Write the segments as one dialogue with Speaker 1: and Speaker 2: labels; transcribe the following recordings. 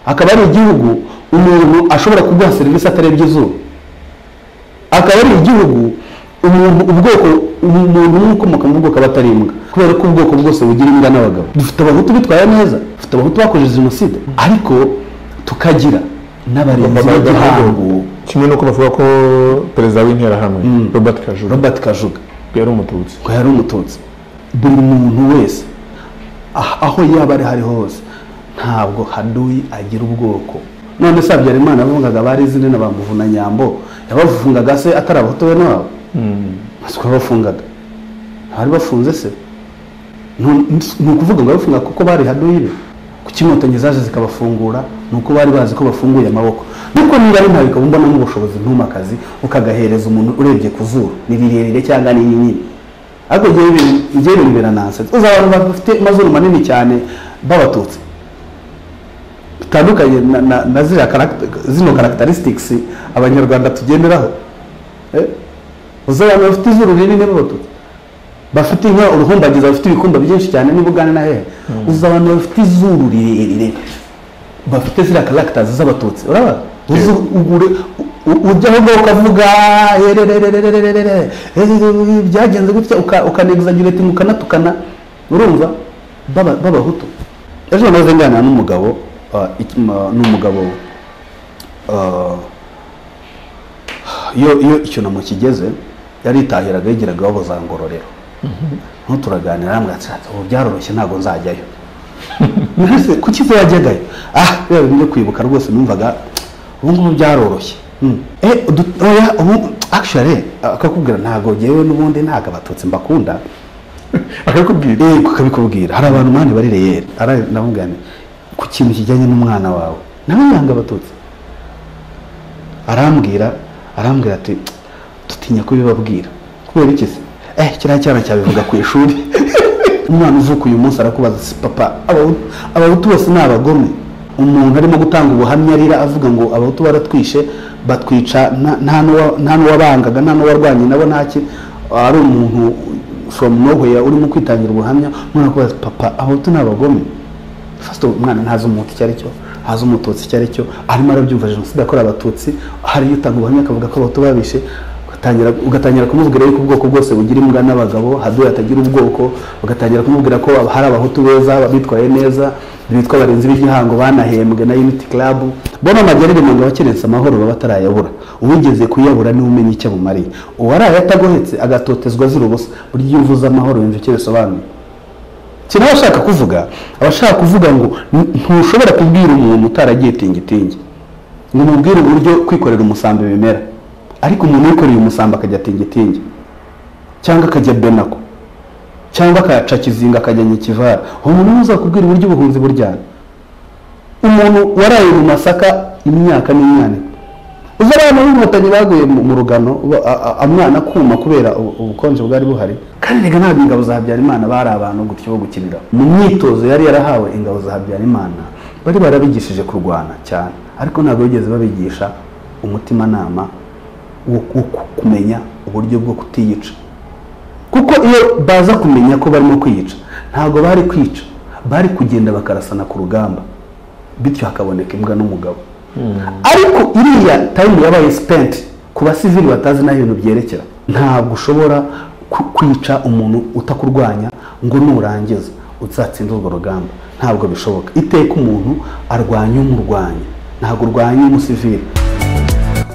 Speaker 1: akaba ari igihugu umuntu ashobora kuguha serivisi atarebye izuba akaba ari igihugu umuntu ubwoko umuntu w'ukomoka mu bwoko aba atari imbwa kubera ko ubwoko bwose bugira imbwa n'abagabo dufite abahutu bitwaye neza dufite abahutu bakoze jenoside ariko tukagira n'abarinzi b'igihango
Speaker 2: kimwe n'uko bavuga ko perezida w'interahamwe robert kajuru
Speaker 1: robert kajuga
Speaker 2: yari umututsi
Speaker 1: ko yari umututsi buri muntu wese ah- aho yaba ari hariho hose ntabwo haduyi agira ubwoko none se habyarimana yavugaga bari izina na bamuvuna nyambo yabafungaga se atari abahutu bene wabo siko bafungaga ntibari bafunze se Ntu- ni ukuvuga ngo bafunga kuko bari haduyi be kuki inkotanyi zaje zikabafungura ni uko bari bazi ko bafunguye amaboko nuko niba ari ntawe ukaba ubonamo ubushobozi ntumakazi ukagahereza umuntu urebye ku zuru ni rirerire cyangwa ni rinini ariko njyewe ibi- njyewe bibera nansense uzi abantu bafite amazuru manini cyane b'abatutsi bitandukanye na, na, na ziriya karakt- zino characteristics abanyarwanda tugenderaho Eh? uzi abantu bafite izuru rinini b'abatutsi bafite inka uruhumbagiza bafite ibikumba byinshi cyane niba ugana na hehe uzi abantu bafite izuru rirerire bafite ziriya karagitazi z'abatutsi uraba uzi ugure ujya aho ngaho ukavuga "Erererererererere, ererere, byagenze gutya ukanegizagirira ati ukanatukana urumva b'aba- b'abahutu ejo naze nganira n'umugabo ah, iki- ma- n'umugabo ah, iyo iyo icyunamo kigeze yaritahiraga yigiraga iwabo za ngororero noneho turaganira aramwatsi ubu byaroroshye ntabwo nzajyayo Mbese kuki se wajyagayo ah rero byo kwibuka rwose numvaga ubu ngubu byaroroshye Mm. eh udu- oya ubu actually akakubwira ntabwo ngewe n'ubundi ntabwo abatutsi mbakunda
Speaker 2: akakubwira
Speaker 1: eh kakabikubwira hari abantu mani bari reyeri aramubwira ku kintu kijyanye n'umwana wawe nawe yanga abatutsi arambwira arambwira ati dutinya kubibabwira kubera iki se eh kiriya cyana cyabivuga ku ishuri umwana uvuka uyu munsi arakubaza si papa abahutu abahutu bose ni abagome umuntu arimo gutanga ubuhamya arira avuga ngo abahutu baratwishe batwica nta- nta n'uwa- nta n'uwabangaga nta n'uwarwanye nabo ntaki ari umuntu from nowhere urimo kwitangira ubuhamya umwana akubaza papa abahutu ni abagome first of all, umwana ntazi umuhutu icyo ari cyo ntazi umututsi icyo ari cyo arimo arabyumva jenoside yakorewe abatutsi hari utanga ubuhamya akavuga ko abahutu babishe ugatangira ugatangira kumubwira yuko ubwoko bwose bugira imbwa n'abagabo haduye hatagira ubwoko ugatangira kumubwira ko hari abahutu beza bitwaye neza bitwa abarinzi b'igihango banahembwe na unity club bona amagerere mu ngo abakerensa amahoro baba batarayabura uwigeze kuyabura niwe umenya icyo abumariye uwaraye atagohetse agatotezwa azira ubusa burya iyo uvuze amahoro yumva icyo bisobanuye si nawe ashaka kuvuga aba ashaka kuvuga ngo "N- ntushobora kubwira umuntu utaragiye tingitingi ngo umubwire uburyo kwikorera umusambi bimera ariko umuntu wikoreye umusambi akajya tingitingi cyangwa akajya benako cyangwa akaca kizinga akajya nyikivara uwo muntu niwe uzakubwira uburyo ubuhunzi buryana umuntu waraye mu masaka imyaka n'imyaniko uzi abana b'inkotanyi baguye mu mu rugano ba- a- a- amwana kuma kubera ubu- ubukonje bwari buhari kandi reka ntabwo ingabo za habyarimana bari abantu gutyo bo gukinira mu myitozo yari yarahawe ingabo za habyarimana bari barabigishije kurwana cyane ariko ntabwo bigeze babigisha umutimanama wo wo kumenya uburyo bwo kutiyica kuko iyo baza kumenya ko barimo kwiyica ntabwo bari kwica bari kugenda bakarasana ku rugamba bityo hakaboneka imbwa n'umugabo ariko iriya tayimu yabaye sipenti ku basivili batazi n'aho ibintu byerekera ntabwo ushobora ku- kwica umuntu utakurwanya ngo nurangiza uzatsinde urwo rugamba ntabwo bishoboka iteka umuntu arwanya umurwanya ntabwo urwanya umusivili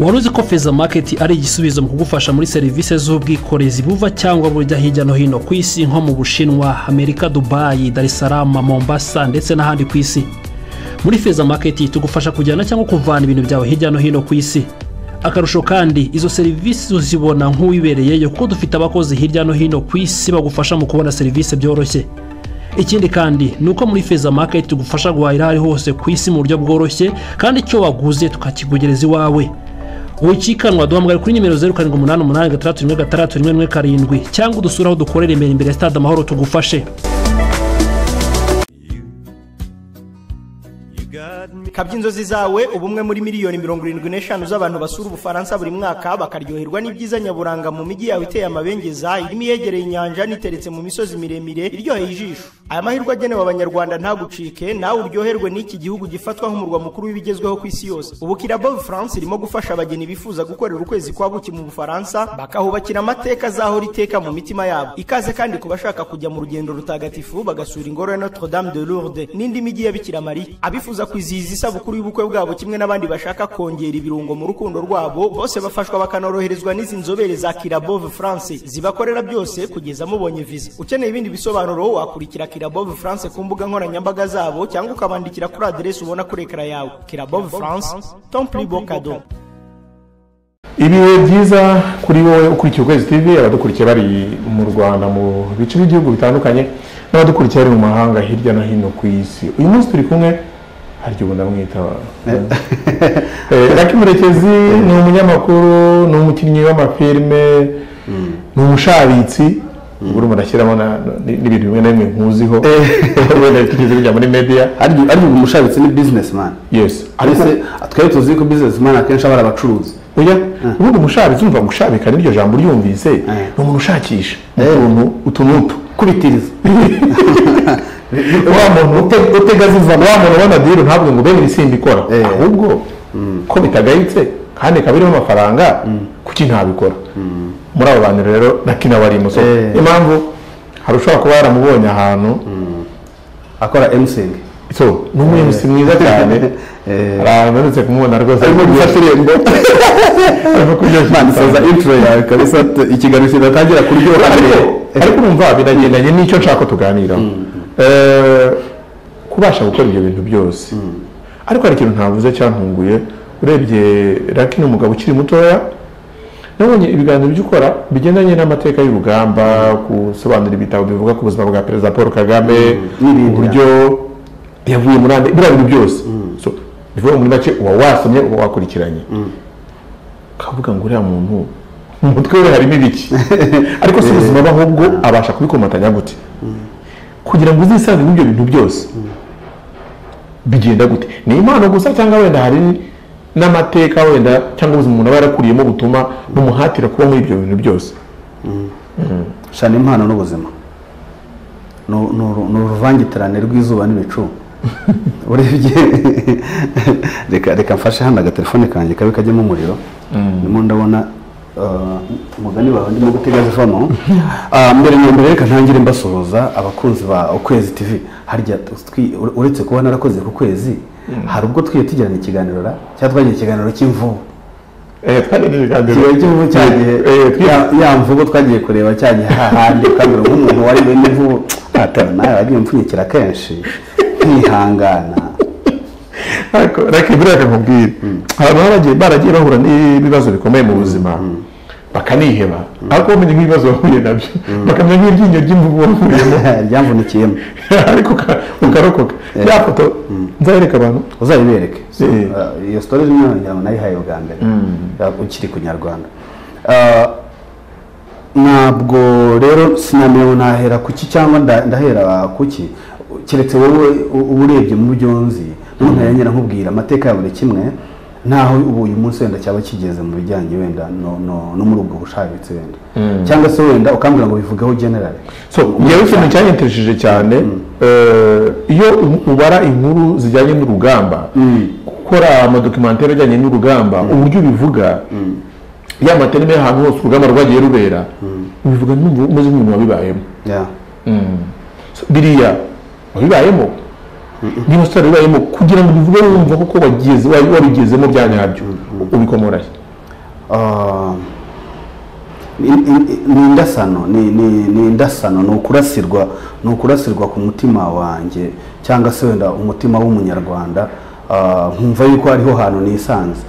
Speaker 3: wari uzi ko feza maketi ari igisubizo mu kugufasha muri serivisi z'ubwikorezi buva cyangwa bujya hirya no hino ku isi nko mu bushinwa amerika dubayi dar es salaam mombasa ndetse n'ahandi ku isi muri feza maketi tugufasha kujyana cyangwa kuvana ibintu byawe hirya no hino ku isi akarusho kandi izo serivisi uzibona nk'uwibereyeyo kuko dufite abakozi hirya no hino ku isi bagufasha mu kubona serivisi byoroshye ikindi kandi ni uko muri feza maketi tugufasha guhahira aho ari hose ku isi mu buryo bworoshye kandi icyo waguze tukakikugereza iwawe wikikanwa duhamagara kuri nimero zeru karindwi umunani umunani gatandatu rimwe gatandatu rimwe rimwe karindwi cyangwa udusure aho dukorera imbere imbere ya stade amahoro tugufashe
Speaker 4: kabya inzozi zawe ubumwe muri miliyoni mirongo irindwi n'eshanu z'abantu basura ubufaransa buri mwaka bakaryoherwa n'ibyiza nyaburanga mu mijyi yawe iteye amabengeza irimo iyegereye inyanja n'iteretse mu misozi miremire iryoheye ijisho aya mahirwe agenewe abanyarwanda ntagucike nawe uryoherwe n'iki gihugu gifatwa nk'umurwa mukuru w'ibigezweho ku isi yose ubu kirabo france irimo gufasha abageni bifuza gukorera ukwezi kwa buki mu bufaransa bakahubakira amateka azahora iteka mu mitima yabo ikaze kandi ku bashaka kujya mu rugendo rutagatifu bagasura ingoro ya notre dame de lourde n'indi migi ya bikira mariya abifuza kwizihiza isabukuru y'ubukwe bwabo kimwe n'abandi bashaka kongera ibirungo mu rukundo rwabo bose bafashwa bakanoroherezwa n'izi nzobere za kirabove france zibakorera byose kugeza mubonye viza ukeneye ibindi bisobanuro wakurikira kirabove france ku mbuga nkoranyambaga zabo cyangwa ukabandikira kuri aderesi ubona kuri ekara yawe kirabove france temple bocado
Speaker 2: ibihe byiza kuri wowe ukurikiye ukwezi tv abadukurikiye bari mu rwanda mu bice by'ibihugu bitandukanye n'abadukurikiye bari mu mahanga hirya no hino ku isi uyu munsi turi kumwe harya ubu ndamwita raki murekezi ni umunyamakuru ni umukinnyi w'amafilime ni umushabitsi ubu urimo urashyiramo na- n'ibintu bimwe na bimwe nkuziho wenda bitigeze bijya muri media
Speaker 1: ariko ubu umushabitsi ni bizinesi mani
Speaker 2: yes ariko
Speaker 1: twari tuzi ko bizinesi mani akenshi aba ari abacuruzi
Speaker 2: oya ubundi umushabitsi umva gushabika niryo jambo uryumvise ni umuntu ushakisha utuntu utu n'utu
Speaker 1: kubitiriza
Speaker 2: wa muntu ute- utegaziza wa muntu ubona diru ntabwo ngo bene ibisimba ikora
Speaker 1: Eh.
Speaker 2: ahubwo ko bitagayitse kandi ikaba irimo amafaranga kuki ntabikora muri abo bantu rero na kina wari imuso
Speaker 1: Eh.
Speaker 2: impamvu hari ushobora kuba yaramubonye ahantu
Speaker 1: akora emusingi
Speaker 2: so ni umuyobozi mwiza cyane
Speaker 1: Eh.
Speaker 2: Hari ahantu mperutse kumubona rwose
Speaker 1: arimo gufata irembo
Speaker 2: arimo kuryoshya
Speaker 1: mani soza
Speaker 2: igitaramo.
Speaker 1: intro yawe kabisa t- ikiganiro kidatangira kuryoha
Speaker 2: ariko
Speaker 1: mbere
Speaker 2: ariko urumva biragendanye n'icyo nshaka ko tuganiraho Eh, kubasha gukora ibyo bintu byose ariko hari ikintu ntavuze cyantunguye urebye raki ni umugabo ukiri mutoya nabonye ibiganiro by'ukora bigendanye n'amateka y'urugamba gusobanura ibitabo bivuga ku buzima bwa perezida paul kagame
Speaker 1: N'ibindi,
Speaker 2: uburyo yavuye muri ande biriya bintu byose So, bivuga muri make uba wasomye uba wakurikiranye ukavuga ngo uriya muntu mu mutwe we harimo ibiki ariko si ubuzima bwe ahubwo abasha kubikomatanya gute kugira ngo uzisange muri ibyo bintu byose bigenda gute ni impano gusa cyangwa wenda hari n'amateka wenda cyangwa ubuzima umuntu aba yarakuriyemo butuma bumuhatira kuba muri ibyo bintu byose
Speaker 1: shana impano n'ubuzima ni uru- ni uruvangitirane rw'izuba n'ibicu urebye reka reka mfashe hano agatelefone kanjye kabe kajyamo umuriro ndimo ndabona uh, umugani wawe ndimo gutega zivamo Ah, mbere na mbere reka ntangire mbasuhuza abakunzi ba ukwezi tv harya twi- ure- uretse kuba narakoze ku kwezi hari ubwo twiye tugirana ikiganiro ra cyangwa twagira ikiganiro cy'imvubu kiba cy'ubu cyagiye ya- ya mvugo twagiye kureba cyagiye hahandi ukabura nk'umuntu wari bene mvubu atari nawe wagiye umpfunyikira kenshi nkihangana
Speaker 2: reka ibyo reka nkubwire abantu baragiye baragiye bahura n'ibibazo bikomeye mu buzima bakaniheba ariko bamenya nk'ibibazo bahuye nabyo bakamenya nk'iryinyo ry'imvubu bahuriyemo
Speaker 1: ryamvunikiyemo
Speaker 2: ariko uka- ukarokoka ya foto nzayereka abantu
Speaker 1: uzayibereke So,
Speaker 2: Eh.
Speaker 1: uh, iyo sitori nayo ngira ngo nayihaye bwa mbere Uh, ukiri ku nyarwanda Uh, ntabwo rero sinamenye nahera kuki cyangwa nda- ndahera kuki keretse wowe u- uba urebye mu byo nzi n'ubu ntayanyera nkubwira amateka ya buri kimwe ntaho ubu uyu munsi wenda cyaba kigeze mu bijyanye wenda no, no, no muri ubwo bushabitsi wenda cyangwa se wenda ukambwira ngo bivugeho generale
Speaker 2: so ngewe ikintu cyanyitishije cyane eh, iyo u- ubara inkuru zijyanye n'urugamba gukora amadokimantere ajyanye n'urugamba uburyo ubivuga ya mateme y'ahantu hose urugamba rwagiye rubera ubivuga n'umva umeze nk'umuntu wabibayemo
Speaker 1: Yeah.
Speaker 2: So, biriya wabibayemo niba sitari wabibayemo kugira ngo ubivuge wumva kuko wagize- wa- wabigezemo bya nyabyo ubikomorashye
Speaker 1: Ah, ni ni- ni indasano ni ni- ni indasano ni ukurasirwa ni ukurasirwa ku mutima wanjye cyangwa se wenda umutima w'umunyarwanda Ah, nkumva yuko hariho hantu nisanze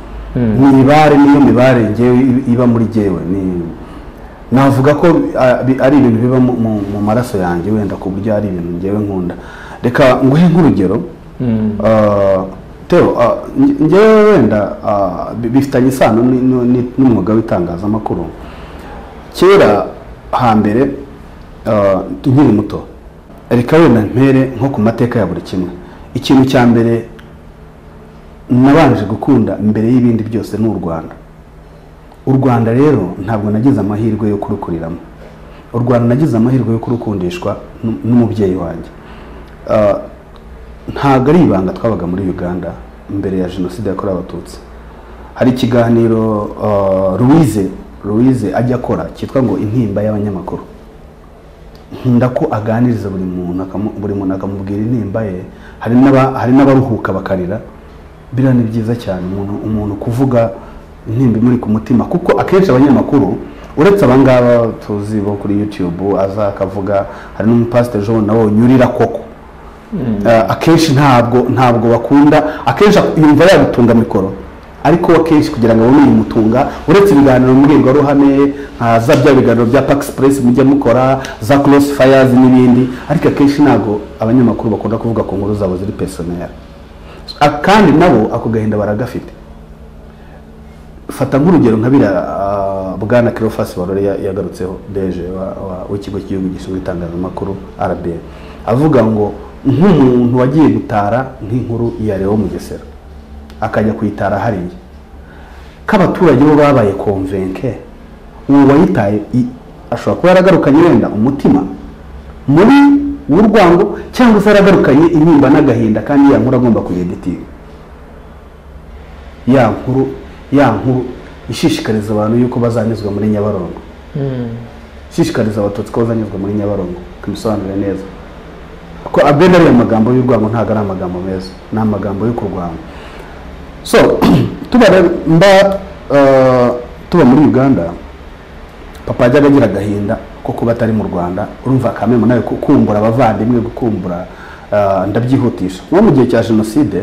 Speaker 1: mibare niyo mibare ngewe i- iba muri jyewe ni navuga ko ah, bi- ari ibintu biba mu- mu mu maraso yanjye wenda ku buryo ari ibintu ngewe nkunda reka nguhe nk'urugero Ah, Theo, ah, nge- ngewe wenda ah, bi- bifitanye isano ni- ni- ni- n'umwuga w'itangazamakuru kera hambere ah, nkiri muto reka wenda mpere nko ku mateka ya buri kimwe ikintu cya mbere nabanje gukunda mbere y'ibindi byose ni u rwanda u rwanda rero ntabwo nagize amahirwe yo kurukuriramo u rwanda nagize amahirwe yo kurukundishwa n'u- n'umubyeyi wanjye ah, ntabwo ari ibanga twabaga muri uganda mbere ya jenoside yakorewe abatutsi hari ikiganiro ah, louise louise ajya akora cyitwa ngo intimba y'abanyamakuru nkunda ko aganiriza buri muntu akamu- buri muntu akamubwira intimba ye hari n'aba- hari n'abaruhuka bakarira biriya ni byiza cyane umuntu umuntu kuvuga intimba imuri ku mutima kuko akenshi abanyamakuru uretse abangaba tuzi bo kuri youtube aza akavuga hari n'umupasiteri john nawe unyurira koko Eh, akenshi ntabwo ntabwo bakunda akenshi ak- yumva yagutunga mikoro ariko akenshi kugira ngo abone umutunga uretse ibiganiro mbwirwaruhame nka za bya biganiro bya park express mujya mukora za cross fires n'ibindi ariko akenshi ntabwo abanyamakuru bakunda kuvuga ku nkuru zabo ziri pesoneri kandi nabo ako gahinda baragafite fata nk'urugero nka biriya ah, bwana kirofasi warore ya- yagarutseho deje wa- wa- w'ikigo cy'igihugu gishinzwe itangazamakuru rba avuga ngo nk'umuntu wagiye gutara nk'inkuru ya leo mugesera akajya kuyitara hariya k'abaturage bo babaye konvenke uwo wayitaye i- ashobora kuba yaragarukanye wenda umutima muri w'urwango cyangwa se yaragarukanye intimba n'agahinda kandi ya nkuru agomba kuyeditinga ya nkuru ya nkuru ishishikariza abantu yuko bazanyuzwa muri nyabarongo ishishikariza abatutsi ko bazanyuzwa muri nyabarongo tubisobanure neza ko abena ariya magambo y'urwango ntabwo ari amagambo meza ni amagambo yo kurwanya so tuba re- mba eh, tuba muri uganda papa yajyaga agira agahinda ko kuba atari mu rwanda urumva akamemo nawe kukumbura abavandimwe gukumbura eh, ndabyihutisha nko mu gihe cya jenoside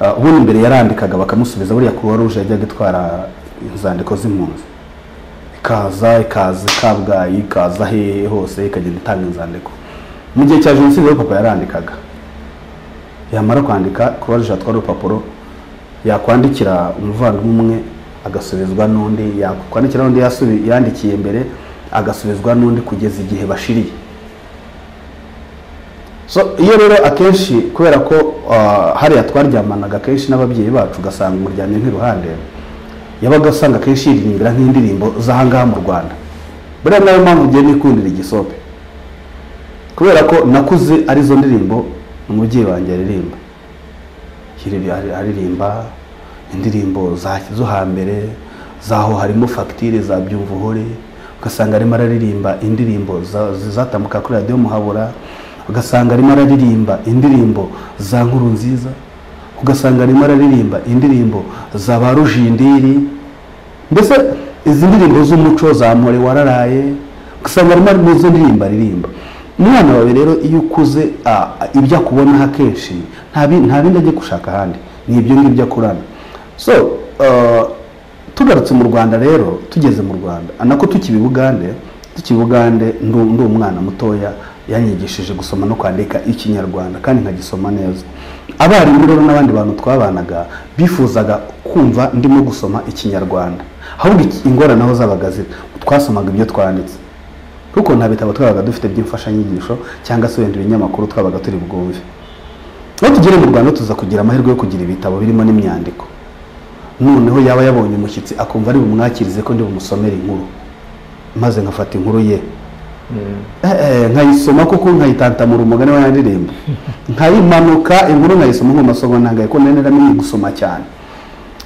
Speaker 1: eh, ubundi mbere yarandikaga bakamusubiza buriya kuruwa ruje yajyaga itwara inzandiko z'impunzi ikaza ikaza i kabgayi ikaza hehe hose ikagenda itanga inzandiko mu gihe cya jenoside rero papa yarandikaga yamara kwandika kuruwa ruje atwara urupapuro yakwandikira umuvandimwe umwe agasubizwa n'undi yakwandikira n'undi yasubi- yandikiye mbere agasubizwa n'undi kugeza igihe bashiriye so iyo rero akenshi kubera ko ah, hariya twaryamanaga akenshi n'ababyeyi bacu ugasanga umuryamye nk'iruhande yabaga usanga akenshi yiririmbira nk'indirimbo z'ahangaha mu rwanda buriya nayo mpamvu ugiye nikundira igisope kubera ko nakuze arizo ndirimbo umubyeyi wanjye aririmba Hiriri ari- aririmba indirimbo za zo hambere zaho harimo fagitire za byumvuhore ugasanga arimo araririmba indirimbo za- zatambuka kuri radiyo muhabura ugasanga arimo araririmba indirimbo za nkuru nziza ugasanga arimo araririmba indirimbo za ba rujindiri mbese izi ndirimbo z'umuco za mpore wararaye ugasanga harimo n'izo ndirimbo aririmba umwana wawe rero iyo ukuze ah, ibyo akubonaho akenshi nta bi- nta bindi ajya gushaka ahandi ni ibyo ngibyo akurana so ah, tugarutse mu rwanda rero tugeze mu rwanda nako tukiba ubugande tukiba ubugande ndi ndi umwana mutoya yanyigishije gusoma no kwandika ikinyarwanda kandi nkagisoma neza abarimu rero n'abandi bantu twabanaga bifuzaga kumva ndimo gusoma ikinyarwanda ahubwo iki- ingorane aho zabaga ziri twasomaga ibyo twanditse kuko nta bitabo twabaga dufite by'imfashanyigisho cyangwa se wenda ibinyamakuru twabaga turi bwumve aho tugere mu rwanda tuza kugira amahirwe yo kugira ibitabo birimo n'imyandiko noneho yaba yabonye umushyitsi akumva ari bumwakirize ko ndi bumusomere inkuru maze nkafata inkuru ye Eh, eh, nkayisoma kuko nkayitantamura umugani wa yandirimbo nkayimanuka inkuru nkayisoma nk'umasomo ntangaye ko nari naramenye gusoma cyane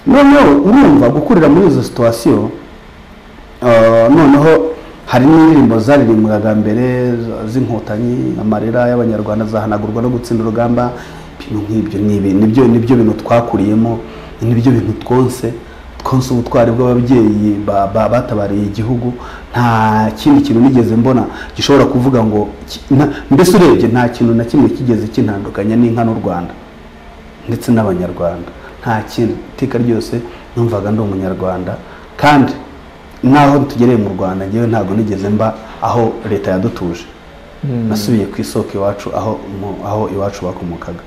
Speaker 1: noneho urumva gukurira muri izo situwasiyo Uh, noneho hari n'indirimbo zaririmbwaga mbere z- z'inkotanyi amarira y'abanyarwanda zahanagurwa no gutsinda urugamba ibintu nk'ibyo ni ibi- nibyo nibyo bintu twakuriyemo nibyo bintu twonse twonse ubutwari bw'ababyeyi ba- ba- batabariye igihugu nta kindi kintu nigeze mbona gishobora kuvuga ngo ki- na- mbese urebye nta kintu na kimwe kigeze kintandukanya n'inka n'u rwanda ndetse n'abanyarwanda nta kintu iteka ryose numvaga ndi umunyarwanda kandi n'aho tugereye mu rwanda ngewe ntabwo nigeze mba aho leta yadutuje nasubiye ku isoko iwacu aho mu- aho iwacu bakomokaga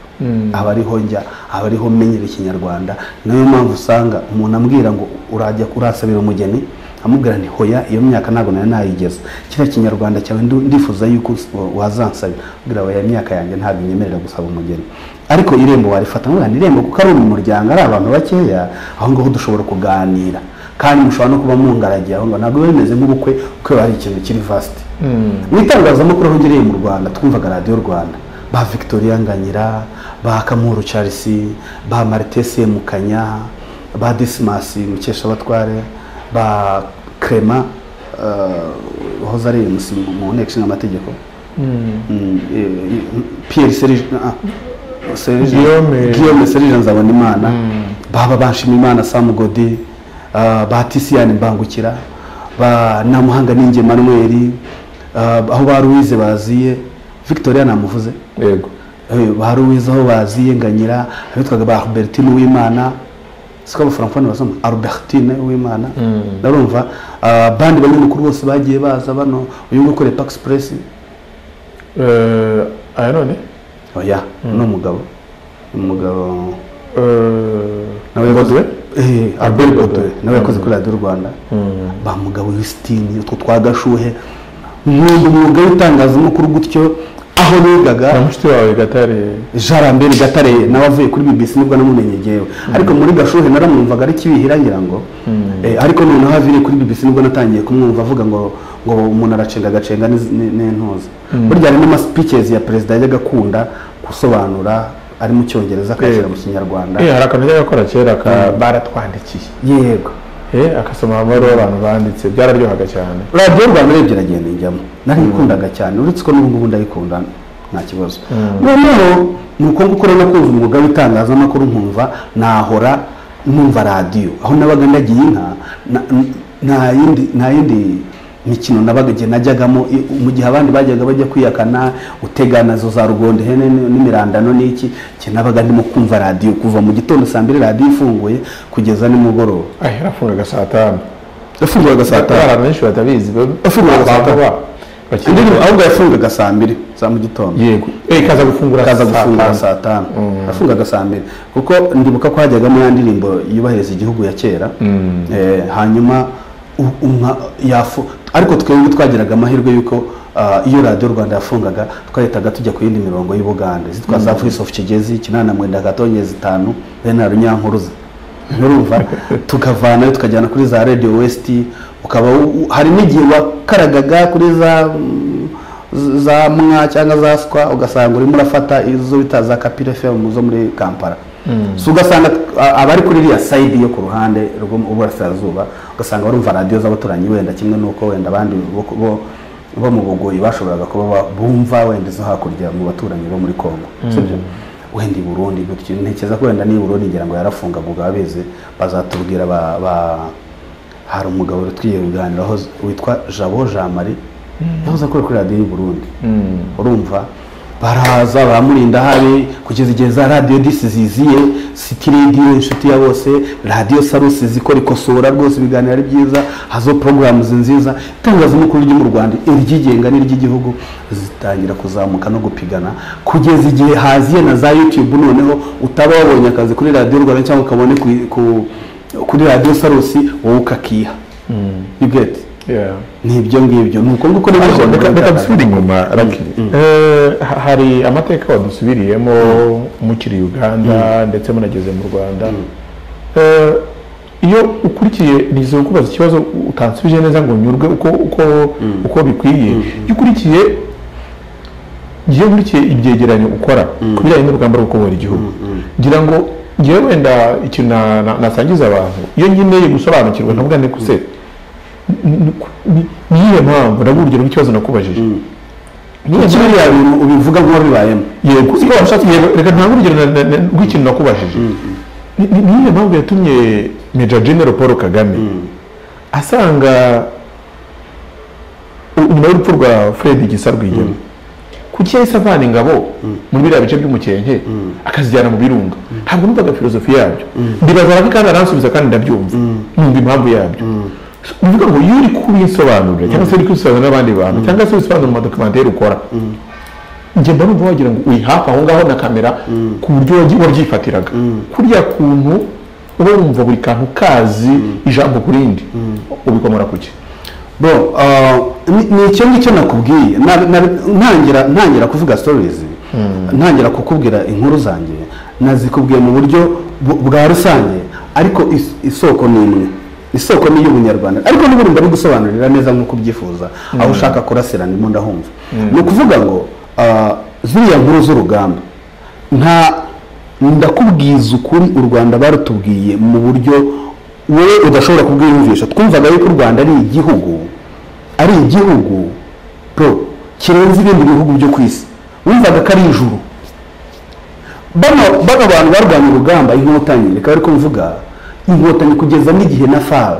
Speaker 1: aba ariho njya aba ariho menyera ikinyarwanda niyo mpamvu usanga umuntu ambwira ngo urajya urasabira umugeni amubwira nti hoya iyo myaka ntabwo nari nayigeze kiriya kinyarwanda cyawe ndu- ndifuza yuko us- wa- wazansabira mbwira we imyaka yanjye ntabwo inyemerera gusaba umugeni ariko irembo warifata nk'ubwa irembo kuko ari mu muryango ari abantu bakeya aho ngaho dushobora kuganira kandi mushobora no kuba mungaragiye aho ngaho ntabwo biba bimeze nk'ubukwe kuko hari ikintu kiri vasiti mu itangazamakuru aho ngereye mu rwanda twumvaga radiyo rwanda ba victoria nganyira ba kamuru charles ba marite semukanya ba dismas mukeshabatware ba crema eh, wahoze ari umusi mu nteko ishinga amategeko Mm, eh, eh, pierre serge ah, ah, Serge-
Speaker 2: Guillaume.
Speaker 1: guillaume serge nzabonimana baba banshimimana sam godi ah, ba tisiyani mbangukira ba namuhanga ninge manuel aho ba ruwize baziye victoria namuvuze
Speaker 2: yego
Speaker 1: Eh, ba ruwize aho baziye nganyira abitwaga ba albertine uwimana siko abafrancone basoma albertine uwimana ndarumva ah, bandi banyamakuru bose bagiye baza bano uyu nguyu ukoreye pax press
Speaker 2: Eh, aya none
Speaker 1: oya ni umugabo umugabo
Speaker 2: Eh,
Speaker 1: nawe yakoze
Speaker 2: Baudouin?
Speaker 1: Eh, Albert
Speaker 2: Baudouin.
Speaker 1: Baudouin nawe yakoze kuri radiyo rwanda ba mugabo Yusitini utwo twa gashuhe nkunda umwuga w'itangazamakuru gutyo aho
Speaker 2: na
Speaker 1: nigaga
Speaker 2: mushiki wawe gatare
Speaker 1: jean lambert gatare nawe avuye kuri bbc nibwo namumenye ngewe ariko muri gashuhe naramwumvaga ari kibihira ngira ngo Eh, ariko noneho aviriye kuri bbc nibwo natangiye kumwumva avuga ngo ngo umuntu aracenga agacenga n'iz- ni- n'intuza burya hari n'amasipikezi ya perezida yajyaga akunda gusobanura ari mu cyongereza akayashyira mu kinyarwanda
Speaker 2: Eh, hari akantu yari akora kera ka baratwandikiye
Speaker 1: yego
Speaker 2: Eh, akasoma amabaruwa abantu banditse byararyohaga cyane
Speaker 1: radiyo rwanda urebye iragenda ijyamo narikundaga cyane uretse ko n'ubu ngubu ndayikunda nta kibazo noneho ni uko nguko rero kumva umwuga w'itangazamakuru nkumva nahora numva radiyo aho nabaga ndagiye inka na- n- nta yindi nta yindi mikino nabaga igihe najyagamo i- mu gihe abandi bajyaga bajya kwiyakana utegana zo za rugondo ihene n- n'imirandano n'iki igihe nabaga ndimo kumva radiyo kuva mu gitondo saa mbiri radiyo ifunguye kugeza nimugoroba
Speaker 2: Ah, yarafungaga saa tanu
Speaker 1: yafunguraga saa tanu
Speaker 2: abantu benshi batabizi
Speaker 1: Yafungaga saa tanu.
Speaker 2: bakiri
Speaker 1: indirimbo ahubwo yafungaga saa mbiri za mu gitondo
Speaker 2: yego Eh, ikaza gufungura
Speaker 1: akaza gufungura
Speaker 2: tanu.
Speaker 1: saa tanu yafungaga saa mbiri kuko ndibuka ko hajyagamo ya ndirimbo yubahiriza igihugu ya kera Eh, hanyuma u- umwa- yafu ariko twebwe twagiraga amahirwe y'uko ah, iyo radiyo rwanda yafungaga twahitaga tujya ku yindi mirongo y'ubugande zitwa za voice of kigezi kinani na mwenda katongeza itanu bene na runyankuruza nturumva tukavanayo tukajyana kuri za radio west ukaba u- u- hari n'igihe wakaragaga kuri za mm, z- za mwa cyangwa za swa ugasanga urimo urafata izo bita za kapira fm zo muri kampala so ugasanga a- abari kuri iriya sayidi yo ku ruhande rw'uburasirazuba ugasanga barumva radiyo z'abaturanyi wenda kimwe n'uko wenda abandi bo- bo bo mu bugoyi bashoboraga kuba ba- bumva wenda izo hakurya mu baturanyi bo muri congo sibyo wenda i burundi gutyo ntekereza ko wenda n'i burundi ngira ngo yarafungaga ubwo abeze bazatubwira ba, ba hari umugabo rero twigiye kuganiraho witwa jabo jean marie yahoze akora kuri radiyo y'u burundi urumva baraza baramurinda habi kugeza igihe za radiyo disi ziziye siti radiyo inshuti ya bose radiyo sarusi zikora ikosora rwose ibiganiro ari byiza hazo porogaramuzi nziza itangazamakuru ryo mu rwanda iryigenga n'iry'igihugu zitangira kuzamuka no gupigana kugeza igihe haziye na za yutube noneho utaba wabonye akazi kuri radiyo rwanda cyangwa ukabone ku- ku kuri radiyo sarusi wowe ukakiha you get
Speaker 2: Yeah.
Speaker 1: ni ibyo ngibyo ni uko nguko rero
Speaker 2: Ariko reka- reka
Speaker 1: bigaragarira.
Speaker 2: dusubire inyuma Lucky. Eh, ha- hari amateka wadusubiriyemo mukiri uganda ndetse munageze mu rwanda Eh, iyo ukurikiye nizo kubaza ikibazo utansubije neza ngo nyurwe uko uko uko bikwiye iyo ukurikiye ngiye nkurikiye ibyegeranyo ukora ku bijyanye n'urugamba rwo kubohora igihugu ngira ngo ngewe wenda ikintu na- na- nasangiza abantu iyo nkeneye gusobanukirwa ndavuga nti kuse niyihe mpamvu ndaguha urugero rw'ikibazo nakubajije niyihe
Speaker 1: Kuki biriya bintu ubivuga nk'uwo bibayemo
Speaker 2: yego iyo washatse yego reka ntange urugero na- na- na- rw'ikintu nakubajije Ni- ni- niyihe mpamvu yatumye meja genero paul kagame asanga u- nyuma y'urupfu rwa fred gisa rwigema kuki yahise avana ingabo muri biriya bice by'umukenke akazijyana mu birunga ntabwo numvaga filozofi yabyo ndibaza ko kandi aransubiza kandi ndabyumva numva impamvu yabyo So, ni ukuvuga ngo iyo uri kubinsobanurira cyangwa se uri kubisobanurira n'abandi bantu cyangwa se ubisobanura mu madokumenteri ukora njye mba numva wagira ngo uri hafi aho ngaho na kamera ku buryo wagy- waryifatiraga kuriya kuntu uba wumva buri kantu kazi ijambo ku rindi ubikomora ku ki
Speaker 1: bro uh, ni ni icyo ngicyo nakubwiye Na- na- ntangira ntangira kuvuga stories ntangira kukubwira inkuru zanjye nazikubwiye mu buryo bu- bwa rusange ariko is- isoko ni imwe isoko ni iy'ubunyarwanda ariko n'ubundi ndabigusobanurira neza nk'uko ubyifuza aho ushaka kurasira ndimo ndahumva ni ukuvuga ngo uh, ziriya nkuru z'urugamba nta ndakubwiza ukuri u rwanda barutubwiye mu buryo wowe udashobora kubwiyumvisha twumvaga yuko u rwanda ari igihugu ari igihugu bro kirenze ibindi bihugu byo ku isi wumvaga ko ari ijuru bano bano bantu barwanya urugamba inkotanyi reka ariko mvuga inkotanyi kugeza n'igihe na far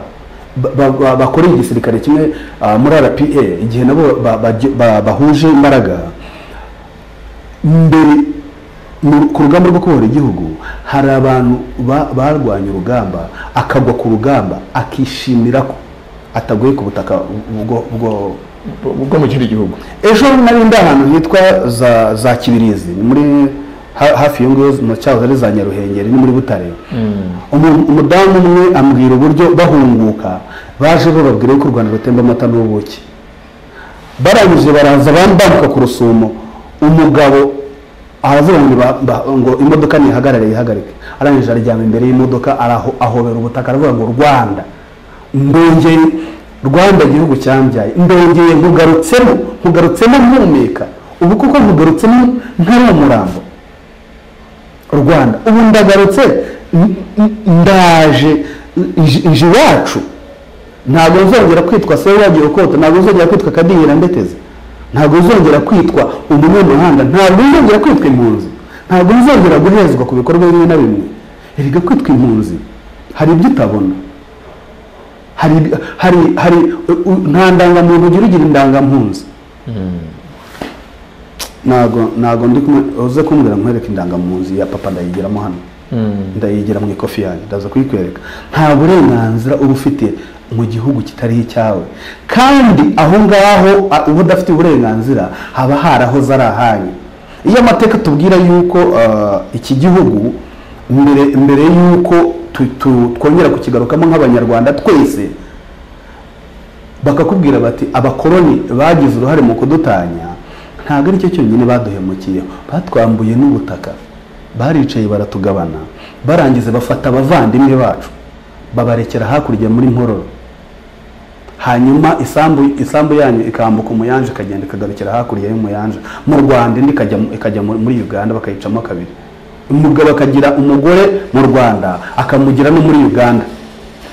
Speaker 1: bakoreye igisirikare kimwe ah, muri rpa igihe nabo ba- ba- ba- bahuje imbaraga mbere mu- ku rugamba rwo kubohora igihugu hari abantu ba- barwanya urugamba akagwa ku rugamba akishimira ko ataguye ku butaka ubwo- ubwo
Speaker 2: bwo mu kindi gihugu
Speaker 1: ejo nari ndi ahantu hitwa za za kibirizi ni muri ha- hafi iyo ngiyo mu cyahoze ari za nyaruhengeri ni muri butare Umu- umudamu umwe ambwira uburyo bahunguka baje bababwira ko u rwanda rutemba amata n'ubuki barangije baraza bambuka ku rusumo umugabo aravuga ngo ba- ba- ngo imodoka nihagarare yihagarike arangije aryama imbere y'imodoka araho- ahobera ubutaka aravuga ngo rwanda ndongeye rwanda gihugu cyambyaye ndongeye nkugarutsemo nkugarutsemo mpumeka ubu kuko nkugarutsemo ntari umurambo rwanda ubu ndagarutse n- n- ndaje ije- ije iwacu ntabwo nzongera kwitwa se wagiye ukota ntabwo nzongera kwitwa kadihira ndeteze ntabwo nzongera kwitwa umunyamahanga ntabwo nzongera kwitwa impunzi ntabwo nzongera guhezwa ku bikorwa bimwe na bimwe erega kwitwa impunzi hari ibyo utabona hari hari hari u- u- nta ndangamuntu ugira ugira indangampunzi ntabwo ntabwo ndi kumwe uze kumbwira nkwereke indangamuntu ya papa ndayigiramo hano ndayigira mu ikofi yanjye ndaza kuyikwereka nta burenganzira uba ufite mu gihugu kitari icyawe kandi aho ngaho a- uba udafite uburenganzira haba harahoze ari ahanyu iyo amateka tubwira yuko ah, iki gihugu mbere mbere yuko tu- tu- twongera kukigarukamo nk'abanyarwanda twese bakakubwira bati abakoloni bagize uruhare mu kudutanya ntabwo ari cyo cyonyine baduhemukiyeho batwambuye n'ubutaka baricaye baratugabana barangiza bafata abavandimwe bacu babarekera hakurya muri nkororo hanyuma isambu isambu yanyu ikambuka umuyanja ikagenda ikagarukira hakurya y'umuyanja mu rwanda indi ikajya mu- ikajya mu- muri uganda bakayicamo kabiri umugabo akagira umugore mu rwanda akamugira no muri uganda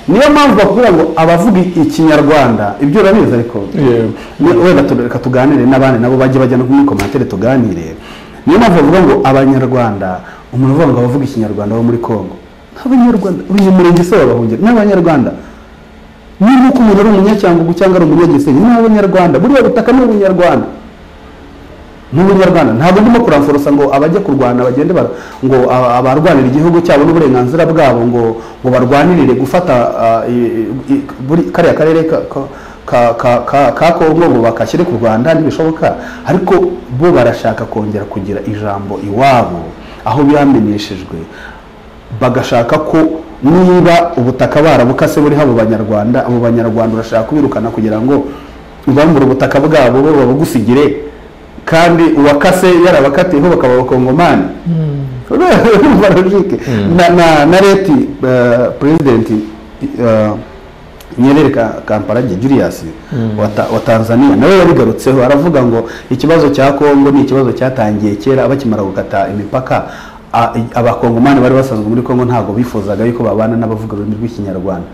Speaker 1: niyo mpamvu bakubwira ngo abavuga ikinyarwanda ibyo urabizi ariko
Speaker 2: Yego.
Speaker 1: Ni- wenda tu- reka tuganire n'abandi nabo bajye bajya no muri komantere tuganire niyo mpamvu bavuga ngo abanyarwanda umuntu uvuga ngo abavuga ikinyarwanda bo muri congo abanyarwanda uyu murenge se babahungira n'abanyarwanda niba uko umuntu ari umunyacyangugu cyangwa ari umunyagisenyi ni abanyarwanda buriya butaka ni ubunyarwanda ni ubunyarwanda ntabwo ndimo kuramforosa ngo abajya kurwana bagende bara- ngo a- abarwanira igihugu cyabo n'uburenganzira bwabo ngo ngo barwanirire gufata ah, i- i- i- buri- kariya karere ka- ka- ka- ka- ka- ka kongo ngo bakashyire ku rwanda ntibishoboka ariko bo barashaka kongera kugira ijambo iwabo aho byamenyeshejwe bagashaka ko niba ubutaka barabukase buriho abo banyarwanda abo banyarwanda urashaka kubirukana kugira ngo ubambure ubutaka bwabo bo babugusigire kandi uwakase yarabakatiyeho bakaba abakongomani urumva logique na na- na leti eh, perezidenti eh, nyerere Ka- kamparage julius wa Ta- wa tanzania nawe yabigarutseho aravuga ngo ikibazo cya kongo ni ikibazo cyatangiye kera bakimara gukata imipaka a- i- abakongomani bari basanzwe muri kongo ntabwo bifuzaga yuko babana n'abavuga ururimi rw'ikinyarwanda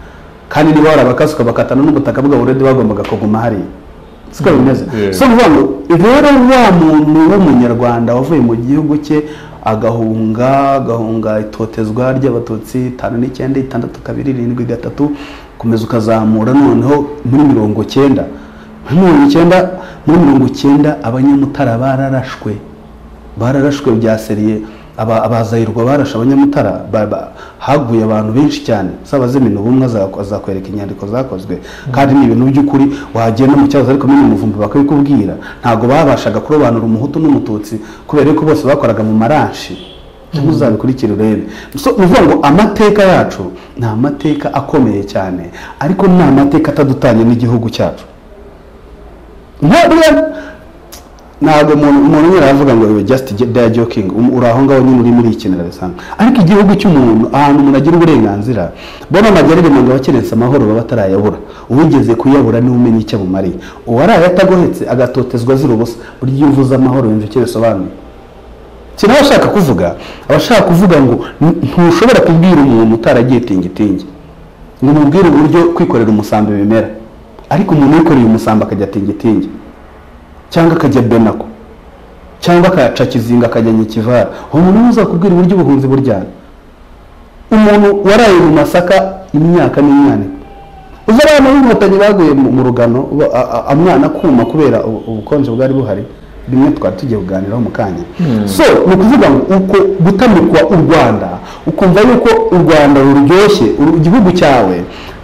Speaker 1: kandi niba warabakase ukabakatana n'ubutaka bwabo uredi bagombaga kuguma hariya siko bimeze
Speaker 2: Yeah.
Speaker 1: so ni ukuvuga ngo rero wa muntu w'umunyarwanda wavuye mu gihugu cye agahunga agahunga itotezwa ry'abatutsi itanu n'icyenda itandatu kabiri irindwi gatatu komeza ukazamura noneho muri mirongo cyenda muri mirongo icyenda muri mirongo icyenda abanyamutara bararashwe bararashwe bya seriye aba- abazahirwa barashe abanyamutara ba- ba- haguye abantu benshi cyane z'abazimina ubumwe aza- azakwereka inyandiko zakozwe kandi ni ibintu by'ukuri wagenda mu cyahoze ariko nyine umuvumba bakabikubwira ntabwo babashaga kurobanura umuhutu n'umututsi kubera ko bose bakoraga mu maranshi cyangwa uzabikurikira urebe So, ni ukuvuga ngo amateka yacu ni amateka akomeye cyane ariko ni amateka atadutanye n'igihugu cyacu nta buriya- ntabwo umuntu umuntu nyine aravuga ngo we just there joking Um, uri aho ngaho nyine urimo urikenera bisanzwe ariko igihugu cy'umuntu ahantu umuntu agira uburenganzira bona amajyarire mu abakerense amahoro baba atarayabura uwigeze kuyabura niwe umenya icyo abumariye uwaraye atagohetse agatotezwa azira ubusa burya iyo uvuze amahoro yumva icyo bisobanuye si nawe ashaka kuvuga aba ashaka kuvuga ngo "N- ntushobora kubwira umuntu utaragiye tingitingi ngo umubwire uburyo kwikorera umusambi bimera ariko umuntu wikoreye umusambi akajya tingitingi cyangwa akajya benako cyangwa akaca kizinga akajya nyikivara uwo muntu niwe uzakubwira uburyo ubuhunzi buryana umuntu waraye mu masaka imyaka n'imyaniko uzi abana b'inkotanyi baguye mu mu rugano bo- a- a- amwana kuma kubera ubu- ubukonje bwari buhari bimwe twari tugiye kuganiraho mu kanya so ni ukuvuga ngo uko gutamikwa u rwanda ukumva yuko u rwanda ruryoshye uru- igihugu cyawe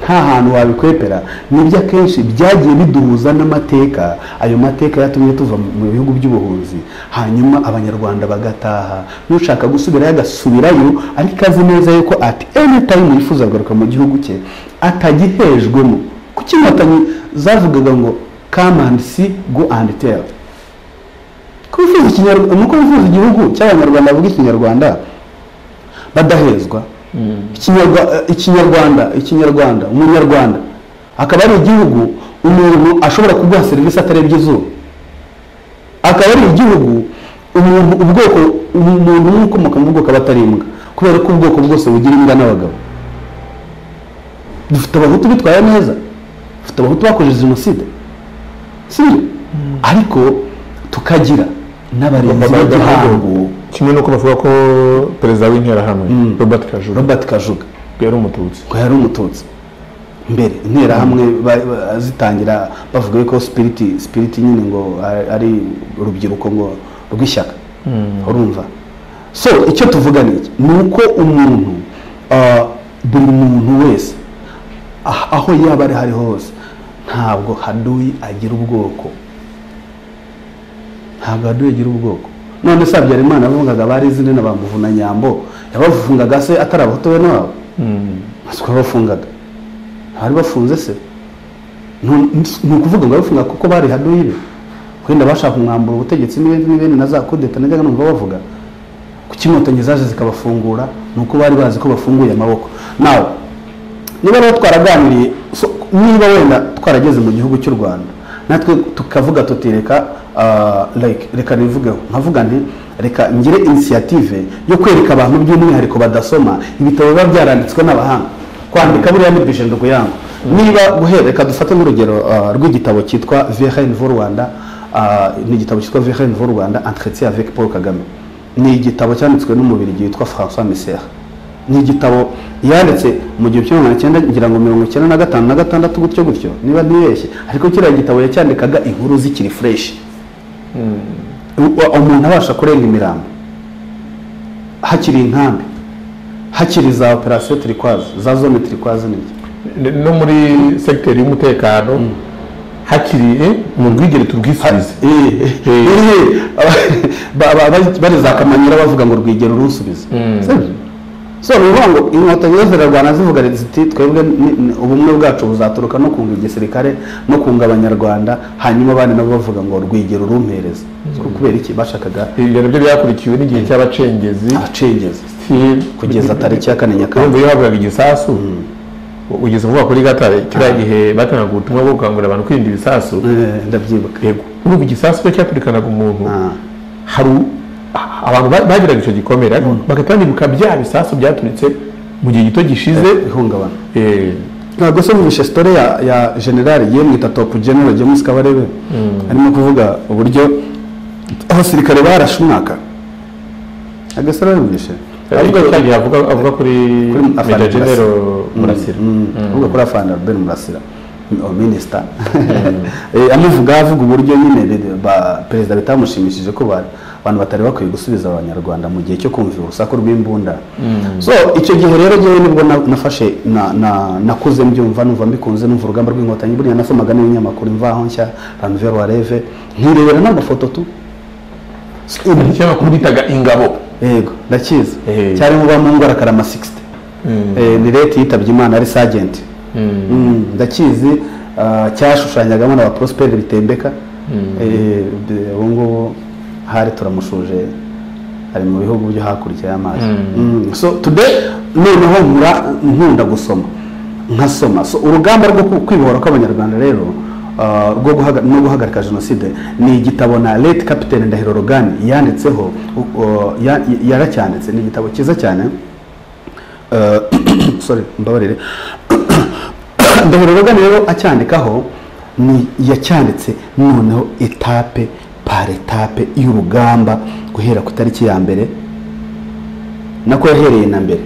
Speaker 1: nta hantu wabikwepera nibyo akenshi byagiye biduhuza n'amateka ayo mateka yatumye tuva mu mu bihugu by'ubuhunzi hanyuma abanyarwanda bagataha n'ushaka gusubirayo agasubirayo ariko azi neza yuko at any time yifuza kugaruka mu gihugu cye atagihejwemo kuko inkotanyi zavugaga ngo come and see go and tell ko bifuza ikinyarwanda nuko bifuza igihugu cy'abanyarwanda bavuga ikinyarwanda badahezwa Ikinyarwa- eh, ikinyarwanda ikinyarwanda umunyarwanda akaba ari igihugu umuntu ashobora kuguha serivisi atarebye izuba akaba ari igihugu umuntu ubwoko umuntu umwe ukomoka mu bwoko aba atari imbwa kubera ko ubwoko bwose bugira imbwa n'abagabo dufite abahutu bitwaye neza dufite abahutu bakoze jenoside sibyo ariko tukagira n'abarinzi b'igihango
Speaker 2: kimwe n'uko bavuga ko perezida w'interahamwe robert kajuru
Speaker 1: robert kajuga
Speaker 2: yari umututsi
Speaker 1: ngo yari umututsi mbere interahamwe ba- ba- zitangira bavuga yuko sipiriti sipiriti nyine ngo ari- ari urubyiruko ngo rw'ishyaka urumva so icyo tuvuga ni iki ni uko umuntu ah, buri muntu wese ah- aho yaba ari hariho hose ntabwo haduyi agira ubwoko ntabwo hadugira ubwoko none se habyarimana yavugaga ba rezine na ba muvuna nyambo yabafungaga se atari abahutu bene wabo masiko yabafungaga bari bafunze se Nu- ni ukuvuga ngo yabafunga kuko bari haduyi be wenda bashaka kumwambura ubutegetsi n'ibindi n'ibindi na za kudeta najyaga numva bavuga kuki inkotanyi zaje zikabafungura ni uko bari bazi ko bafunguye amaboko nawe niba rero twaraganiriye so- niba wenda twarageze mu gihugu cy'u rwanda natwe tukavuga tuti reka ah, like, reka rivugeho nkavuga nti reka ngire inisiyative yo kwereka abantu by'umwihariko badasoma ibitabo biba byaranditswe n'abahanga kwandika buriya ni bijendo kuyango niba guhera reka dufate nk'urugero ah, rw'igitabo cyitwa vrn vu rwanda ah, ni igitabo cyitwa vrn vu rwanda entretien avec paul kagame ni igitabo cyanditswe n'umubiri witwa françois misera ni igitabo yanditse mu gihumbi kimwe magana cyenda ngira ngo mirongo icyenda na gatanu na gatandatu gutyo gutyo niba ntibeshye ariko kiriya gitabo yacyandikaga inkuru zikiri fureshi U- umuntu abasha kurenga imirambo hakiri inkambi hakiri za operasiyo turikwazi za zone turikwazi n'ibyo
Speaker 2: no muri segiteri y'umutekano hakiri eh, mu rwigere turwisubize
Speaker 1: Eh, ba- ba- ba- bari za kamanyira bavuga ngo rwigera urunsubiza Sibyo? so ni ukuvuga ngo inkotanyi zo zirarwana zivuga ziti twebwe ni- ni- ubumwe bwacu buzaturuka no kunga igisirikare no kunga abanyarwanda hanyuma abandi nabo bavuga ngo rwigera urumpereza So kubera iki bashakaga
Speaker 2: ibyo nabyo byakurikiwe n'igihe cy'abacengezi
Speaker 1: abacengezi
Speaker 2: Si-
Speaker 1: kugeza tariki ya kane
Speaker 2: urumva
Speaker 1: nyakanga
Speaker 2: iyo havugaga igisasu ugeze kuvuga kuri gatare kiriya gihe batangaga ubutumwa bwo gukangurira abantu kwirinda ibisasu
Speaker 1: Eh, ndabyibuka
Speaker 2: yego urumva igisasu cyo cyaturikanaga umuntu
Speaker 1: Ah.
Speaker 2: hari u- a- abantu ba- bagiraga icyo gikomere ariko bagahita bibuka bya bisasu byaturitse mu gihe gito gishize
Speaker 1: ihungabana
Speaker 2: Eh,
Speaker 1: ntabwo se mwumvishe sitore ya ya generale yemwita topu generale james kabarebe arimo kuvuga uburyo abasirikare barashe umwaka agasara yumvishe
Speaker 2: ariko cya gihe avuga avuga kuri
Speaker 1: Kuri
Speaker 2: meja
Speaker 1: Afande
Speaker 2: genero murasira
Speaker 1: avuga kuri afande albert murasira o minisita Eh, amuvuga avuga uburyo nyine re- ba- perezida bitamushimishije ko ba- abantu batari bakwiye gusubiza abanyarwanda mu gihe cyo kumva urusaku rw'imbunda so icyo gihe rero ngewe nibwo na- nafashe na- na- nakuze mbyumva numva mbikunze numva urugamba rw'inkotanyi buriya nasomaga n'ibinyamakuru imvaho nshya ranvero wareve nkirebera n'amafoto tu
Speaker 2: ikinyamakuru bitaga ingabo
Speaker 1: yego ndakizi
Speaker 2: Eh.
Speaker 1: cyari mu bamungora karama 60 Eh, ni leta yitabye imana ari sajenti Mm, ndakizi ah, cyashushanyagamo na ba prosperi bitembeka Eh, de- ubu ngubu hari turamushuje ari mu bihugu byo hakurya y'amazi Mm, so today noneho nkura nkunda gusoma nkasoma so urugamba rwo ku- kwibohora kw'abanyarwanda rero ah, rwo guhaga- no guhagarika jenoside ni igitabo na late capitaine ndahiro rogani yanditseho u- o- ya- yaracyanditse ni igitabo cyiza cyane Eh, sorry mbabarire ndahiro rogani rero acyandikaho ni yacyanditse noneho etape par etape y'urugamba guhera ku itariki ya mbere nako yahereye na mbere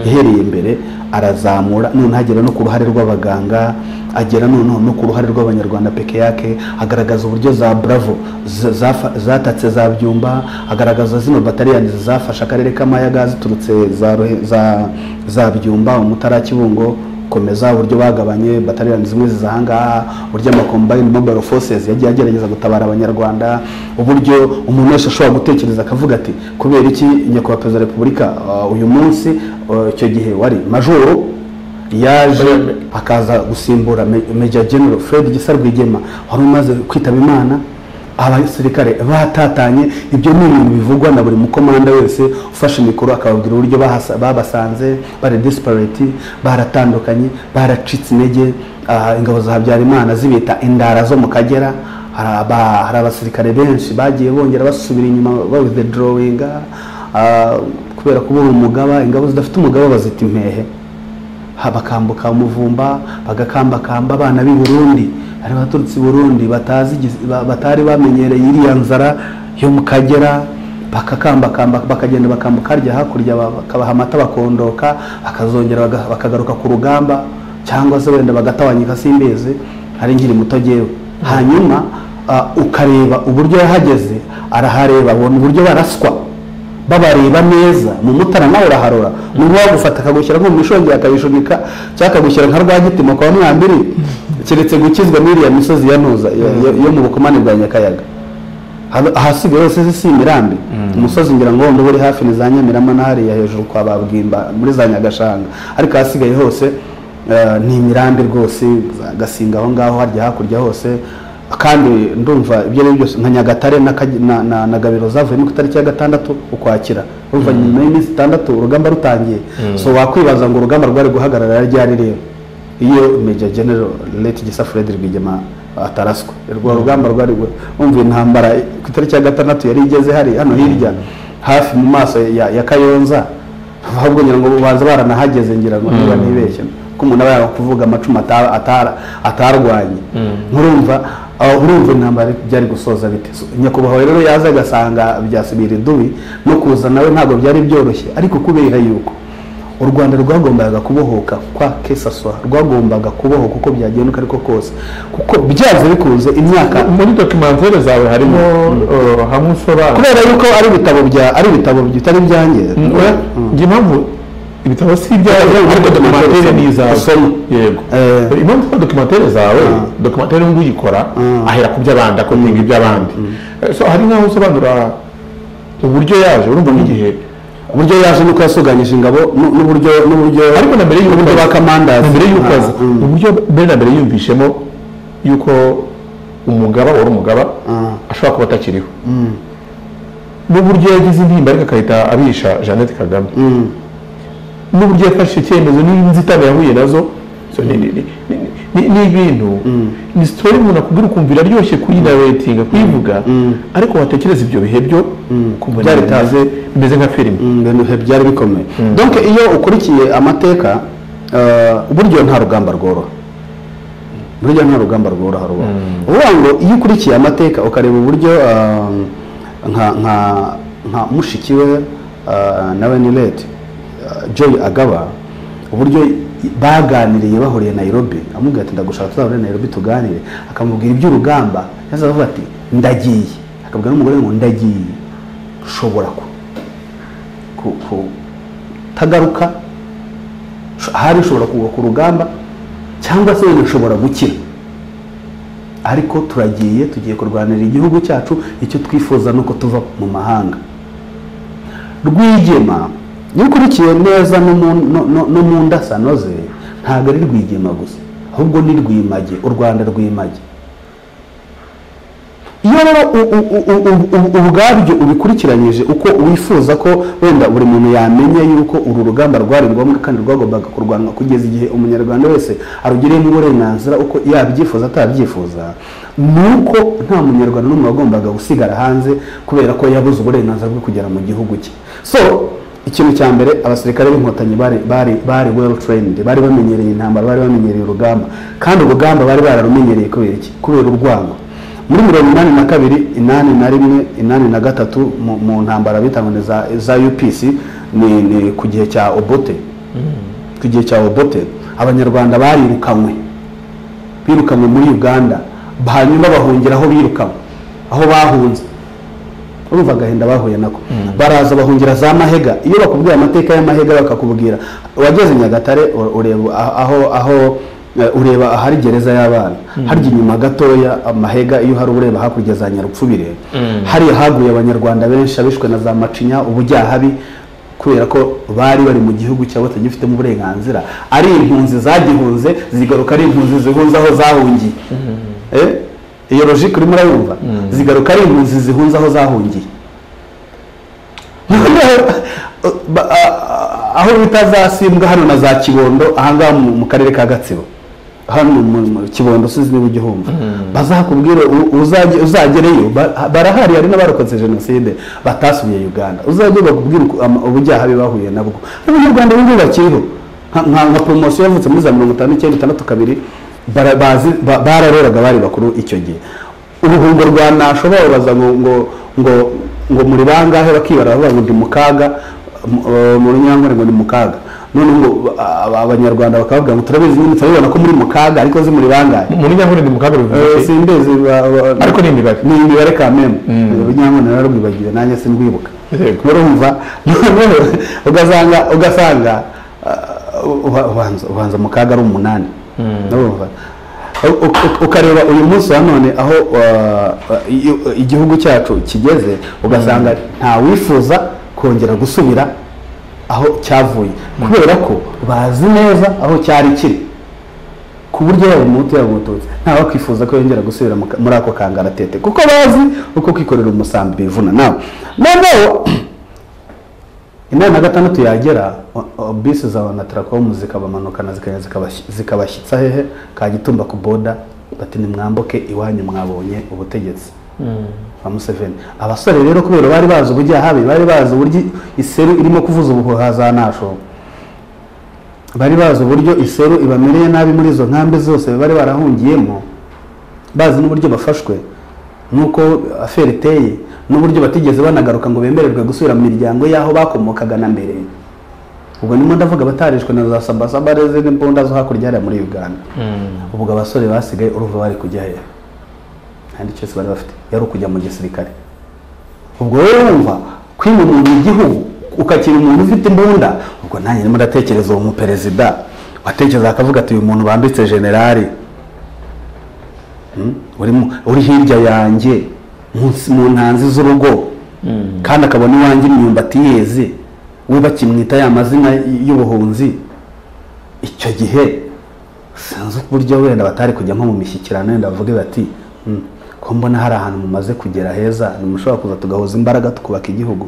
Speaker 1: yahereye mbere arazamura noneho agera no ku ruhare rw'abaganga agera noneho no ku ruhare rw'abanyarwanda peke yake agaragaza uburyo za bravo za- zafa- zatatse za byumba agaragaza zino bataliyani zafashe akarere k'amayaga ziturutse za Ruhe- za- za byumba umutara kibungo komeza uburyo bagabanye bataliyani zimwe ziza ahangaha uburyo amakombayini mobile forces yagiye agerageza gutabara abanyarwanda uburyo umuntu wese ashobora gutekereza akavuga ati kubera iki nyakubahwa perezida wa repubulika uh, uyu munsi uh, icyo gihe wari majoro yaje akaza gusimbura Me- major general fred gisa rwigema wari umaze kwitaba imana abasirikare batatanye ibyo ni ibintu bivugwa na buri mukomanda wese ufashe mikoro akababwira uburyo bahasa- babasanze bari disparate baratandukanye baracitse intege ah, ingabo za habyarimana zibita indara zo mu kagera hari aba- hari abasirikare benshi bagiye bongera basubira inyuma bawithdrawinga ah, kubera kubura umugaba ingabo zidafite umugaba bazita impehe Ha- bakambuka umuvumba bagakambakamba abana b'i burundi bari baturutse i burundi batazi igiz- ba- batari bamenyereye iriya nzara yo mu kagera bakakambakamba bakagenda bakambuka harya hakurya ba- bakabaha amata bakondoka bakazongera baga- bakagaruka ku rugamba cyangwa se wenda bagatawanyika simbizi ari nkiri muto gewe hanyuma ah, ukareba uburyo yahageze arahareba abona uburyo baraswa babareba neza mu mutara nawe uraharora umuntu wagufata akagushyira nko mu mishongi akabishunika cyangwa akagushyira nka rwagitimo kwa mwambiri keretse gukizwa n'iriya misozi ya ntuza yo- yo- yo mu bukomane bwa nyakayaga Hano- ahasigaye hose si si imirambi umusozi ngira ngo wenda uba uri hafi ni za nyamirama na hariya hejuru kwa babwimba muri za nyagashanga ariko ahasigaye hose eh, ni imirambi rwose za gasinga aho ngaho harya hakurya hose kandi ndumva ibyo ari byo byose nka nyagatare na Kag- na- na- na gabiro zavuyemo ku itariki ya gatandatu ukwakira urumva nyuma y'iminsi itandatu urugamba rutangiye so wakwibaza ngo urugamba rwari guhagarara ryari rero iyo Major General Late Gisa Fred Rwigema ataraswa urwo rugamba rwari rwe- umva intambara ku itariki ya gatandatu yari igeze hari hano hirya hafi mu maso ya, ya Kayonza ahubwo ngira ngo baza baranahageze ngira ngo niba nibeshye ko umuntu aba yakuvuga amacumu ata- atara- atarwanye nkurumva aho urumva intambara byari gusoza bite So, nyakubahwa rero yaza agasanga byasubira idubi no kuza nawe ntabwo byari byoroshye ariko kubera yuko u rwanda rwagombaga kubohoka kwa kesaswa rwagombaga kubohoka uko byagenduka ariko kose kuko byaze bikunze imyaka
Speaker 2: muri dokimantere zawe harimo eh, hamwe usobanura
Speaker 1: kubera yuko ari ibitabo bya ari ibitabo bitari ibyanjye
Speaker 2: Oya, njye impamvu ibitabo si ibyawe
Speaker 1: Oya,
Speaker 2: ariko
Speaker 1: documentary
Speaker 2: dokimantere ni izawe
Speaker 1: usoma.
Speaker 2: yego
Speaker 1: Eh.
Speaker 2: impamvu ko dokimantere zawe dokimantere n'ubwo uyikora ahera ku by'abandi akopinga iby'abandi Eh, so hari nk'aho usobanura uburyo yaje urumva nk'igihe
Speaker 1: uburyo yaje nuko yasuganyije ingabo nu- n'uburyo n'uburyo
Speaker 2: ariko na mbere y'uko
Speaker 1: n'uburyo ba kamandazi
Speaker 2: na mbere y'uko
Speaker 1: Ah,
Speaker 2: aza
Speaker 1: mm.
Speaker 2: uburyo mbere na mbere yumvishemo yuko umugaba wari umugaba ashobora kuba atakiriho n'uburyo yagize intimba ariko agahita abisha jeannette kagame n'uburyo yafashe icyemezo n'inzitane yahuye nazo so ni- ni- ni- ni- ni- ni ibintu ni sitori umuntu akubwira ukumvira aryoshye kuyinawetinga kuyivuga ariko watekereza ibyo bihe byo ukumva
Speaker 1: Byari
Speaker 2: nawe
Speaker 1: tough.
Speaker 2: bimeze- bimeze nka filime
Speaker 1: ibintu bihe byari bikomeye donc iyo ukurikiye amateka eh, burya nta rugamba rworoha burya nta rugamba rworoha rubaho uvuga ngo iyo ukurikiye amateka ukareba uburyo eh, nka nka nka mushiki we eh, nawe ni late eh, joy agaba uburyo baganiriye bahuriye Nairobi amubwira ati ndagushaka tuzahure Nairobi tuganire akamubwira iby'urugamba yaza avuga ati ndagiye akabwira n'umugore ngo ndagiye ushobora ku ku- kutagaruka Sho- ahari ushobora kugwa ku rugamba cyangwa se wenda ushobora gukira ariko turagiye tugiye kurwanira igihugu cyacu icyo twifuza ni uko tuva mu mahanga rwigema iyo ukurikiye neza no mu- no- no- no mu ndasano ze ntabwo ari rwigema gusa ahubwo ni rwimage u rwanda rwimage iyo rero u- u- u- u- u- u- ubwabyo ubikurikiranyije uko wifuza ko wenda buri muntu yamenya yuko uru rugamba rwari ngombwa kandi rwagombaga kurwanwa kugeza igihe umunyarwanda wese arugereyemo uburenganzira uko yabyifuza atabyifuza ni uko nta munyarwanda n'umwe wagombaga gusigara hanze kubera ko yabuze uburenganzira bwo kugera mu gihugu cye so ikintu cya mbere abasirikare b'inkotanyi bari bari bari well trained bari bamenyereye intambara bari bamenyereye urugamba kandi urugamba bari bararumenyereye kubera iki kubera urwango muri mirongo inani na kabiri inani na rimwe inani na gatatu mu- mu ntambara bita ngo ni za, za upc ni, ni ku gihe cya obote ku gihe cya obote abanyarwanda barirukanywe birukanywe muri uganda hanyuma bahungira aho birukanywe aho bahunze urumva agahinda bahuye nako baraza bahungira za mahega iyo bakubwira amateka y'amahega bakakubwira wageze nyagatare u- ureba aho- aho aho eh, ureba ahari gereza y'abana harya inyuma gatoya amahega iyo uhari ureba hakurya za nyarupfubire hariya haguye abanyarwanda benshi abishwe na za macinya ubujyahabi kubera ko bari bari mu gihugu cyabo batagifitemo uburenganzira ari impunzi zagihunze zigaruka ari impunzi zihunze aho zahungiye Eh? iyo logike urimo urayumva zigaruka ari impunzi zihunze aho zahungiye Ba- a- a- aho bita za simbwa hano na za kibondo ahangaha mu mu karere ka gatsibo hano mu mu kibondo usize niba ugihumva bazakubwire u- uzajye- uzagereyo ba- barahari hari n'abarokotse jenoside batasubiye uganda uzajye bakubwire uku- ama- ubujyahabi bahuye nabwo abanyarwanda b'ingubu bakiriho nka nka- nka poromosiyo yavutse muri za mirongo itanu n'icyenda itandatu kabiri bara- bazi- ba- bararoraga bari bakuru icyo gihe uruhungo rwa nasho bababaza ngo ngo ngo ngo muri bangahe bakibara bavuga ngo ndi mu kaga mu- eh, mu runyangore ngo ni mu kaga none ngo a- a- abanyarwanda bakavuga ngo turabizi nyine turabibona ko muri mu kaga ariko zi muri bangahe
Speaker 2: muri nyakuri ni mu kaga bivuze
Speaker 1: Eh,
Speaker 2: iki?
Speaker 1: simbizi ba- ba-
Speaker 2: ariko ni imibare
Speaker 1: ni imibare kameme urunyankwano nararwibagiwe nanjye sindwibuka
Speaker 2: Yego.
Speaker 1: urumva noneho ugasanga ugasanga uh, uba- ubanza ubanza mu kaga ari umunani urumva U- u- ukareba uyu munsi wa none aho uh, i- igihugu cyacu kigeze ugasanga nta wifuza kongera gusubira aho cyavuye kubera ko bazi neza aho cyari kiri ku buryo yaba umuhutu yaba umututsi ntawe wakwifuza ko yongera gusubira mu ka- muri ako kangaratete kuko bazi uko kwikorera umusambi bivuna nawe noneho inani na gatandatu yagera o- o- bisi za onatarakomu zikabamanukana zikagenda zikabashy- zikabashyitsa hehe kagitumba ku boda bati nimwambuke iwanyu mwabonye ubutegetsi ba museveni abasore rero kubera bari bazi ubujyahabi bari bazi uburyo iseru irimo kuvuza ubuhuha za nashobo bari bazi uburyo iseru ibamereye nabi muri izo nkambi zose bari barahungiyemo bazi n'uburyo bafashwe n'uko aferi iteye n'uburyo batigeze banagaruka ngo bemererwe gusubira mu miryango y'aho bakomokaga na mbere ubwo nimo ndavuga abatarishwe na za sabasaba n'izindi mbunda zo hakurya hariya muri uganda ubwo abasore basigaye urumva bari kujya hehe nta n'icyo cyose bari bafite yari ukujya mu gisirikare ubwo wowe wumva kwima umuntu igihugu ukakira umuntu ufite imbunda ubwo nanjye ndimo ndatekereza uwo muperezida watekereza akavuga ati uyu muntu bambitse generali Mm? uri mu- uri hirya yanjye munsi- mu ntanzi z'urugo kandi akabona iwanjye imyumbati yeze we bakimwita ya mazina y- y'ubuhunzi icyo gihe sinzi uburyo wenda batari kujya nko mu mishyikirano wenda bavuge bati "Mm, ko mbona hari ahantu mumaze kugera heza ntimushobora kuza tugahuza imbaraga tukubaka igihugu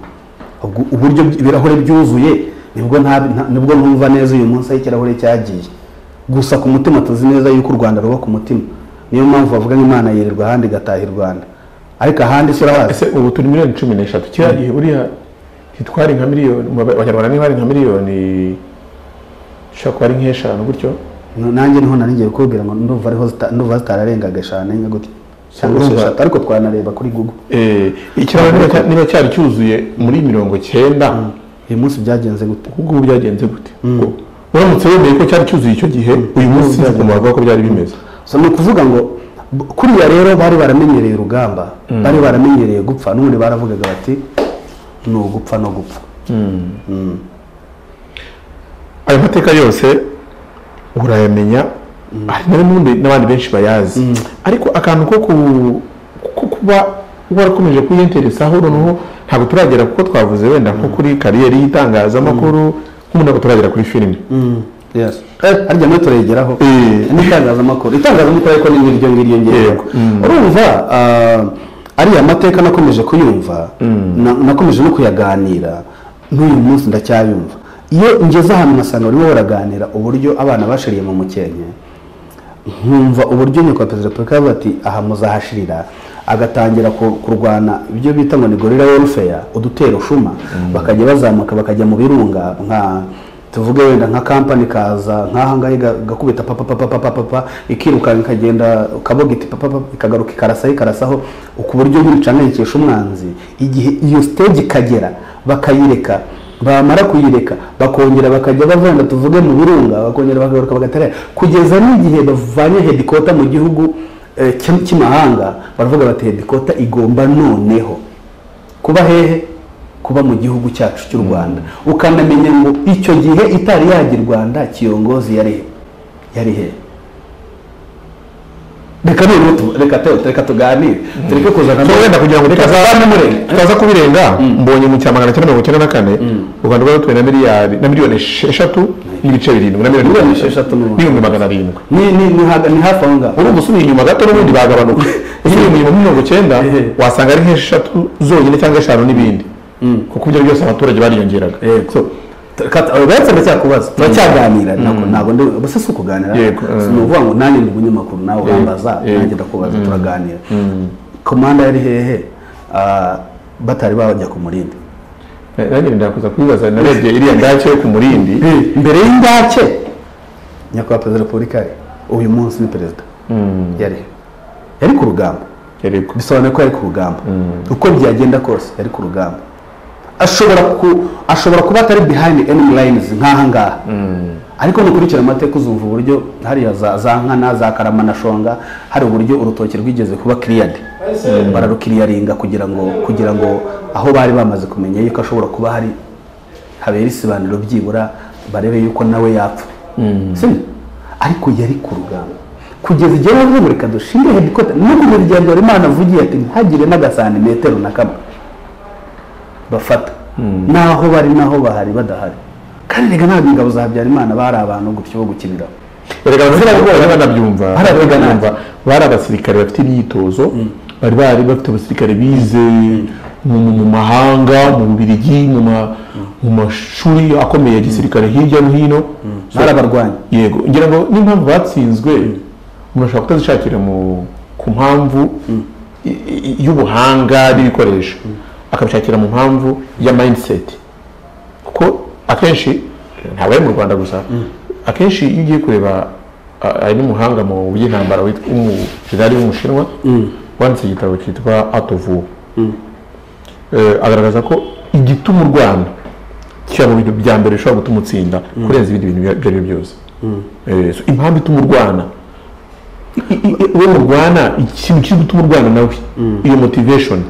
Speaker 1: ubwo uburyo by- ibirahure byuzuye nibwo nta- nta- nibwo numva neza uyu munsi aho ikirahure cyagiye gusa ku mutima tuzi neza yuko u rwanda ruba ku mutima niyo mpamvu bavuga ngo imana yirirwa ahandi igataha i rwanda ariko ahandi si urahazi
Speaker 2: ese ubu turi miliyoni cumi n'eshatu kiriya gihe buriya ntitwari nka miliyoni mu banyarwanda ntibari nka miliyoni ishobora kuba ari nk'eshanu gutyo
Speaker 1: nanjye niho nari ngiye kukubwira ngo ndumva ariho zita- ndumva zitararengaga eshanu enye gutya cyangwa se
Speaker 2: Urumva-
Speaker 1: eshatu ariko twanareba kuri google
Speaker 2: Eh, ikiraro niba cya- niba cyari cyuzuye muri mirongo cyenda
Speaker 1: uyu munsi byagenze gute
Speaker 2: ubu ngubu byagenze gute Ngo uramutse wemeye ko cyari cyuzuye icyo gihe uyu munsi sinzi ukuntu wavuga ko byari bimeze
Speaker 1: so ni ukuvuga ngo b- kuriya rero bari baramenyereye urugamba bari baramenyereye gupfa n'ubundi baravugaga bati ni ugupfa no gupfa
Speaker 2: ayo mateka yose urayamenya hari na n'ubundi n'abandi benshi bayazi ariko akantu ko ku- ko kuba warakomeje kuyenteresaho noneho ntabwo turagera kuko twavuze wenda nko kuri kariyeri y'itangazamakuru nk'ubu ntabwo turagera kuri filime
Speaker 1: yes harya nawe turayigeraho
Speaker 2: Eh.
Speaker 1: n'itangazamakuru itangazamakuru ariko ni nk'iryo ngiryo ngiryo
Speaker 2: Yego. Mm.
Speaker 1: urumva ah, ariya mateka nakomeje kuyumva na- nakomeje no kuyaganira n'uyu munsi ndacyayumva iyo ngeze ahantu nkasanga barimo baraganira uburyo abana bashiriye mu mukenke nkumva uburyo nyakubahwa perezida wa repubulika yavuze ati aha muzahashirira agatangira ku- kurwana ibyo bita ngo ni gorira welfare udutero shuma bakajya bazamuka bakajya mu birunga nka tuvuge wenda nka kampani kaza nk'ahangahe gakubita papa papa papa papa ikiruka ikagenda kaboga iti papa papa ikagaruka ikarasaho ikarasaho ku buryo nk'ibicanayikisha umwanzi igihe iyo stage ikagera bakayireka bamara kuyireka bakongera bakajya bavanga tuvuge mu birunga bakongera bakagaruka bagatarera kugeza n'igihe bavanye hedikota mu gihugu eh, cy'i- cy'imahanga baravuga bati hedikota igomba noneho kuba hehe kuba mu gihugu cyacu cy'u rwanda ukanamenya ngo icyo gihe itari yajya i rwanda kiyongozi yari he yari hehe reka noneho tu- reka tu- reka tuganire tureke kuzana
Speaker 2: So, wenda kugira ngo tutaza- tutaza kubirenga mbonye mu cya magana cyenda mirongo icyenda na kane u rwanda rwari na miliyari na miliyoni esheshatu n'ibice birindwi na miliyoni
Speaker 1: Miliyoni esheshatu n'ubundi.
Speaker 2: n'ibihumbi magana arindwi
Speaker 1: ni ni ni haga- ni hafi aho ngaho
Speaker 2: urumva usubiye inyuma gato n'ubundi bagabanuka usubiye inyuma muri mirongo icyenda
Speaker 1: Ehe.
Speaker 2: wasanga ari nk'esheshatu zonyine cyangwa eshanu n'ibindi kuko ibyo byose abaturage bariyongeraga So,
Speaker 1: uretse ndacyakubaza turacyaganira ntabwo ntabwo ndi ubuse si ukuganira
Speaker 2: Yego, eh.
Speaker 1: si ni ukuvuga ngo nanjye ndi umunyamakuru nawe urambaza
Speaker 2: yego.
Speaker 1: nanjye ndakubaza turaganira komanda yari hehe Ah, batari bajya ku murindi
Speaker 2: na- nanjye ndakuza kubibaza narebye iriya ndake yo ku murindi
Speaker 1: mbere y'indake nyakubahwa perezida wa repubulika uyu munsi ni perezida yari he? yari ku rugamba
Speaker 2: yari ku-
Speaker 1: bisobanuye ko yari ku rugamba uko byagenda kose yari ku rugamba ashobora ku- ashobora kuba atari behind enemy lines nk'aha ngaha ariko nukurikira amateka uzumva uburyo hariya za za nkana za karama na shonga hari uburyo urutoki rwigeze kuba cleared bararukiriyaringa kugira ngo kugira ngo aho bari bamaze kumenya yuko ashobora kuba hari habera isibaniro byibura barebe yuko nawe yapfa sibyo ariko yari ku rugamba kugeza igihe bavuga ngo reka dushinge hedikota no kugeza igihe habyarimana avugiye ati ntihagire n'agasantimetero na kamwe bafata n'aho bari n'aho bahari badahari kandi reka ntabwo ingabo za habyarimana bari abantu gutyo bo gukiniraho
Speaker 2: erega abantu bari banabyumva
Speaker 1: Bari
Speaker 2: bari
Speaker 1: abagana.
Speaker 2: banabyumva bari abasirikare bafite imyitozo bari bari bafite abasirikare bize mu mu- mu mahanga mu bubirigi mu ma- mu mashuri akomeye ya gisirikare hirya no hino So,
Speaker 1: bari abarwanyi
Speaker 2: yego ngira ngo n'impamvu batsinzwe umuntu ashobora kutazishakira mu- ku mpamvu i- i- y'ubuhanga n'ibikoresho akabishakira mu mpamvu ya mindset kuko akenshi ntabwo ari mu rwanda gusa akenshi iyo ugiye kureba a- hari n'umuhanga mu by'intambara witwa umujenerali w'umushinwa wanditse igitabo cyitwa art of war Eh, agaragaza ko igituma u rwanda kiba mu bintu bya mbere bishobora gutuma utsinda kurenza ibindi bintu ibyo ari byo byose Eh, so impamvu ituma urwana i- i- i- uwo murwana ikintu kiri gutuma urwana nawe iyo motivation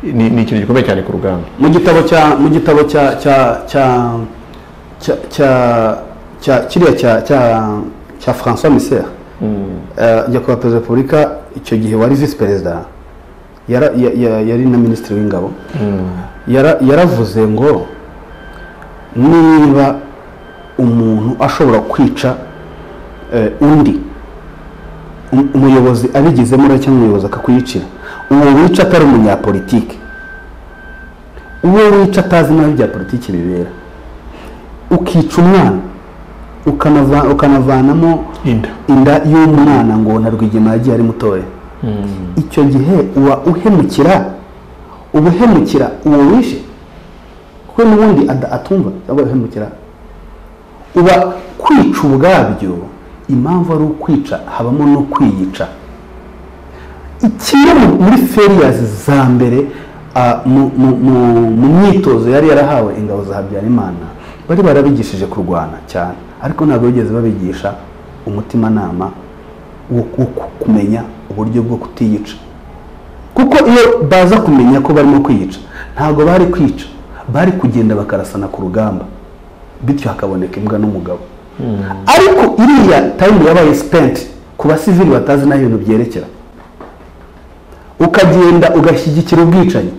Speaker 2: ni ni ikintu gikomeye cyane ku rugamba
Speaker 1: mu gitabo cya mu gitabo cya cya cya cya cya cya kiriya cya cya cya François Misser eh, nyakubahwa perezida wa repubulika icyo gihe wari visi perezida yara- ya- ya- yari na minisitiri w'ingabo Yara- yaravuze ngo niba umuntu ashobora kwica eh, undi um- umuyobozi abigizemo uruhare cyangwa umuyobozi akakwiyicira uwo wica atari umunyapolitike uwo wica atazi nabi bya politiki bibera ukica umwana ukanava- ukanavanamo
Speaker 2: inda
Speaker 1: inda y'umwana ngo na rwigema yagiye ari mutoya icyo gihe uba uhemukira uba uhemukira uwo wishe kuko n'ubundi ada- atumva cyangwa uhemukira uba kwica ubwabyo impamvu ari ukwica habamo no kwiyica kimwe mu- muri feriyazi za mbere ah, mu- mu- mu- mu myitozo yari yarahawe ingabo za habyarimana bari barabigishije kurwana cyane ariko ntabwo bigeze babigisha umutimanama wo wo ku- kumenya uburyo bwo kutiyica kuko iyo baza kumenya ko barimo kwiyica ntabwo bari kwica bari kugenda bakarasana ku rugamba bityo hakaboneka imbwa n'umugabo ariko iriya tayimu yabaye sipenti ku basivili batazi n'aho ibintu byerekera ukagenda ugashyigikira ubwicanyi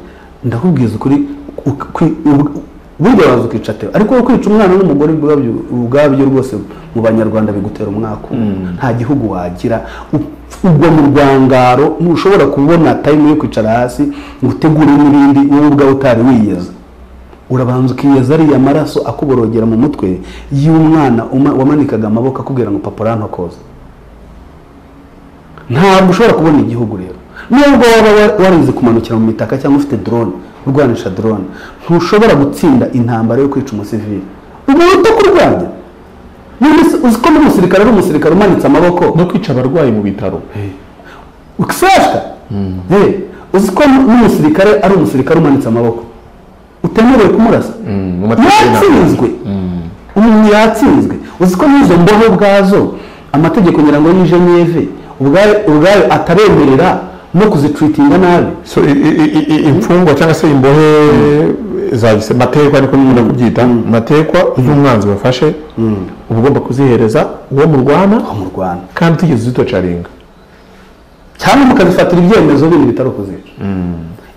Speaker 1: ndakubwiza ukuri uk- ukwi- ub- burya waza ukica teo ariko wowe kwica umwana n'umugore ubwabyo ubwabyo rwose mu banyarwanda bigutera umwaka umwe nta gihugu wagira u- ugwa mu rwangaro ntushobora kubona tayimu yo kwicara hasi ngo utegure n'ibindi wowe ubwawe utari wiyeza urabanza ukiyeza ariya maraso akuborogera mu mutwe y'umwana uma- wamanikaga amaboko akubwira ngo papa urantokoza ntabwo ushobora kubona igihugu rero nubwo waba wa- warize kumanukira mu mitaka cyangwa ufite drone urwanisha drone ntushobora gutsinda intambara yo kwica umusivili ubu uta kurwanya Muri misi- uzi ko muri umusirikare ari umusirikare umanitse amaboko
Speaker 2: no kwica abarwayi mu bitaro
Speaker 1: ukisashwa Eh, uzi ko n'umusirikare ari umusirikare umanitse amaboko utemerewe kumurasa
Speaker 2: mu mategeko
Speaker 1: yatsinzwe umuntu yatsinzwe uzi ko n'izo mbohe ubwazo amategeko ngira ngo ni geneve ubwayo ubwayo ataremerera no kuzitwitinga nabi
Speaker 2: So, i- i- i- i- imfungwa cyangwa se imbohe za gise matekwa ariko nyine kubyita matekwa uyu mwanzi wafashe uba ugomba kuzihereza uwo murwana
Speaker 1: mu rwanda
Speaker 2: kandi utigeze zitocaringa
Speaker 1: cyangwa mukazifatira ibyemezo bindi bitari kuzica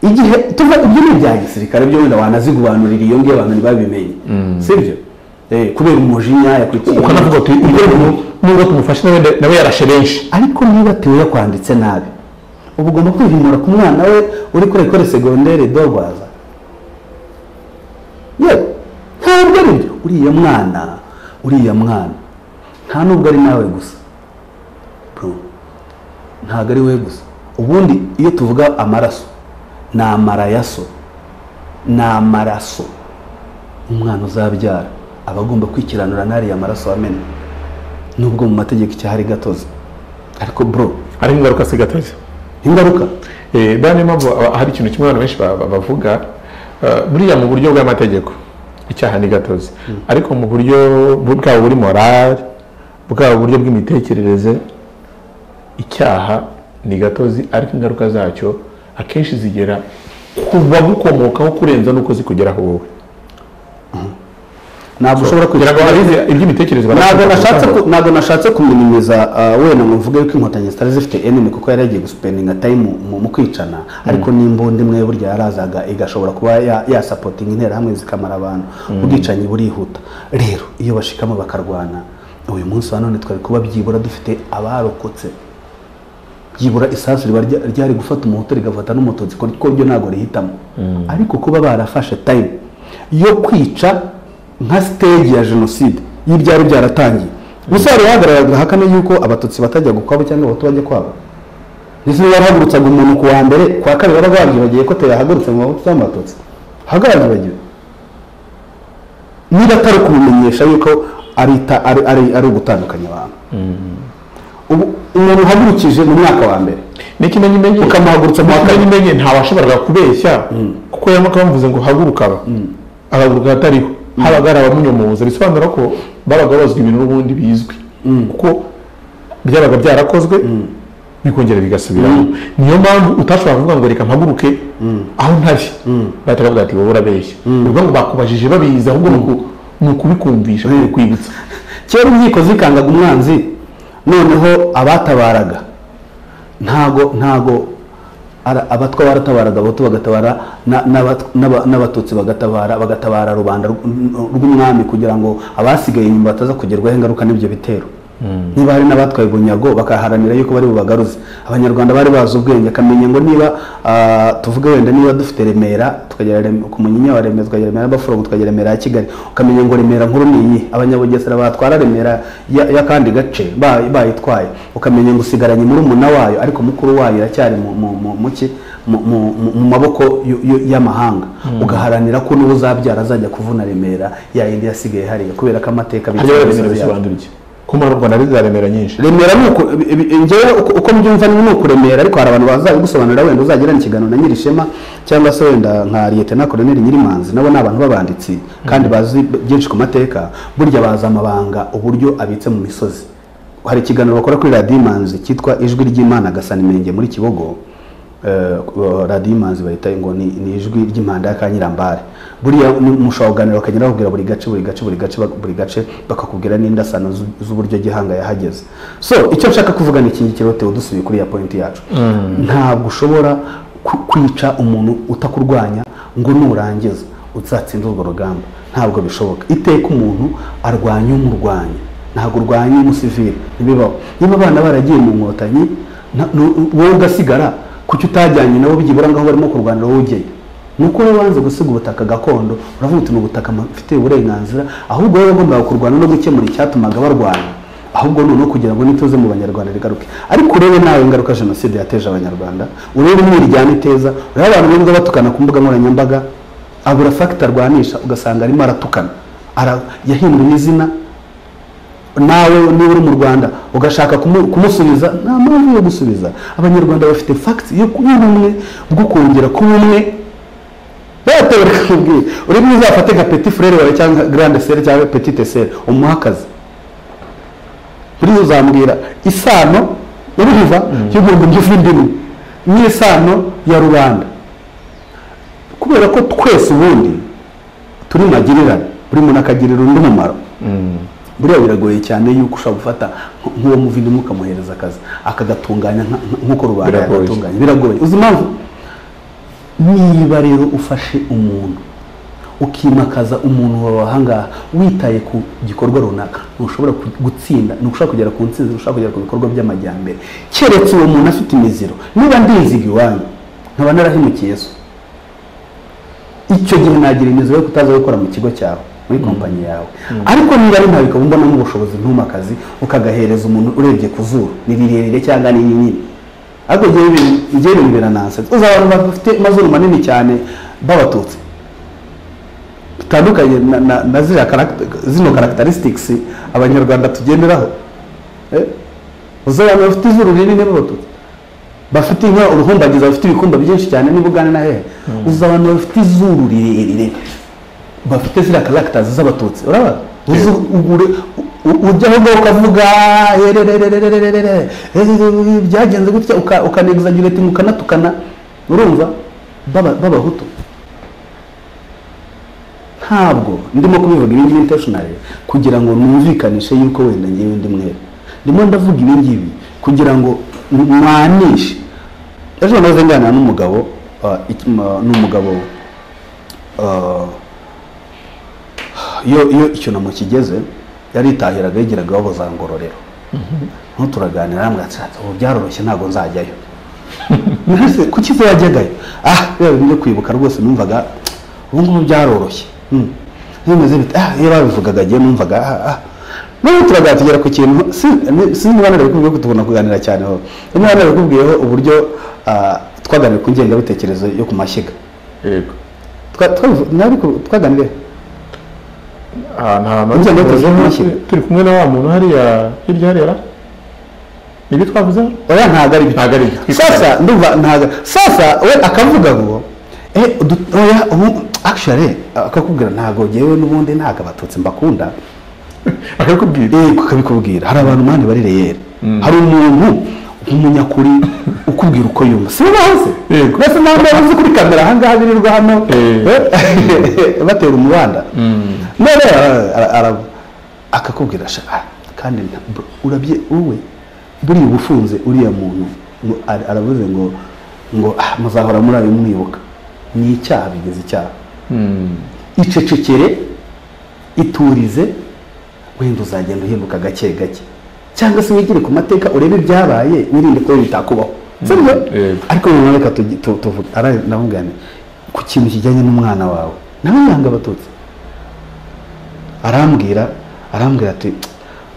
Speaker 1: igihe tuva ibyo ni ibya gisirikare byo wenda wanazigubanurira iyo ngiyo abantu ntibabimenye sibyo Eh, kubera umujinya yakwikiye
Speaker 2: ukanavuga uti "Iyo umuntu- nubwo tumufashe nawe nda- nawe yarashe benshi
Speaker 1: ariko niba tewe yakwanditse nabi uba ugomba kwihimura ku mwana we uri kuri ekore segondere dorwaza yewe ntabwo ari byo uriya mwana uriya mwana nta nubwo ari nawe gusa Bro, ntabwo ari we gusa ubundi iyo tuvuga amaraso ni amarayaso ni amaraso umwana uzabyara aba agomba kwikiranura n'ariya maraso wamena nubwo mu mategeko icyahari gatozi ariko bro
Speaker 2: ari ingaruka si gatozi
Speaker 1: ingaruka
Speaker 2: Eh, buriya niyo mpamvu aba- hari ikintu kimwe abantu benshi ba- ba- bavuga eh, buriya mu buryo bw'amategeko icyaha ni gatozi ariko mu buryo bu- bwaba buri morali bwaba uburyo bw'imitekerereze icyaha ni gatozi ariko ingaruka zacyo akenshi zigera ku bagukomokaho kurenza n'uko zikugeraho wowe
Speaker 1: ntabwo ushobora
Speaker 2: kugira ngo
Speaker 1: kugira
Speaker 2: abize iby'imitekerereze
Speaker 1: ntabwo nashatse
Speaker 2: barashaka
Speaker 1: ku- ntabwo nashatse kuminimiza ah, wenda ngo mvuge yuko inkotanyi zitari zifite enemy kuko yari yagiye gusupendinga tayimu mu mu kwicana ariko n'imbunda imwe burya yarazaga igashobora kuba ya- yasapotinga interahamwe zikamara abantu ubwicanyi burihuta rero iyo bashikamo bakarwana uyu munsi wa none twari kuba byibura dufite abarokotse byibura isasu riba rya- ryari gufata umuhutu rigafata n'umututsi kuko byo ntabwo rihitamo ariko kuba barafashe tayimu yo kwica nka siteji ya jenoside iyo ibyari byaratangiye gusa hari hagaragara hakane yuko abatutsi batajya kwabo cyangwa abahutu bajya kwabo ndetse niba bahagurutsaga umuntu ku wa mbere ku wa kabiri babaga babyibagiye ko teyahagurutse mu mahutu cyangwa abatutsi hagaragaragiwe niba atari kubimenyesha yuko ari ta- ari- ari- ari ugutandukanya abantu ubu umuntu uhagurukije mu mwaka wa mbere
Speaker 2: n'ikimenyi menye
Speaker 1: ukamuhagurutsa mu wa kabiri.
Speaker 2: n'ikimenyi menye ntawashoboraga kubeshya kuko yaba akamuvuze ngo haguruka aba agahaguruka atariho habaga hari abamunyomoza bisobanura ko babaga bazwi ibintu n'ubundi bizwi kuko byabaga byarakozwe bikongera bigasubiramo niyo mpamvu utashobora kuvuga ngo reka mpaguruke aho ntari bahita bavuga ati wowe urabeshya ni ukuvuga ngo bakubajije babizi ahubwo ni uku- ni ukubikumvisha ni ukubikwibutsa
Speaker 1: kera inkiko zikangaga umwanzi noneho abatabaraga ntago ntago ara- abatwa baratabaraga abahutu bagatabara na- n'abat- n'aba- n'abatutsi bagatabara bagatabara rubanda rw- rw'umwami kugira ngo abasigaye inyuma bataza kugerwaho ingaruka n'ibyo bitero niba hari n'abatwaye bunyago bakaharanira yuko bari bubagaruze abanyarwanda bari bazi ubwenge akamenya ngo niba ah, tuvuge wenda niba dufite remera tukagera Rem- ku munyinya wa remera tukagera remera y'abaforomo tukagera remera ya kigali ukamenya ngo remera nkuru ni iyi abanyabugesera batwara remera ya- y'akandi gace ba- bayitwaye ukamenya ngo usigaranye murumuna wayo ariko mukuru wayo iracyari mu- mu- mu- mu ki- mu- mu- mu- mu maboko y- y- y'amahanga ugaharanira ko n'uwo uzabyara azajya kuvuna remera yayindi yasigaye hariya kubera ko amateka
Speaker 2: hajya
Speaker 1: bigira
Speaker 2: barabisaba
Speaker 1: byayo.
Speaker 2: bisobanura iki ko mu rwanda ari za remera nyinshi
Speaker 1: remera ni uku ibi- ibi- njyewe uko- uko mbyumva ni ukuremera ariko hari abantu bazabigusobanurira wenda uzagirana ikiganiro na nyirishema cyangwa se wenda nka liyetena koloneli nyirimanzi nabo ni abantu b'abanditsi kandi bazi byinshi ku mateka burya bazi amabanga uburyo abitse mu misozi hari ikiganiro bakora kuri radiyo imanzi cyitwa ijwi ry'imana gasanimenge muri kibogo Eh, ku- radiyo imanzi bahita ngo ni ni ijwi ry'impanda ya kanyirambare buriya ni- mushobora kuganira bakagenda bakubwira buri gace buri gace buri gace bak- buri gace bakakubwira n'indasano z'u- z'uburyo gihanga yahageze so icyo nshaka kuvuga ni iki ngiki rote dusubiye kuri ya pointi yacu ntabwo ushobora ku- kwica umuntu utakurwanya ngo nurangiza uzatsinda urwo rugamba ntabwo bishoboka iteka umuntu arwanya umurwanya ntabwo urwanya umusivire ntibibaho niba abana baragiye mu nkotanyi nta- nu- wowe ugasigara kuki utajyanye nabo byibura ngaho barimo kurwanira wowe ujyeyo ni uko wowe wanze gusiga ubutaka gakondo uravuga uti ni ubutaka mfite uburenganzira ahubwo wowe wagombaga kurwana no gukemura icyatumaga barwana ahubwo noneho kugira ngo nituze mu banyarwanda rigaruke ariko urebe nawe ingaruka jenoside yateje abanyarwanda urebe umwiryane iteza urebe abantu bumva batukana ku mbuga nkoranyambaga abura fagita arwanisha ugasanga arimo aratukana Ara- yahindura izina nawe niba uri mu rwanda ugashaka kumu- kumusubiza nta mpamvu yo gusubiza abanyarwanda bafite fagiti y'ubumwe bwo kongera kuba umwe batewe bakakubwira urimo uzafate nka peti furere wawe cyangwa garande sere cyangwa petite sere umuhe akazi buriya uzambwira isano y'uruhiva y'umuntu by'ivindimwe n'isano ya rubanda kubera ko twese ubundi turi magirirane buri muntu akagirira undi umumaro buriya biragoye cyane yuko ushobora gufata nk- nk'uwo muvindimwe ukamuhereza akazi akagatunganya nka- nka- nk'uko rubanda
Speaker 2: Biragoye.
Speaker 1: yagatunganya biragoye uzi impamvu niba rero ufashe umuntu ukimakaza umuntu wawe ahangaha witaye ku gikorwa runaka ntushobora ku- gutsinda ntushobora kugera ku ntsinzi ntushobora kugera ku bikorwa by'amajyambere keretse uwo muntu afite imiziro niba ndinziga iwanyu nkaba narahemukiye so icyo gihe nagira imiziro yo kutaza gukora mu kigo cyawe muri kompanyi yawe ariko niba ari ntabwo ukaba mbonamo ubushobozi ntumakazi ukagahereza umuntu urebye ku zuru ni rirerire cyangwa ni rinini ariko njyewe ibi- njyewe ibi biranansetsa uzi abantu bafite amazuru manini cyane b'abatutsi bitandukanye na, na, na ziriya karakt- zino characteristics abanyarwanda tugenderaho Eh? uzi abantu bafite izuru rinini b'abatutsi bafite inka uruhumbagiza bafite ibikumba byinshi cyane niba ugana na hehe uzi abantu bafite izuru rirerire bafite ziriya karagita z'abatutsi urabona uzi ugure ujya aho ngaho ukavuga "Ererererererere, eh, byagenze gutya uka- ukanegizagireti mukanatukana urumva b'aba- b'abahutu ntabwo ndimo kubivuga ibi ngibi intentionally kugira ngo numvikanishe yuko wenda ngewe ndi mwere ndimo ndavuga ibi ngibi kugira ngo mwanishe ejo nahoze nganira n'umugabo uh, iki- ma- n'umugabo uh, iyo iyo icyunamo kigeze yaritahiraga yigiraga iwabo za ngororero noneho turaganira arambwira ati "Ati, ubu byaroroshye ntabwo nzajyayo Mbese kuki se yajyagayo ah biba bintu byo kwibuka rwose numvaga ubu ngubu byaroroshye Mm. bimeze bite ah iyo babivugaga agiye numvaga ah ah noneho turaganira tugera ku kintu si- ni- sinzi niba narabikubwiye kuko tubona kuganira cyane ho niba narabikubwiyeho uburyo ah, twaganiriye ku ngengabitekerezo yo ku mashyiga
Speaker 2: yego
Speaker 1: Twa- twabivu- nabiku- twaganiriye
Speaker 2: ahantu ahantu
Speaker 1: Ujya muri televiziyo
Speaker 2: turi,
Speaker 1: ntukire.
Speaker 2: turi kumwe na wa muntu hariya hirya hariya nibyo twavuze
Speaker 1: oya ntabwo ari byo
Speaker 2: Ntabwo ari byo.
Speaker 1: sasa ndumva ntabwo sasa we akavuga ngo eh udu- oya ubu actually akakubwira ntabwo ngewe n'ubundi ntabwo abatutsi mbakunda
Speaker 2: akabikubwira
Speaker 1: eh kakabikubwira hari abantu mani bari reyeri hari umuntu umunyakuri ukubwira uko yumva si bazi
Speaker 2: Yego.
Speaker 1: mbese ntabwo bazi kuri kamera aha ngaha birirwa hano
Speaker 2: Eh.
Speaker 1: eh, batera umubanda none ara- ara- ara- akakubwira sha ah, kandi nta- bro, urabye wowe buriya uba ufunze uriya muntu ngo ara- aravuze ngo ngo ah, muzahora muri ayo mwibuka ni icyaha bigeze icyaha icecekere iturize wenda uzagenda uhinduka gake gake cyangwa se wigire ku mateka urebe ibyabaye wirinde ko bitakubaho sibyo
Speaker 2: yego.
Speaker 1: ariko ubu reka tugi- tu- tuvuge navuga ku kintu kijyanye n'umwana wawe nawe yanga abatutsi arambwira arambwira ati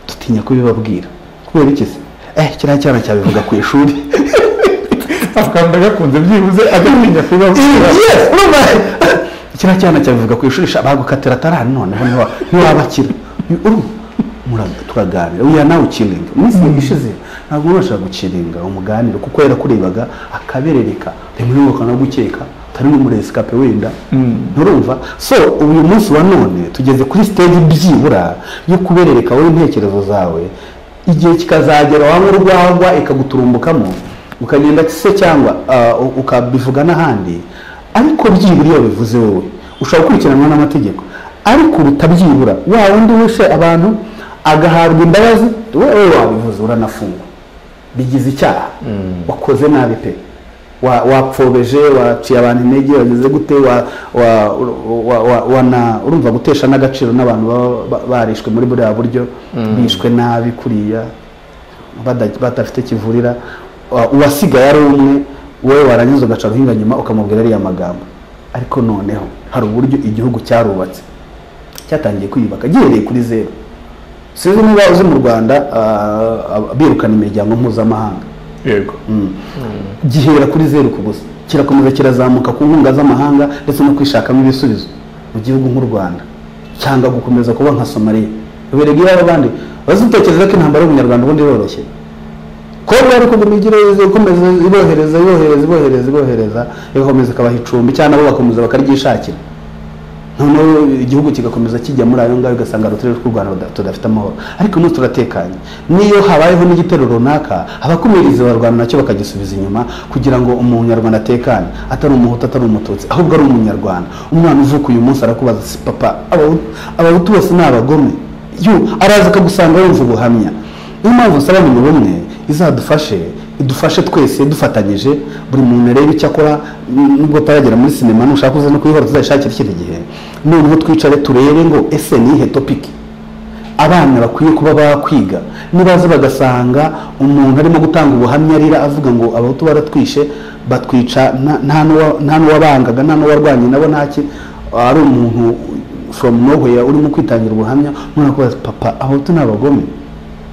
Speaker 1: dutinya kubibabwira kubera iki se eh kiriya cyana cyabivuga ku ishuri
Speaker 2: akanda gakunze byibuze agatinya kubavuga
Speaker 1: Yes, urumva? kiriya cyana cyabivuga ku ishuri sha, bagukatira atarari noneho ntiwa- ntiwabakira Urumva? Mura- turaganira we are now chilling iminsi ishize ntabwo wabasha gukiringa umuganiro kuko yarakurebaga akaberereka rimwe no gukeka utari n'umuresikape wenda nturumva so uyu munsi wa none tugeze kuri stage byibura yo kuberereka wowe intekerezo zawe igihe kikazagera wanywa urwagwa ikaguturumbukamo ukagenda se cyangwa ah, u- ukabivuga n'ahandi ariko byibura iyo bivuze wowe ushobora gukurikiranwa n'amategeko ariko bitabyibura wa wundi wishe abantu agahabwa imbabazi wowe wabivuze uranafungwa bigize icyaha wakoze nabi pe wa- wapfobeje waciye abantu intege wageze gute wa- wa- wa- wa- wana- urumva gutesha n'agaciro n'abantu baba ba- barishwe muri buriya buryo bishwe nabi kuriya bada- badafite kivurira wa- uwasigaye ari umwe wowe warangiza ugaca ruhinga nyuma ukamubwira ariya magambo ariko noneho hari uburyo igihugu cyarubatse cyatangiye kwiyubaka gihereye kuri zeru sinzi niba uzi mu rwanda ah, ah, birukana imiryango mpuzamahanga
Speaker 2: yego
Speaker 1: gihera kuri zeru ku gusa kirakomeza kirazamuka ku nkunga z'amahanga ndetse no kwishakamo ibisubizo mu gihugu nk'u rwanda cyangwa gukomeza kuba nka somaliya uberega iyo hari abandi bazitekereza ko intambara y'ubunyarwanda ubundi yoroshye kongo ariko ngo migire ikomeza ibohereza ibohereza ibohereza ibohereza igakomeza ikabaha icumbi cyangwa nabo bakomeza bakaryishakira noneho igihugu kigakomeza kijya muri ayo ngayo ugasanga hari uturere tw'u rwanda tuda- tudafite amahoro ariko n'ubu turatekanye n'iyo habayeho n'igitero runaka abakumirizi barwana nacyo bakagisubiza inyuma kugira ngo umunyarwanda atekane atari umuhutu atari umututsi ahubwo ari umunyarwanda umwana uvuka uyu munsi arakubaza si papa abahutu abahutu bose ni abagome yo araza akagusanga yumva ubuhamya niyo mpamvu nsabana ubumwe izadufashe idufashe twese dufatanyije buri muntu arebe icyo akora n- nubwo ataragera muri sinema nushaka uze no kuyihora tuzayishakira ikindi gihe noneho twicare turebe ngo ese nihe topiki abana bakwiye kuba bakwiga nibaza bagasanga umuntu arimo gutanga ubuhamya arira avuga ngo abahutu baratwishe batwica nta- nta n'uwa- nta n'uwabangaga nta n'uwarwanye nabo ntaki ari umuntu from nowhere urimo kwitangira ubuhamya umwana akubaza papa abahutu ni abagome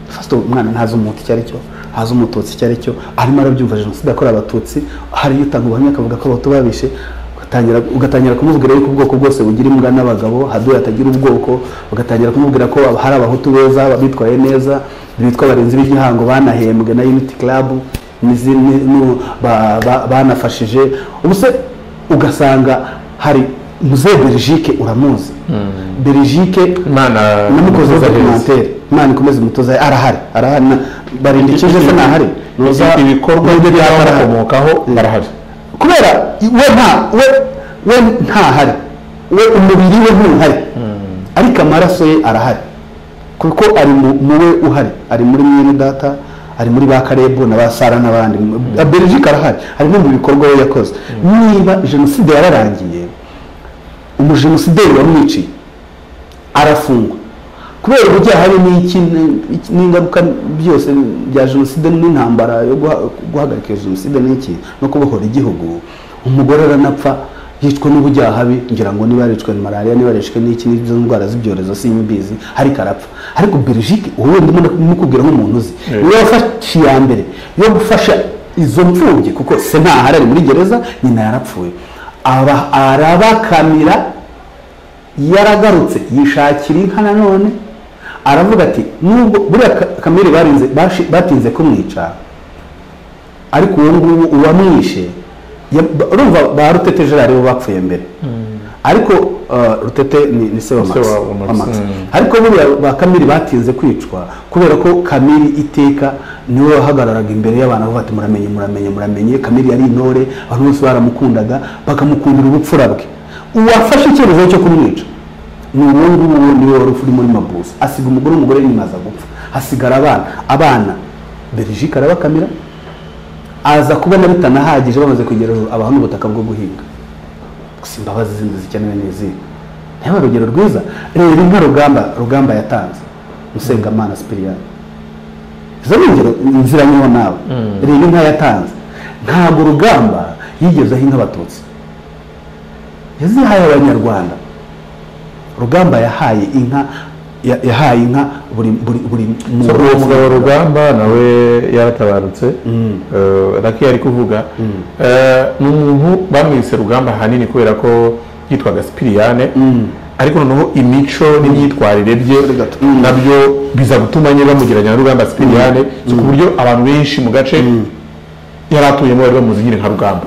Speaker 1: fasito umwana ntazi umuhutu icyo ari cyo ntazi umututsi icyo ari cyo arimo arabyumva jenoside yakorewe abatutsi hari utanga ubuhamya akavuga ko abahutu babishe ugatangira ugatangira kumubwira yuko ubwoko bwose bugira imbwa n'abagabo haduye atagira ubwoko ugatangira kumubwira ko hari abahutu beza bitwaye neza bitwa abarinzi b'igihango banahembwe na unity club n'izindi nu- ba- ba- banafashije ubu se ugasanga hari muzehe berigike uramuzi berigike
Speaker 2: imana
Speaker 1: namukozeho
Speaker 2: imukoze heza.
Speaker 1: documentary imana ikomeze umutoza arahari arahari na- barindikije se nahari Nuza-
Speaker 2: ibikorwa
Speaker 1: nubwo byaba arahari.
Speaker 2: by'abakomokaho barahari
Speaker 1: kubera we nta we we ntahari we umubiri we ntuhari ariko amaraso ye arahari kuko ari mu mu we uhari ari muri mwene data ari muri ba karebu na ba sara n'abandi belgique arahari hari no mu bikorwa we yakoze niba jenoside yararangiye umujenosideri wamwiciye arafungwa kubera uburyo hari n'iki n'iki- n'ingaruka byose bya jenoside n'intambara yo guha- guhagarika iyo jenoside n'iki no kubohora igihugu umugore aranapfa yicwa n'ubujyahabi ngira ngo niba yarishwe na malariya niba yarishwe n'iki n'izo ndwara z'ibyorezo sinyubizi ariko arapfa ariko belgique ubu wenda ndimo kumukubwira nk'umuntu uzi
Speaker 2: Yeah.
Speaker 1: niwe wafashe iya mbere yo gufasha izo mfubyi kuko se ntahari ari muri gereza nyina yarapfuye aba arabakamira yaragarutse yishakira inka nanone aravuga ati nubwo buriya Ka- kamere barinze bashi- batinze kumwica ariko uwo nguwo uwamwishe ya- ba- urumva ba rutete gerard bo bapfuye mbere ariko uh, rutete ni, ni se wa
Speaker 2: Se
Speaker 1: max
Speaker 2: wa- wa Max,
Speaker 1: wa Max.
Speaker 2: mm.
Speaker 1: ariko buriya ba kamiri batinze kwicwa kubera ko kamiri iteka niwe wahagararaga imbere y'abantu avuga ati muramenye muramenye muramenye kamiri yari intore abantu bose baramukundaga bakamukundira ubupfura bwe uwafashe icyemezo cyo kumwica ni uwo nguwo niwe wari uri muri mabusa asiga umugore umugore nyuma aza gupfa hasigara abana abana berigike arabakamira aza kubona bitanahagije bamaze kugera hejuru abaho n'ubutaka bwo guhinga gusa imbabazi zindi zikenewe ni izihe nawe urugero rwiza reba inka rugamba rugamba yatanze musengamana sipiriyani izo ni ingero nziranyeho nawe reba inka yatanze ntabwo rugamba yigezeho inka abatutsi yazihaye abanyarwanda rugamba yahaye inka ya- yahaye inka buri buri buri
Speaker 2: So, uwo mugabo rugamba nawe yaratabarutse Eh, raki yari kuvuga Eh, ni umuntu bamwise rugamba ahanini kubera ko yitwaga sipiriyane ariko noneho imico n'imyitwarire bye
Speaker 1: Mm.
Speaker 2: nabyo biza gutuma nyine bamugereranya na rugamba sipiriyane so, ku buryo abantu benshi mu gace yari atuyemo bari bamuzi nyine nka rugamba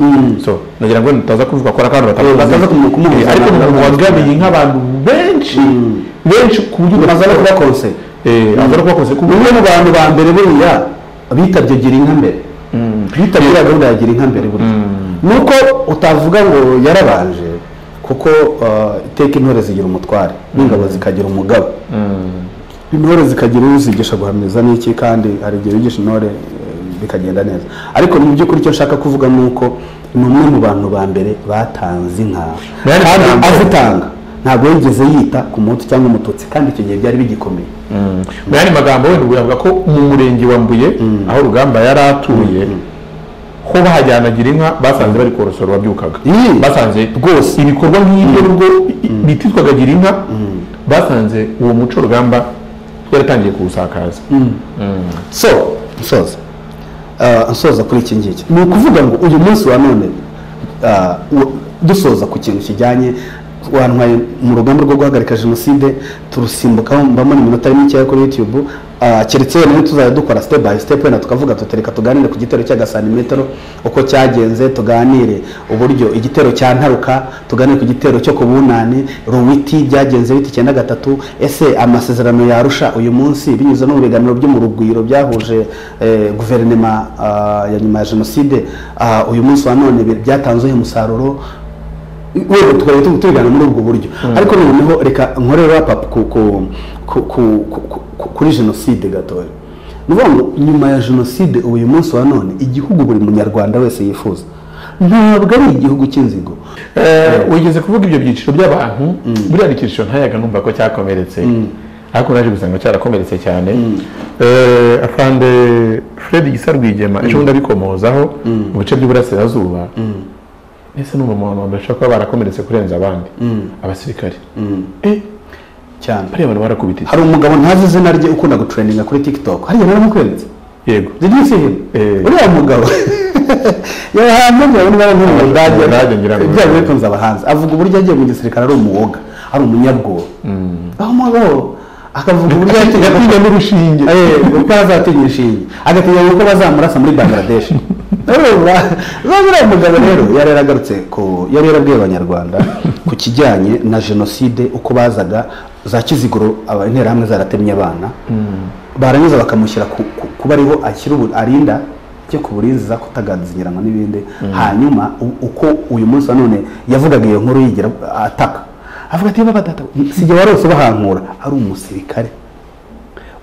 Speaker 2: so nagira ngo nitaza kuvuga ko ari akantu batamuzi.
Speaker 1: bataza kumu- kumuhuza
Speaker 2: Eh, ariko
Speaker 1: na-
Speaker 2: ni
Speaker 1: na-
Speaker 2: umuntu wagamiye nk'abantu benshi benshi ku buryo
Speaker 1: Maze no kubakonseye.
Speaker 2: eh aza no kubakonse ku buryo
Speaker 1: bumwe mu bantu ba mbere buriya bitabye gira inka mbere bitabye iriya gahunda ya gira inka mbere buriya nuko utavuga ngo yarabanje kuko uh, iteka intore zigira umutware n'ingabo zikagira umugabo intore zikagira uwo uzigisha guhamiriza n'iki kandi hari igihe wigisha intore eh, bikagenda neza ariko mu by'ukuri icyo nshaka kuvuga ni uko ni umwe mu bantu ba mbere batanze inka
Speaker 2: Yari
Speaker 1: kandi
Speaker 2: ikirango.
Speaker 1: azitanga ntabwo yigeze yita ku mutsi cyangwa umututsi kandi icyo gihe byari bigikomeye
Speaker 2: mu yandi magambo wenda uyavuga ko mu murenge wa mbuye aho rugamba yari atuye ho bahajyanagira inka basanze bari korosora uwabyukaga
Speaker 1: Ii.
Speaker 2: basanze rwose ibikorwa nk'ibyo nubwo i- bititwaga gira inka basanze uwo muco rugamba yaratangiye kuwusakaza
Speaker 1: so nsoza Ah, nsoza kuri iki ngiki ni ukuvuga ngo uyu munsi wa none ah, wo- dusoza ku kintu kijyanye wantwaye mu rugamba rwo guhagarika jenoside turusimbukaho mbamo n'iminota mikeya kuri youtube Ah, keretse yewe tuzajya dukora step by step wenda tukavuga tutereka tuganire ku gitero cy'agasantimetero uko cyagenze tuganire uburyo igitero cya ntaruka tuganire ku gitero cyo ku bunani ruwiti byagenze biti icyenda gatatu ese amasezerano yarusha uyu munsi binyuze no mu biganiro byo mu rugwiro byahuje eh, guverinema ah, ya nyuma ya jenoside Ah, uyu munsi wa none bi- byatanzeho umusaruro wenda tukaba tu- tubigana muri ubwo buryo ariko noneho reka nkore wrap up ku, ku, ku, ku, ku, ku, kuri jenoside gatoya ni ukuvuga ngo nyuma ya jenoside uyu munsi wa none igihugu buri munyarwanda wese yifuza ntabwo ari igihugu cy'inzigo
Speaker 2: Eh, wigeze kuvuga ibyo byiciro by'abantu buriya ni icyiciro ntayaga numva ko cyakomeretse ariko naje gusanga cyarakomeretse cyane Eh, afande fred gisa rwigema ejo bundi abikomozaho mu bice by'iburasirazuba mbese numva umuntu wambere ashobora kuba barakomeretse kurenza abandi abasirikare Eh,
Speaker 1: cyane
Speaker 2: bariya bantu barakubita iki?
Speaker 1: hari umugabo ntazi izina rye ukunda gutrendinga kuri tiktok hariya naramukweretse
Speaker 2: yego
Speaker 1: zidisihe
Speaker 2: Eh.
Speaker 1: uriya mugabo yahamenya bari
Speaker 2: Abadage,
Speaker 1: barantumye
Speaker 2: abadage ngira ngo-
Speaker 1: ibyago ariko nzabahanze avuga uburyo yagiye mu gisirikare ari umuwoga ari umunyabwoba aho umugabo akavuga uburyo yagiye
Speaker 2: yatinya n'urushinge
Speaker 1: uko azatinya inshinge agatinya yuko bazamurasa muri bangladesh urumva uriya mugabo rero yari yaragarutse ku yari yarabwiye abanyarwanda ku kijyanye na jenoside uko bazaga za kiziguro aba- interahamwe zaratemye abana barangiza bakamushyira ku- ku- kuba ariho ashyira ubu- arinda cyo ku burinzi za kutaganzinyiranywa n'ibindi hanyuma u- uko uyu munsi wa none yavugaga iyo nkuru yigira ataka avuga ati baba data sijya warose bahankura ari umusirikare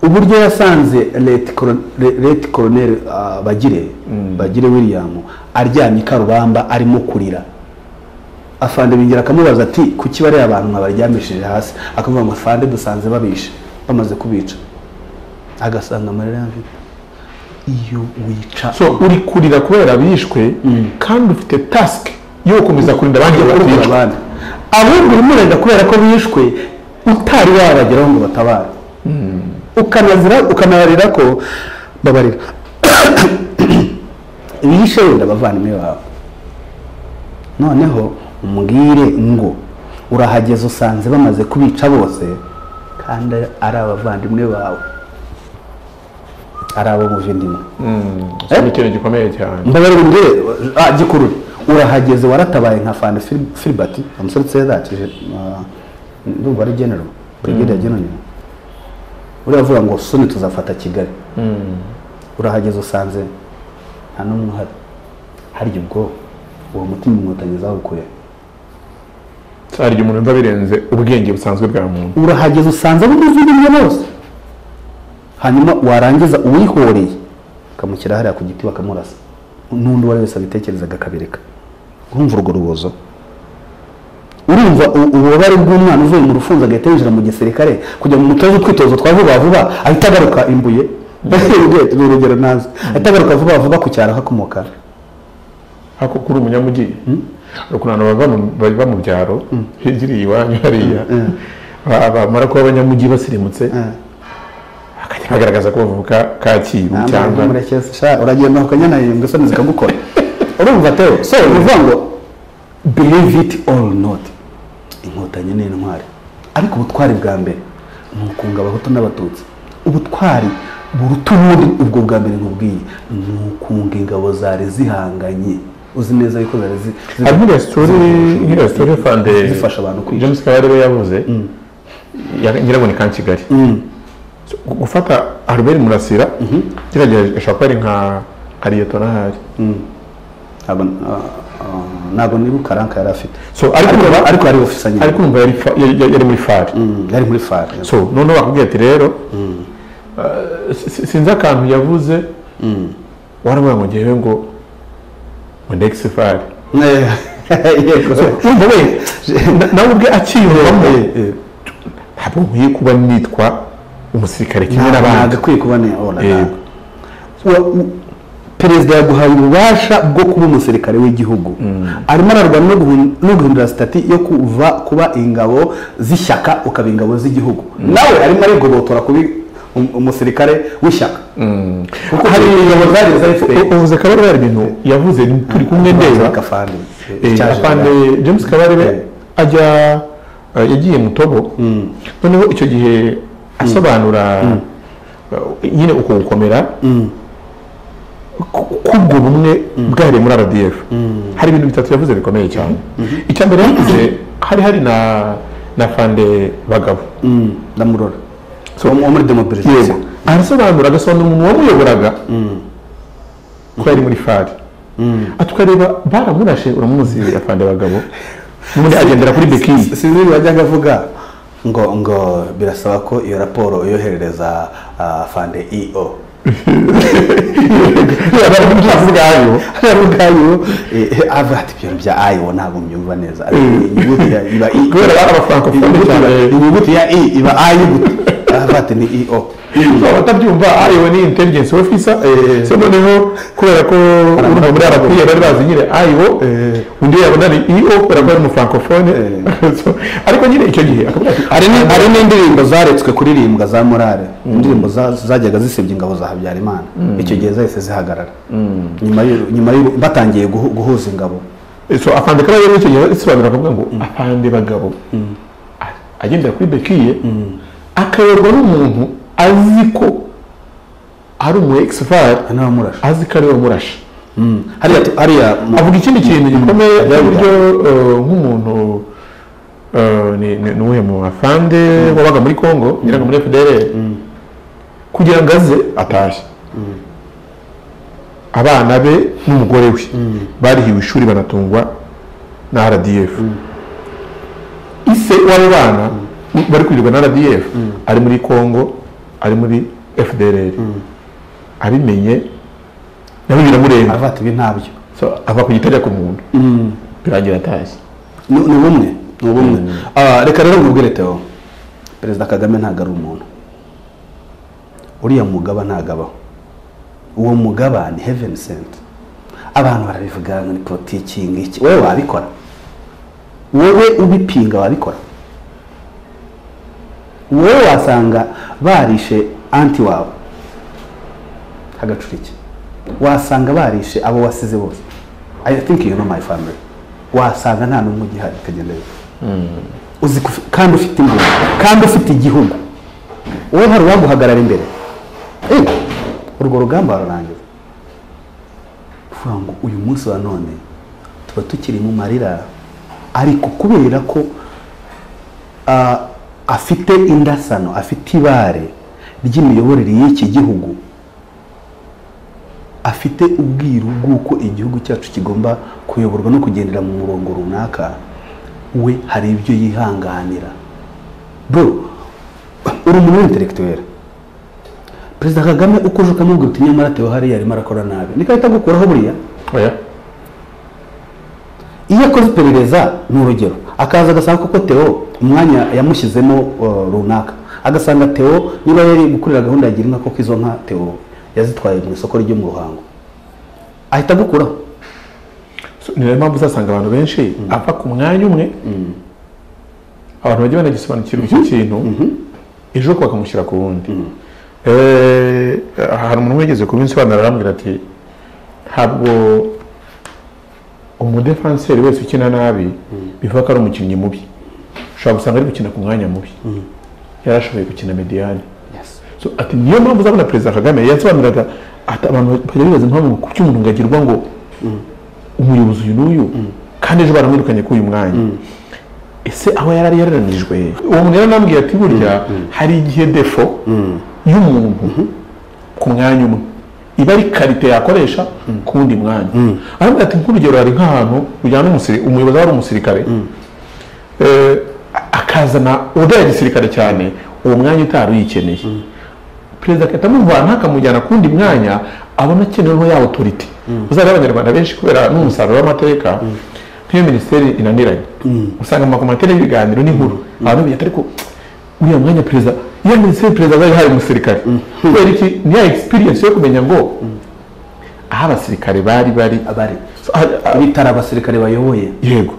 Speaker 1: uburyo yasanze Leti Colo- Le- leti koroneri ah, bagire bagire william aryamye i karubamba arimo kurira afande bingira akamubaza ati kuki bariya abantu mwabaryamishije hasi akavuga ngo afande dusanze babishe bamaze kubica agasanga amarira yamvita iyo wica
Speaker 2: so uri kurira kubera bishwe kandi ufite task yo gukomeza kurinda abandi ngo
Speaker 1: urugero
Speaker 2: baticwa
Speaker 1: abandi ahubwo urimo urenda kubera ko bishwe utari wabageraho ngo batabare ukanazira ukanabarira ko babarira bishe wenda abavandimwe bawe noneho umbwire ngo urahageze usanze bamaze kubica bose kandi ari abavandimwe bawe ari abo muvindimwe
Speaker 2: So, ni ikintu gikomeye cyane
Speaker 1: mbabarira umbwire ah gikuru urahageze waratabaye nka fani filibati amusoretse yakije ndumva ari genero brigade ya genero uriya avuga ngo soni tuzafata kigali urahageze usanze nta n'umwe uhari harya ubwo uwo mutima inkotanyi zawukuye
Speaker 2: hari igihe umuntu yumva birenze ubwenge busanzwe bwa muntu
Speaker 1: urahageze usanze bumuviriye bose hanyuma warangiza uwihoreye ukamushyira hariya ku giti bakamurasa n'undi uwo ari wese abitekerezaga akabireka urumva urwo rubozo urumva u- ububabare bw'umwana uvuye mu rufunzo agahita yinjira mu gisirikare kujya mu mutozo utwitozo twa vuba vuba ahita agaruka imbuye ni urugero ntazi ahita agaruka vuba vuba ku cyaro hakomoka
Speaker 2: ariko kuri umunyamujyi hari ukuntu abantu bava mu- bava mu byaro hegiriye iwanyu hariya ba- bamara kuba abanyamujyi basirimutse bakajya bagaragaza ko bavuka kacyiru cyangwa
Speaker 1: sha uragenda ukanyanahembwa isoni zikagukora urumva teo so ni ukuvuga ngo believe it or not inkotanyi ni intwari ariko ubutwari bwa mbere ni ukunga abahutu n'abatutsi ubutwari buruta ubundi ubwo bwa mbere nkubwiye ni ukunga ingabo zari zihanganye uzi neza yuko zari zi- zi-
Speaker 2: hari nk'iriya sitori nk'iriya sitori fande
Speaker 1: zifasha abantu kwica
Speaker 2: james kabarebe yavuze ya- ngira ngo ni kankigali So, gu- gufata albert murasira kiriya gihe ashobora kuba ari nka nka liyetona ahari
Speaker 1: Ntabwo- ah, ah, ntabwo nibuka ranka yari afite
Speaker 2: So, ariko
Speaker 1: Ariko- ariko yari ofisa nyine
Speaker 2: ariko umva yari fa- yari yari muri fari
Speaker 1: Mm, yari muri fari
Speaker 2: so noneho bakubwira ati rero eh, si- si- sinzi akantu yavuze waravuga ngo ngewe ngo ngo ndegise fari
Speaker 1: yego
Speaker 2: wumva we na- nawe ubwe akiyumvamo
Speaker 1: Eh, eh.
Speaker 2: ntabwo nkwiye kuba nitwa umusirikare kimwe
Speaker 1: ntabwo
Speaker 2: n'abandi
Speaker 1: agakwiye kuba ne oh, na-
Speaker 2: Yego.
Speaker 1: Wa- u- perezida yaguhaye ububasha bwo kuba umusirikare w'igihugu arimo ararwana no guhun- no guhindura sitati yo kuva kuba ingabo z'ishyaka ukaba ingabo z'igihugu nawe arimo arigobotora kuba um- umusirikare w'ishyaka kuko hari ingabo zari iza FPR.
Speaker 2: ubuze kabarebe hari ibintu yavuze turi kumwe ndeba
Speaker 1: Kafande.
Speaker 2: Eh,
Speaker 1: Cyaje-
Speaker 2: afande james kabarebe ajya eh, yagiye mu tobo noneho icyo gihe asobanura eh, nyine uko gukomera ku- kubwo bumwe bwahariye muri rdf hari ibintu bitatu yavuze bikomeye cyane icya mbere yavuze hari hari na na fande bagabo
Speaker 1: Mm, ndamurora wo mu- wo muri
Speaker 2: yego
Speaker 1: demobilisation
Speaker 2: arasobanura agasobanura umuntu wamuyoboraga ko yari muri fari atukareba baramurashe uramuzi afande bagabo n'undi agendera kuri bikini
Speaker 1: sinzi wajyaga avuga ngo ngo birasaba ko iyo raporo yoherereza ah, fande eo
Speaker 2: ubwayo
Speaker 1: hari ubwayo eh, eh, avuga ati ibyo bya ayo ntabwo mbyumva neza Ati, inyuguti ya iba i
Speaker 2: Kubera bari abafrancophones
Speaker 1: inyuguti iba-
Speaker 2: cyane.
Speaker 1: inyuguti ya i iba ayo gute avuga ati ni eo
Speaker 2: Urumva batabyumva ayo ni intelligence officer so noneho kubera ko urumva muri abakiriya bari bazi nyine ayo undi yabona ari io kubera ko ari umufrancofone ariko nyine icyo gihe akavuga ati
Speaker 1: hari ni- hari n'indirimbo zaretswe kuririmbwa za morale indirimbo za- zajyaga zisebya ingabo za habyarimana icyo gihe zahise zihagarara nyuma y'uru- nyuma y'uru- batangiye guhu- guhuza ingabo
Speaker 2: so afande kaba yari icyo isobanura akavuga ngo afande bagabo a- agendera kuri bekiye akayoborwa n'umuntu azi ko ari umu exfar
Speaker 1: n'abamurashe
Speaker 2: azi ko ari we murasha
Speaker 1: hariya hariya mu-
Speaker 2: avuga ikindi kintu gikomeye
Speaker 1: ajya
Speaker 2: uburyo eh, nk'umuntu eh, ni- ni- ni uwuhe mu afande wabaga muri congo yaraga muri fdr kugira ngo aze atashye abana be n'umugore we barihiwe ishuri banatungwa na rdf ise w'abo bana bari kwirirwa na rdf ari muri congo ari muri fdr abimenye nawe biramurenga
Speaker 1: aravuga ati ibi ntabyo
Speaker 2: So, ava ku gitare ku muntu birangira atashye
Speaker 1: ni ni bumwe ni bumwe Ah, reka rero nkubwire teo perezida kagame ntabwo ari umuntu uriya mugaba ntabwo abaho uwo mugaba ni heaven sent abantu barabivuga ngo ni politiki ngiki wowe wabikora wowe ubipinga wabikora wowe wasanga barishe anti wawe hagacurike wasanga barishe abo wasize bose i think you know my family wasanga nta n'umwe ugihari kagenda biva uzi ko ufi- kandi ufite imbere kandi ufite igihugu wowe hari uwaguhagarara imbere Eh, urwo rugamba warurangiza uvuga ngo uyu munsi wa none tuba tukiri mu marira ariko kubera ko ah, afite indasano afite ibare ry'imiyoborere y'iki gihugu afite ubwiru bw'uko igihugu cyacu kigomba kuyoborwa no kugendera mu murongo runaka we hari ibyo yihanganira bro uri umuntu w'intelektuwere perezida kagame uko uje ukamubwira uti nyamara tewe hariya arimo arakora nabi niko ahita agukuraho buriya
Speaker 2: oya
Speaker 1: iyo akoze iperereza ni urugero akaza agasanga koko teo umwanya yamushyizemo uh, runaka agasanga teo niba yari gukorera gahunda ya gira inka koko izo nka teo yazitwaye mu isoko ryo mu ruhango ahita agukuraho
Speaker 2: So, ni nayo mpamvu uzasanga abantu benshi ava ku mwanya umwe abantu bajya banagisobanukirwa icyo kintu ejo bakamushyira ku wundi Eh, hari umuntu wigeze kubinsobanura arambwira ati ntabwo umudefanseri wese ukina nabi bivuga ko ari umukinnyi mubi ushobora gusanga ari gukina ku mwanya mubi yarashoboye gukina mediyani So, ati niyo mpamvu uzabona perezida kagame yasobanuraga ati abantu bajya bibaza impamvu kuki umuntu ngo agirwa ngo umuyobozi uyu n'uyu kandi ejo baramwirukanye kuri uyu mwanya ese aho yari ari yararanijwe uwo muntu yari anambwiye ati burya hari igihe defo y'umuntu ku mwanya umwe iba ari karite yakoresha ku wundi mwanya arambwira ati nk'urugero hari nk'ahantu ujyana umusiri- umuyobozi aba ari umusirikare eh, akazana udaye gisirikare cyane uwo mwanya utari uyikeneye perezida agahita amuvana akamujyana ku wundi mwanya abona akeneweho ya otoriti uzaba abanyarwanda benshi kubera n'umusaruro w'amateka nk'iyo minisiteri inaniranye usanga mu makomateri y'ibiganiro n'inkuru abantu biyata ariko uriya mwanya perezida iyo minisiteri perezida azaba yahaye umusirikare kubera iki ni ya egisipiriyensi yo kumenya ngo aho abasirikare bari bari
Speaker 1: abari
Speaker 2: So, ah, ah,
Speaker 1: bitari abasirikare bayoboye
Speaker 2: yego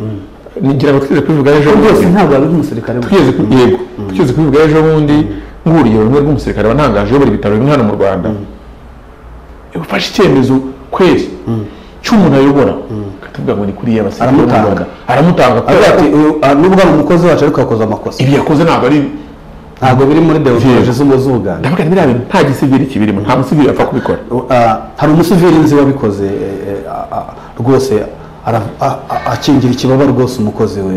Speaker 2: ngira ngo twigeze kubivuga ejo
Speaker 1: rwose
Speaker 2: bundi.
Speaker 1: ntabwo ari umusirikare we.
Speaker 2: tugeze ku yego tugeze kubivuga ejo bundi nk'urugero rumwe rw'umusirikare wantangaje uyobora ibitaro bimwe hano mu rwanda ufashe icyemezo kwezi cy'umuntu ayobora akatubwira ngo ni kuri iya basirikare bo mu
Speaker 1: Aramutanga.
Speaker 2: Rwanda. aramutanga
Speaker 1: Avuga
Speaker 2: kubera ko
Speaker 1: ati, "Uyu- ah, nubwo ari umukozi wacu ariko yakoze amakosa
Speaker 2: ibi yakoze ntabwo ari
Speaker 1: ntabwo biri muri demokarasi z'ubu z'ubuganda
Speaker 2: ndavuga biriya bintu nta gisiviri kibirimo nta musiviri yapfa kubikora
Speaker 1: Ah, hari umusivili nzi wabikoze eh, eh, ah, ah, rwose ara- ah, ah, akingira ikibaba rwose umukozi we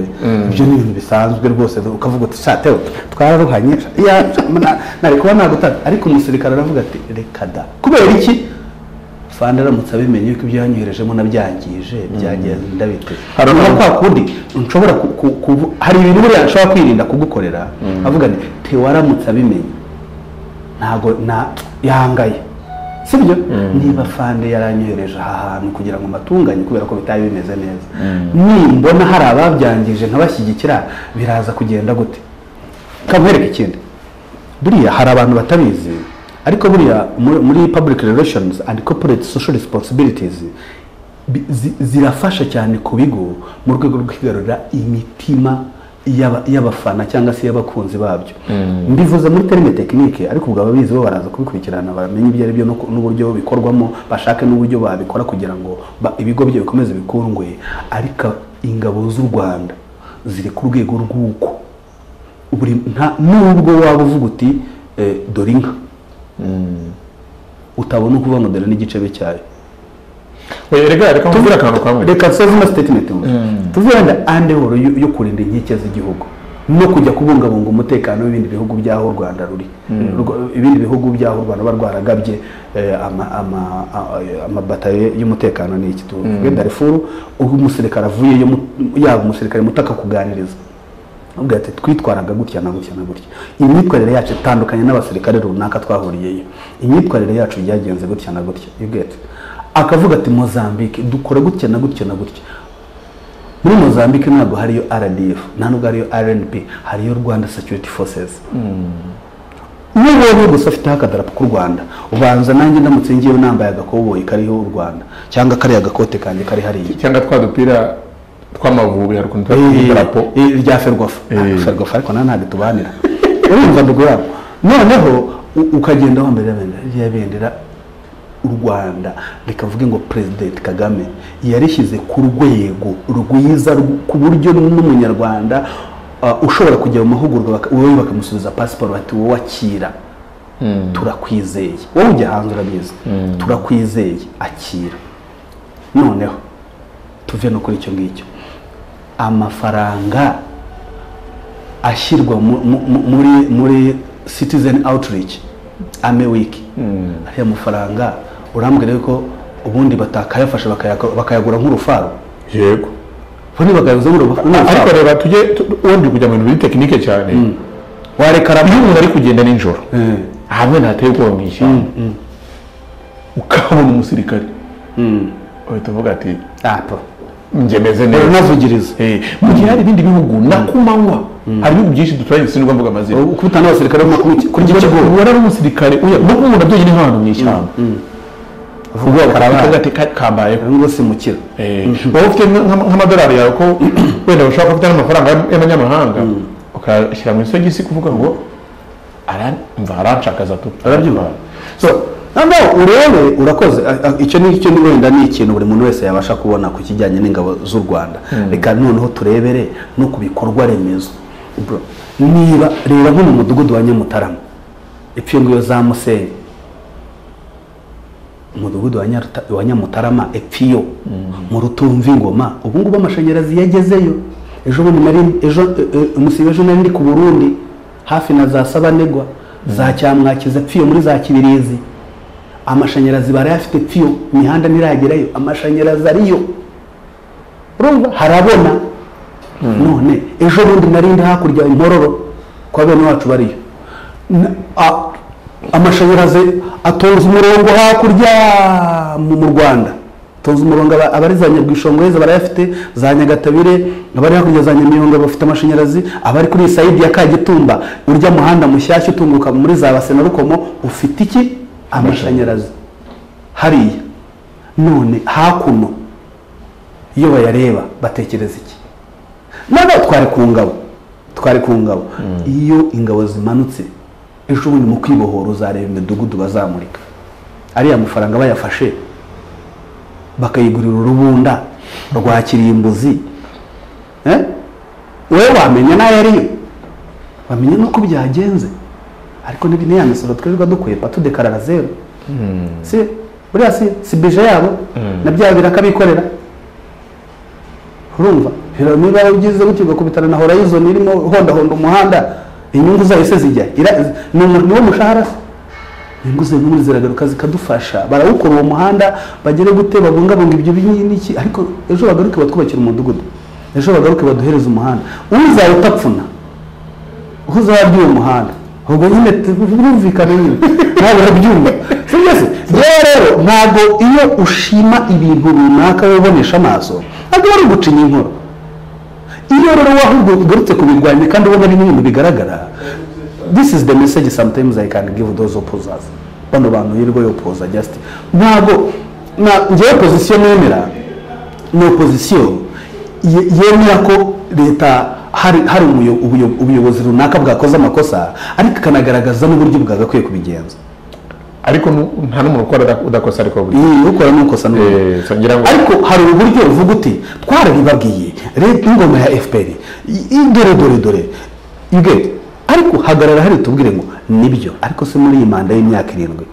Speaker 1: ibyo ni ibintu bisanzwe rwose ukavuga uti satewe twararuhanye Ya, na- nari kuba nagutata ariko umusirikare aravuga ati reka da kubera iki fanda aramutse abimenye yuko ibyo yanyoherejemo nabyangije byagenda bite
Speaker 2: Hari
Speaker 1: niba
Speaker 2: abantu-
Speaker 1: kwa kundi nshobora ku- ku- kuvu- hari ibintu buriya nshobora kwirinda kugukorera avuga ni tewaramutse abimenye ntago na yangaye sibyo niba fande yaranyohereje aha hantu kugira ngo mbatunganye kubera ko bitari bimeze neza nimbona hari ababyangije nkabashyigikira biraza kugenda gute kamwereka ikindi buriya hari abantu batabizi ariko buriya mu- muri public relations and corporate social responsibilities bi- zi- zirafasha cyane ku bigo mu rwego rwo kwigarurira imitima y'aba- y'abafana cyangwa se y'abakunzi babyo mbivuze muri terime tekinike ariko ubwo ababizi bo baraza kubikurikirana bamenye ibyo ari byo n'uko- n'uburyo bikorwamo bashake n'uburyo babikora kugira ngo ba- ibigo byo bikomeze bikundwe ariko ingabo z'u rwanda ziri ku rwego rw'uko buri nta nubwo waba uvuga uti eh, dore inka utabona uko uva modera n'igicebe cyayo
Speaker 2: Oya, reka reka mvure akantu kamwe
Speaker 1: reka dusoze ino statement gusa. tuvuge wenda ande woro yo yo kurinda inkike z'igihugu no kujya kubungabunga umutekano w'ibindi bihugu by'aho u rwanda ruri Urwo- ibindi bihugu by'aho u rwanda ruba rwaragabye eh, ama- ama- a- amabatayo y'umutekano ni iki tuvuge darifuru ubwo umusirikare avuyeyo mu- yaba umusirikare muto akakuganiriza ubwo ati twitwaraga gutya na gutya na gutya imyitwarire yacu itandukanye n'abasirikare runaka twahuriyeyo imyitwarire yacu byagenze gutya na gutya you get akavuga ati mozambique dukora gutya na gutya na gutya muri mozambique ntabwo hariyo rdf nta nubwo hariyo rnp hariyo rwanda security forces n'ubonye gusa afiteho akadarapo k'u rwanda ubanza nanjye ndamutse ngewe nambaye agakoboyi kariho u rwanda cyangwa kariya gakote kanjye kari hariya
Speaker 2: cyangwa twa dupira tw'amavubi hari ukuntu tuba
Speaker 1: Eh,
Speaker 2: tw'idarapo
Speaker 1: eh, rya ferwafa
Speaker 2: Eh.
Speaker 1: ferwafa ariko nawe ntabwo tubanira urumva ndugu yabo noneho u- ukagenda wambaye bendera rya bendera u rwanda rikavuge ngo perezidenti kagame yarishyize ku rwego rwiza rw- ku buryo n'umunyarwanda ah, ushobora kujya mu mahugurwa baka- wowe bakamusubiza pasiporo bati wowe wakira turakwizeye wowe ujya hanze urabizi turakwizeye akira noneho tuve no kuri icyo ngicyo amafaranga ashyirwa mu- mu- mu- muri muri citizen outreach ame wiki ariya mafaranga urambwira yuko ubundi batakayafasha bakayako- bakayagura nk'urufaro
Speaker 2: yego
Speaker 1: ubundi bakayaguza nk'urufa-
Speaker 2: ariko
Speaker 1: nk'urufaro
Speaker 2: reba tujye tu- wongeye kujya mu bintu biri tekinike cyane
Speaker 1: wareka
Speaker 2: hari iyo umuntu ari kugenda nijoro
Speaker 1: Eh,
Speaker 2: hamwe ntateye ubwoba mu ishyamba ukabona umusirikare uhita uvuga ati
Speaker 1: apa
Speaker 2: njye meze neza
Speaker 1: unavugiriza
Speaker 2: Eh, mu gihe hari ibindi bihugu na ku manywa hari ibihugu byinshi duturanye sindwa mbuga amazina
Speaker 1: ukubita n'abasirikare barimo kubica- kuri icyo kigo
Speaker 2: ubona ari umusirikare uya no kumubona byonyine nk'ahantu mu ishyamba ubwoba ukavuga ati "Ka- kambayeho
Speaker 1: ngo simukira
Speaker 2: Eh, wowe ufite nka- nka- nk'amadolari yawe ko wenda ushobora kuba ufite n'amafaranga y'am- y'amanyamahanga ukayashyira mu isogisi kuvuga ngo "Ara- mva aranshakaza tu
Speaker 1: arabyumva so noneho urebe urakoze a- a- icyo ni icyo ni wenda ni ikintu buri muntu wese yabasha kubona ku kijyanye n'ingabo z'u rwanda reka noneho turebere no ku bikorwa remezo Bro, niba reba nko mu mudugudu wa nyamutarama epfo ngiyo za musenyi umudugudu wa Nyaruta- wa nyamutarama epfiyo mu rutumva ingoma ubu ngubu amashanyarazi yagezeyo ejo bundi nari ejo e- e- umunsi w'ejo nari ndi ku burundi hafi na za sabanegwa za cyamwakiza epfiyo muri za kibirizi amashanyarazi barayafite epfiyo imihanda ntiragerayo amashanyarazi ariyo urumva harabona none ejo bundi nari ndi hakurya impororo kwa bene wacu bariyo Na- a- amashanyarazi atonze umurongo hakurya mu mu rwanda atonze umurongo aba- abari za nyabwishongoreza barayafite za nyagatabire abari hakurya za nyamiyonga bafite amashanyarazi abari kuri iyi sayidi ya kagitumba urya muhanda mushyashya utunguka muri za base na rukomo ufite iki amashanyarazi hariya none hakuno iyo bayareba batekereza iki nabo twari ku ngabo twari ku ngabo iyo ingabo zimanutse ejo bundi mu kwibohora uzareba imidugudu bazamurika ariya mafaranga bayafashe bakayigurira urubunda rwa kirimbuzi Eh? wowe wamenya n'ayo ariyo wamenya n'uko byagenze ariko niba n'iya misoro twirirwa dukwepa tudekarara zeru si buriya si si bije yabo na bya birakabikorera urumva rero niba ugize gutyo ugakubitana na horizon irimo hondahonda umuhanda inyungu zayo se zijya Ira- ni umu- niwo mushahara se inyungu zayo n'ubundi ziragaruka zikadufasha barawukora uwo muhanda bagere gute babungabunga ibyo binyi n'iki ariko ejo bagaruke batwubakira umudugudu ejo bagaruke baduhereze umuhanda uzaba utapfuna uzaba uwo muhanda ubwo nyine tu- birumvikana nyine ntabwo urabyumva sibyo se rero rero ntabwo iyo ushima ibintu runaka wibonesha amaso ntabwo bari gucinya inkoro iyo rero wahubwo ugarutse kubirwanya kandi ubona n'ibintu bigaragara this is the message sometimes i can give those opposers bano bantu yirwa yopoza just ntabwo na- njyewe position nemera ni opozisiyo ye- yemera ko leta hari hari umuyo- ubuyo- ubuyobozi runaka bwakoze amakosa ariko ikanagaragaza n'uburyo bwagakwiye kubigenza
Speaker 2: ariko nu- nta n'umuntu ukora uda- udakosa ariko buri
Speaker 1: iyi ukora n'ukosa n'ubundi
Speaker 2: Eh, so ngira ngo
Speaker 1: ariko hari uburyo buvuga uti twarabibabwiye leta ingoma ya fpr i- i- dore dore dore ubwenge ariko hagarara hari tubwire ngo nibyo ariko se muri iyi manda y'imyaka irindwi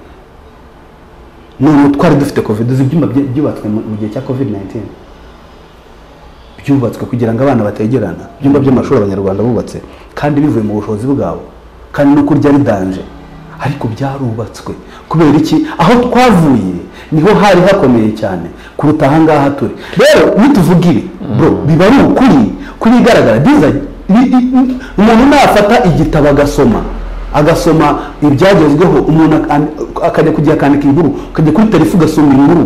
Speaker 1: none twari dufite covid uzi ibyumba bye- byubatswe mu mu gihe cya covid 19 byubatswe kugira ngo abana bategerana ibyumba by'amashuri abanyarwanda bubatse kandi bivuye mu bushobozi bwabo kandi no kurya bidanje ariko byarubatswe kubera iki aho twavuye niho hari hakomeye cyane kuruta aha ngaha turi rero nituvuga ibi bro biba ari ukuri kuri igaragara biza i- i- i- umuntu nafata igitabo agasoma agasoma ibyagezweho umuntu ak- an- akajya kujya akandika inkuru ukajya kuri telefu ugasoma inkuru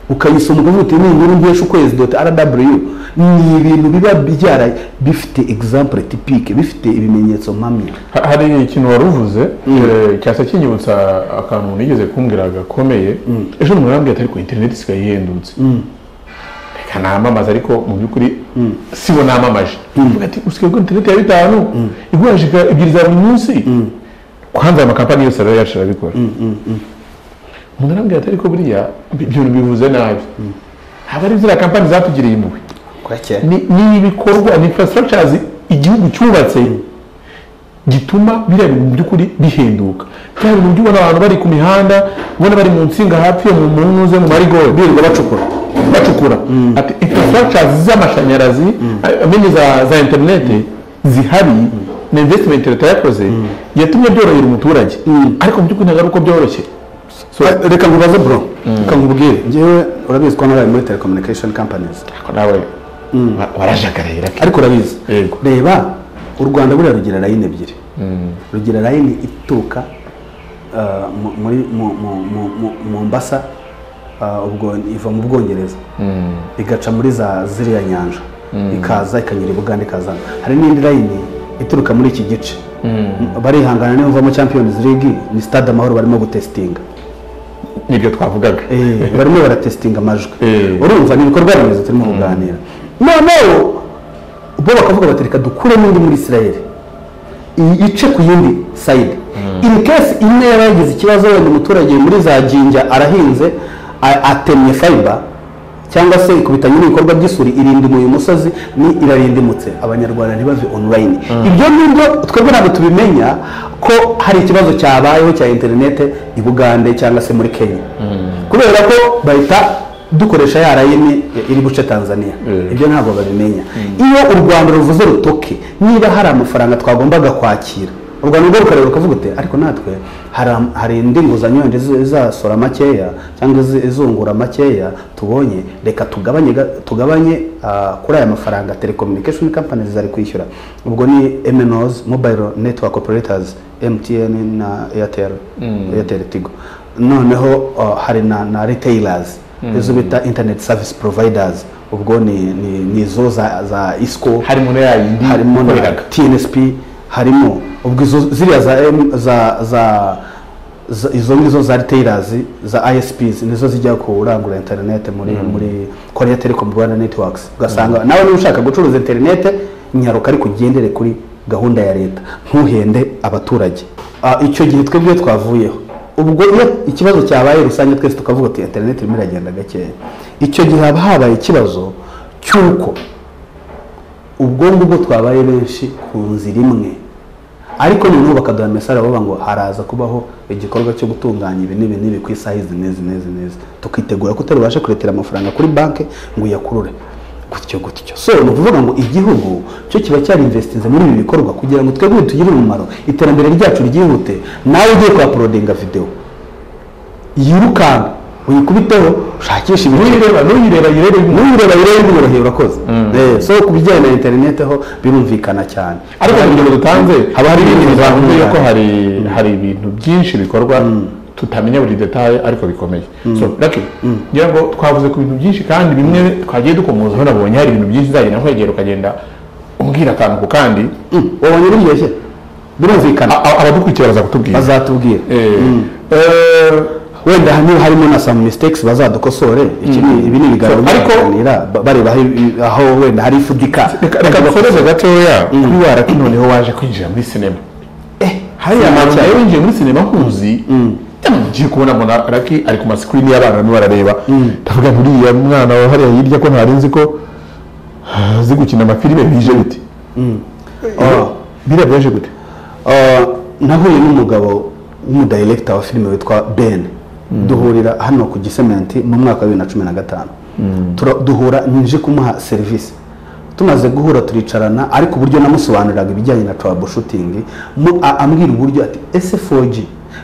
Speaker 1: ukayisoma ukavuga uti ni inkuru nkesha ukwezi doti rw ni ibintu biba byara bifite example tipike bifite ibimenyetso mpamya
Speaker 2: ha- hari ikintu wari uvuze eh, cyasa kinyibutsa akantu umuntu yigeze kumbwira gakomeye ejo umuntu arambwira ati ariko interineti isigaye ihendutse reka namamaze ariko mu by'ukuri sibo namamaje Mvuga ati usigaye kuri interineti ya bitanu igurishije ka- ebyiri za buri munsi hanze aya makampani yose rero yacu arabikora umuntu arambwira ati ariko buriya ibi- ibyo bintu bivuze nabi ntabwo ari ziriya kampani zatugiriye impuhwe Ni- ni ibikorwa ni infrastructures igihugu cyubatse gituma biriya bintu mu by'ukuri bihenduka biriya bintu by'ubona abantu bari ku mihanda ubona bari mu nsinga hafi yo mu munuze mu marigori birirwa bacukura bacukura ati infrastructures z'amashanyarazi amenya za za interineti zihari na investment leta yakoze yatumye byorohera umuturage ariko mu by'ukuri ntabwo ari uko byoroshye So-
Speaker 1: reka nkubaze bro reka nkubwire ngewe urabizi ko naraye muri telecommunication companies
Speaker 2: nawe warajagarira
Speaker 1: ariko urabizi
Speaker 2: Yego.
Speaker 1: reba u rwanda buriya rugira layini ebyiri rugira layini ituruka ah, mu- muri mu- mu- mu- mu- mombasa ah, ubwo iva mu bwongereza igaca muri za ziriya nyanja ikaza ikanyura i buganda ikaza hari n'indi layini ituruka muri iki gice barihangana niyo mvamo champions league ni stade amahoro barimo gutesitinga
Speaker 2: nibyo twavugaga
Speaker 1: Eh, barimo baratesitinga amajwi
Speaker 2: Eh.
Speaker 1: urumva ni ibikorwa remezo turimo kuganira noneho bo bakavuga bati reka dukure n'indi muri isirayeli ice ku yindi sayidi in case imwe yaba yagize ikibazo wenda umuturage muri za jinja arahinze a- atemye fayiba cyangwa se ikubitanye n'ibikorwa by'isuri irindima uyu musozi ni irarindimutse abanyarwanda ntibave online ibyo nibyo twebwe ntabwo tubimenya ko hari ikibazo cyabayeho cya interinete i bugande cyangwa se muri kenya kubera ko bahita dukoresha ya rayini iri guce tanzania ibyo ntabwo babimenya iyo u rwanda ruvuze rutoke niba hari amafaranga twagombaga kwakira u rwanda rwo rukareba rukavuga uti ariko natwe hari am- hari indi nguzanyo yenda izi- izasora makeya cyangwa izi- izungura makeya tubonye reka tugabanye ga- tugabanye ah, kuri aya mafaranga telecommunication companies zari kwishyura ubwo ni MNOs mobile network operators emutiyeni na eyateri eyateri tigo noneho uh, hari na na retailers izo bita internet service providers ubwo ni ni ni izo za za isco
Speaker 2: harimo na yayindi
Speaker 1: harimo na
Speaker 2: ikoreraga
Speaker 1: tnsp harimo ubwo izo ziriya za M- za za za- izo ngizo za retailers za isps nizo zijya kurangura interinete muri muri korea telecom rwanda networks ugasanga nawe niba ushaka gucuruza interinete nyaruka ariko ugendere kuri gahunda ya leta ntuhende abaturage Ah, icyo gihe twebwe twavuyeho ubwo iyo ikibazo cyabaye rusange twese tukavuga ati interinete irimo iragenda gakeya icyo gihe haba habaye ikibazo cy'uko ubwo ngubwo twabaye benshi ku nzira imwe ariko noneho bakaduha mesari bavuga ngo haraza kubaho igikorwa cyo gutunganya ibi n'ibi n'ibi ku isaha izi n'izi n'izi n'izi tukitegura ko utari bubashe kuretera amafaranga kuri banki ngo uyakurure gutyo gutyo so ni ukuvuga ngo igihugu cyo kiba cyarinvestinze muri ibi bikorwa kugira ngo twebwe bitugire umumaro iterambere ryacu ryihute nawe ugiye kuhaporodinga videwo yirukanka uyikubiteho ushakishe ibireba nuyireba yirebe nuyireba yirebe bimworoheye urakoze Eh, so ku bijyanye na interineti ho birumvikana cyane
Speaker 2: ariko mu rugero dutanze haba hari ibindi bizahuye ko hari hari ibintu byinshi bikorwa tutamenya buri detaye ariko bikomeye so rake ngira ngo twavuze ku bintu byinshi kandi bimwe twagiye dukomoza hano nabonye hari ibintu byinshi nzagenda nkwegera ukagenda umbwira akantu ku kandi
Speaker 1: wabonye biryoshye birumvikana
Speaker 2: A- a- abadukurikira baza kutubwira
Speaker 1: bazatubwira
Speaker 2: Eh, eh,
Speaker 1: wenda hamwe harimo na some mistakes bazadukosore iki ni ibi ni ibiganiro
Speaker 2: So, ariko-
Speaker 1: byaganira ba- bareba aho ibi- aho wenda hari ifudika
Speaker 2: reka reka dukomeze gatoya kuri wa rake noneho waje kwinjira muri sinema hariya
Speaker 1: sinema
Speaker 2: hantu
Speaker 1: cyane.
Speaker 2: nawe winjiye muri sinema nkuzi ugiye kubona mbona rake ari ku masikirini y'abana barimo barareba ndavuga ngo uriya mwana wa hariya hirya ko ntari nzi ko ah, azi gukina amafilime bije bite
Speaker 1: Oh.
Speaker 2: biriya byaje gute
Speaker 1: Uh, nahuye n'umugabo w'umudirekita wa filime witwa ben duhurira hano ku gisementi mu mwaka wa bibiri na cumi na gatanu Tura- duhura nje kumuha serivisi tumaze guhura turicarana ariko uburyo namusobanuriraga ibijyanye na troubleshooting mu- a- ambwira uburyo ati ese 4G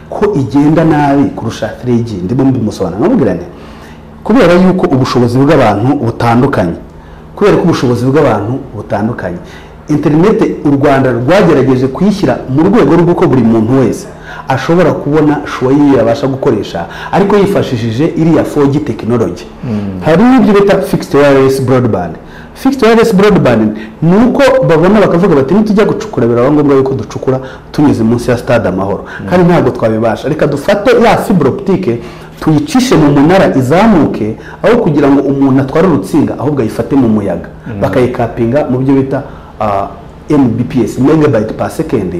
Speaker 1: ko igenda nabi kurusha 3G ndimo mbimusobanurira namubwira nti kubera yuko ubushobozi bw'abantu butandukanye kubera ko ubushobozi bw'abantu butandukanye interinete u rwanda rwagerageje kuyishyira mu rwego rw'uko buri muntu wese ashobora kubona shuwa yiwe yabasha gukoresha ariko yifashishije iriya 4G tekinoloji hari n'ibyo bita fixed wireless broadband fixed wireless broadband ni uko babona bakavuga bati nitujya gucukura biraba ngombwa yuko ducukura tunyuze munsi ya stade amahoro kandi ntabwo twabibasha reka dufate ya fibre optique tuyicishe mu munara izamuke aho kugira ngo umuntu atware urutsinga ahubwo ayifate mu muyaga bakayikapinga mu byo bita ah, mbps megabyte per second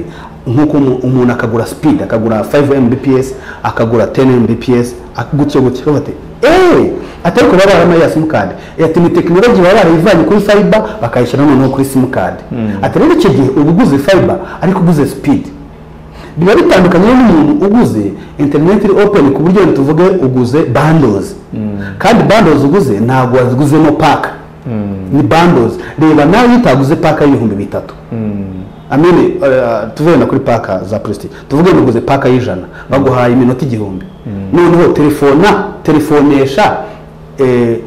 Speaker 1: nk'uko umu- umuntu akagura speed akagura 5 mbps akagura 10 mbps ak- gutyo gutyo bati eee atari kuba baramaye ya simukadi ati ni tekinoloji baba barayivanye kuri fiber bakayishyira noneho kuri simukadi ati rero icyo gihe uba uguze fiber ariko uguze speed biba bitandukanye n'umuntu uguze interineti iri openi ku buryo wenda tuvuge uguze bandozi kandi bandozi uguze ntabwo waziguzemo paka ni bandozi reba nawe iyo utaguze paka y'ibihumbi bitatu amene eh, tuvuge na kuri paka za purisitike tuvuge ngo uguze paka y'ijana baguhaye iminota igihumbi noneho telefona telefonesha eh,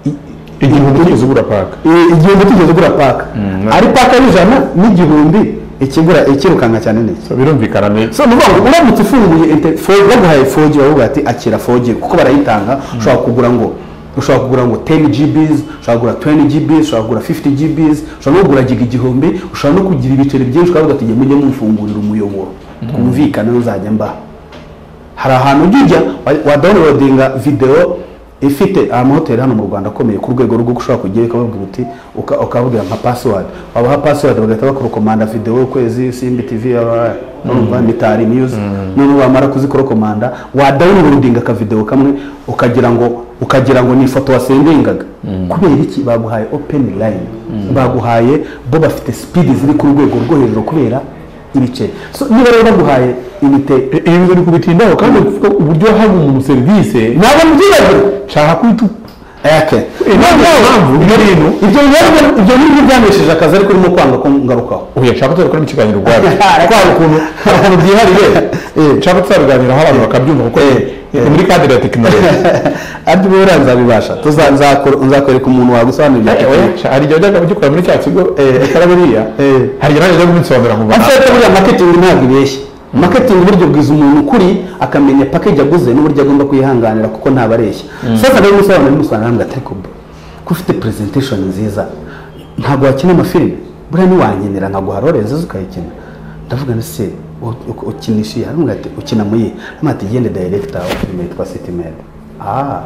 Speaker 1: i-
Speaker 2: igihumbi kigeze ugura paka
Speaker 1: i- igihumbi tugeze ugura paka ari paka y'ijana n'igihumbi ikigura ikirukanka cyane niki
Speaker 2: birumvikana neza
Speaker 1: so ni ukuvuga ngo uramutse ufunguye inte- fo- baguhaye 4G baravuga bati akira 4G kuko barayitanga ushobora kugura ngo ushobora kugura ngo 10 GBs ushobora kugura 20 GBs ushobora kugura 50 GBs ushobora no kugura giga igihumbi ushobora no kugira ibiceri byinshi ukavuga ati mujye mumfungurira umuyoboro twumvikane uzajya mbaha hari ahantu ujya ujya wa- wadawunirodinga videwo ifite amahoteli hano mu rwanda akomeye ku rwego rwo ushobora kujyayo ukabavuga uti uka- ukababwira nka pasiwadi wabaha pasiwadi bagahita bakorokomanda videwo ukwezi simbi tivi yabaye urumva mitari miyuzi noneho wamara kuzikorokomanda wadawunirodinga akavidewo kamwe ukagira ngo ukagira ngo ni ifoto wasendingaga kubera iki baguhaye openi layini baguhaye bo bafite sipidi ziri ku rwego rwo hejuru kubera ibice So, niba rero baguhaye imite
Speaker 2: ibi biri kubitindaho kandi kuvuga uburyo haba umuntu serivisi
Speaker 1: ntabwo mbyibagirwa
Speaker 2: nshaka kubitu
Speaker 1: eke
Speaker 2: impamvu ibyo bintu
Speaker 1: ibyo bibazo ibyo ni byo byanesheje akazi ariko urimo kwanga ko ngarukaho
Speaker 2: oya nshaka tuzabikoramo ikiganiro ubwabyo
Speaker 1: kwanga ukuntu
Speaker 2: hari ukuntu byihariye nshaka tuzabiganiraho abantu bakabyumva kuko
Speaker 1: Eh,
Speaker 2: ni muri kadire ya tekinoloji
Speaker 1: ariko ubu rero nzabibasha tuza- nzakora- nzakwereka umuntu wagusobanurira ibya tekinoloji
Speaker 2: hari igihe ujyaga ugikora muri cya kigo eh, ikora buriya
Speaker 1: Eh.
Speaker 2: hari igihe nawe ujya kubisobanura nkumva
Speaker 1: afite buriya maketingi ntabwo ibeshye maketingi uburyo bwiza umuntu ukuri akamenya pakeji aguze n'uburyo agomba kuyihanganira kuko ntabareshya sasa rero umusobanuro n'umusobanuro arambwira ati ariko bro ko ufite presentation nziza ntabwo wakina amafilime buriya niwankenera nkaguha role nziza ukayikina ndavuga nti se u- u- ukinisha iyi arambwira ati ukina mu iyi arambwira ati gende director wa filime yitwa city maid ah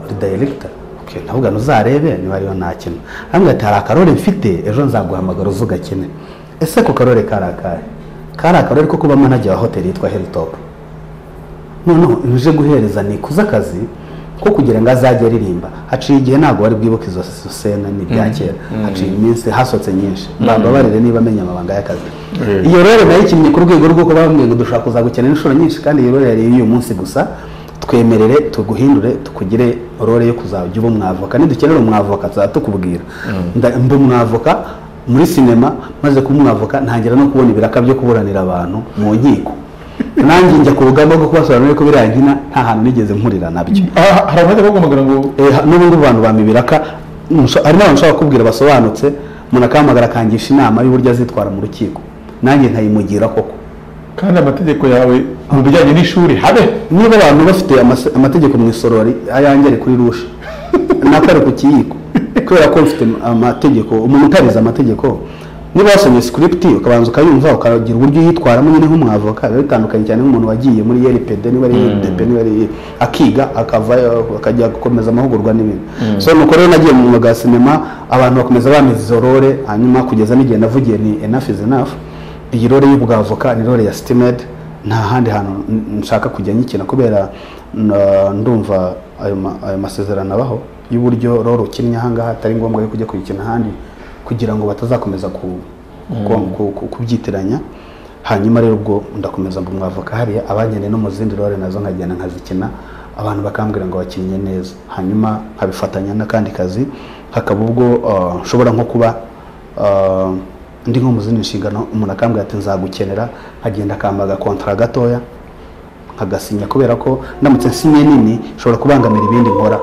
Speaker 1: uri director okay ndavuga ntuzarebe niba ariyo ntakina arambwira ati hari akarole mfite ejo nzaguhamagara uze ugakine ese ako karole kari akahe kari akarere ko kuba manager wa hoteli yitwa Hilltop noneho uje guhereza ni kuza akazi ko kugira ngo azajye aririmba haciye igihe ntabwo wari bwibuke izo izo sena ni bya kera haciye iminsi hasotse nyinshi bambabarire niba amenya amabanga y'akazi iyo rero nayikinnye ku rwego rw'uko bambwiye ngo dushobora kuzagukenera inshuro nyinshi kandi iyo rero yari iy'uyu munsi gusa twemerere tuguhindure tukugire role yo kuzajya uba umwavoka nidukenera umwavoka tuzaba tukubwira Nda- mba umwavoka muri sinema maze kuba umwavoka ntangira no kubona ibiraka byo kuburanira abantu mu nkiko nanjye njya ku rugamba rwo kubasobanurira ko biriya nkina nta hantu nigeze mpurira nabyo
Speaker 2: aha hari abajya baguhamagara ngo
Speaker 1: Eh, ha- n'ubundi abantu bampa ibiraka nsho- hari n'abantu nshobora kubwira basobanutse umuntu akahamagara akangisha inama y'uburyo azitwara mu rukiko nanjye nkayimugira koko
Speaker 2: kandi amategeko yawe mu bijyanye n'ishuri habe
Speaker 1: niba abantu bafite amase- amategeko mu isorori ayanjye ari kuri rusha nakare ku kiyiko kubera ko mfite amategeko umuntu utarize amategeko niba wasomye script ukabanza ukayumva ukagira uburyo uyitwaramo nyine nk'umwavoka biba bitandukanye cyane nk'umuntu wagiye muri yeripede niba ari yeridebe niba ari akiga akavayo akajya gukomeza amahugurwa n'ibintu so nuko rero nagiye mu mwuga wa sinema abantu bakomeza bameza izo role hanyuma kugeza n'igihe navugiye ni enough is enough iyi role y'ubwavoka ni role ya sitimed nta handi hantu n- nshaka kujya nyikina kubera n- ndumva ayo ma- ayo masezerano abaho y'uburyo role ukinnye ahangaha atari ngombwa yo kujya kuyikina ahandi kugira ngo batazakomeza ku- ku- ku- ku- kubyitiranya hanyuma rero ubwo ndakomeza mba umwavoka hariya abankeneye no mu zindi role nazo nkagenda nkazikina abantu bakambwira ngo wakinnye neza hanyuma nkabifatanya n'akandi kazi hakaba ubwo uh, nshobora nko kuba Uh, ndi nko mu zindi nshingano umuntu akambwira ati nzagukenera nkagenda akambaga kontara gatoya nkagasinya kubera ko ndamutse nsinye nini nshobora kubangamira ibindi nkora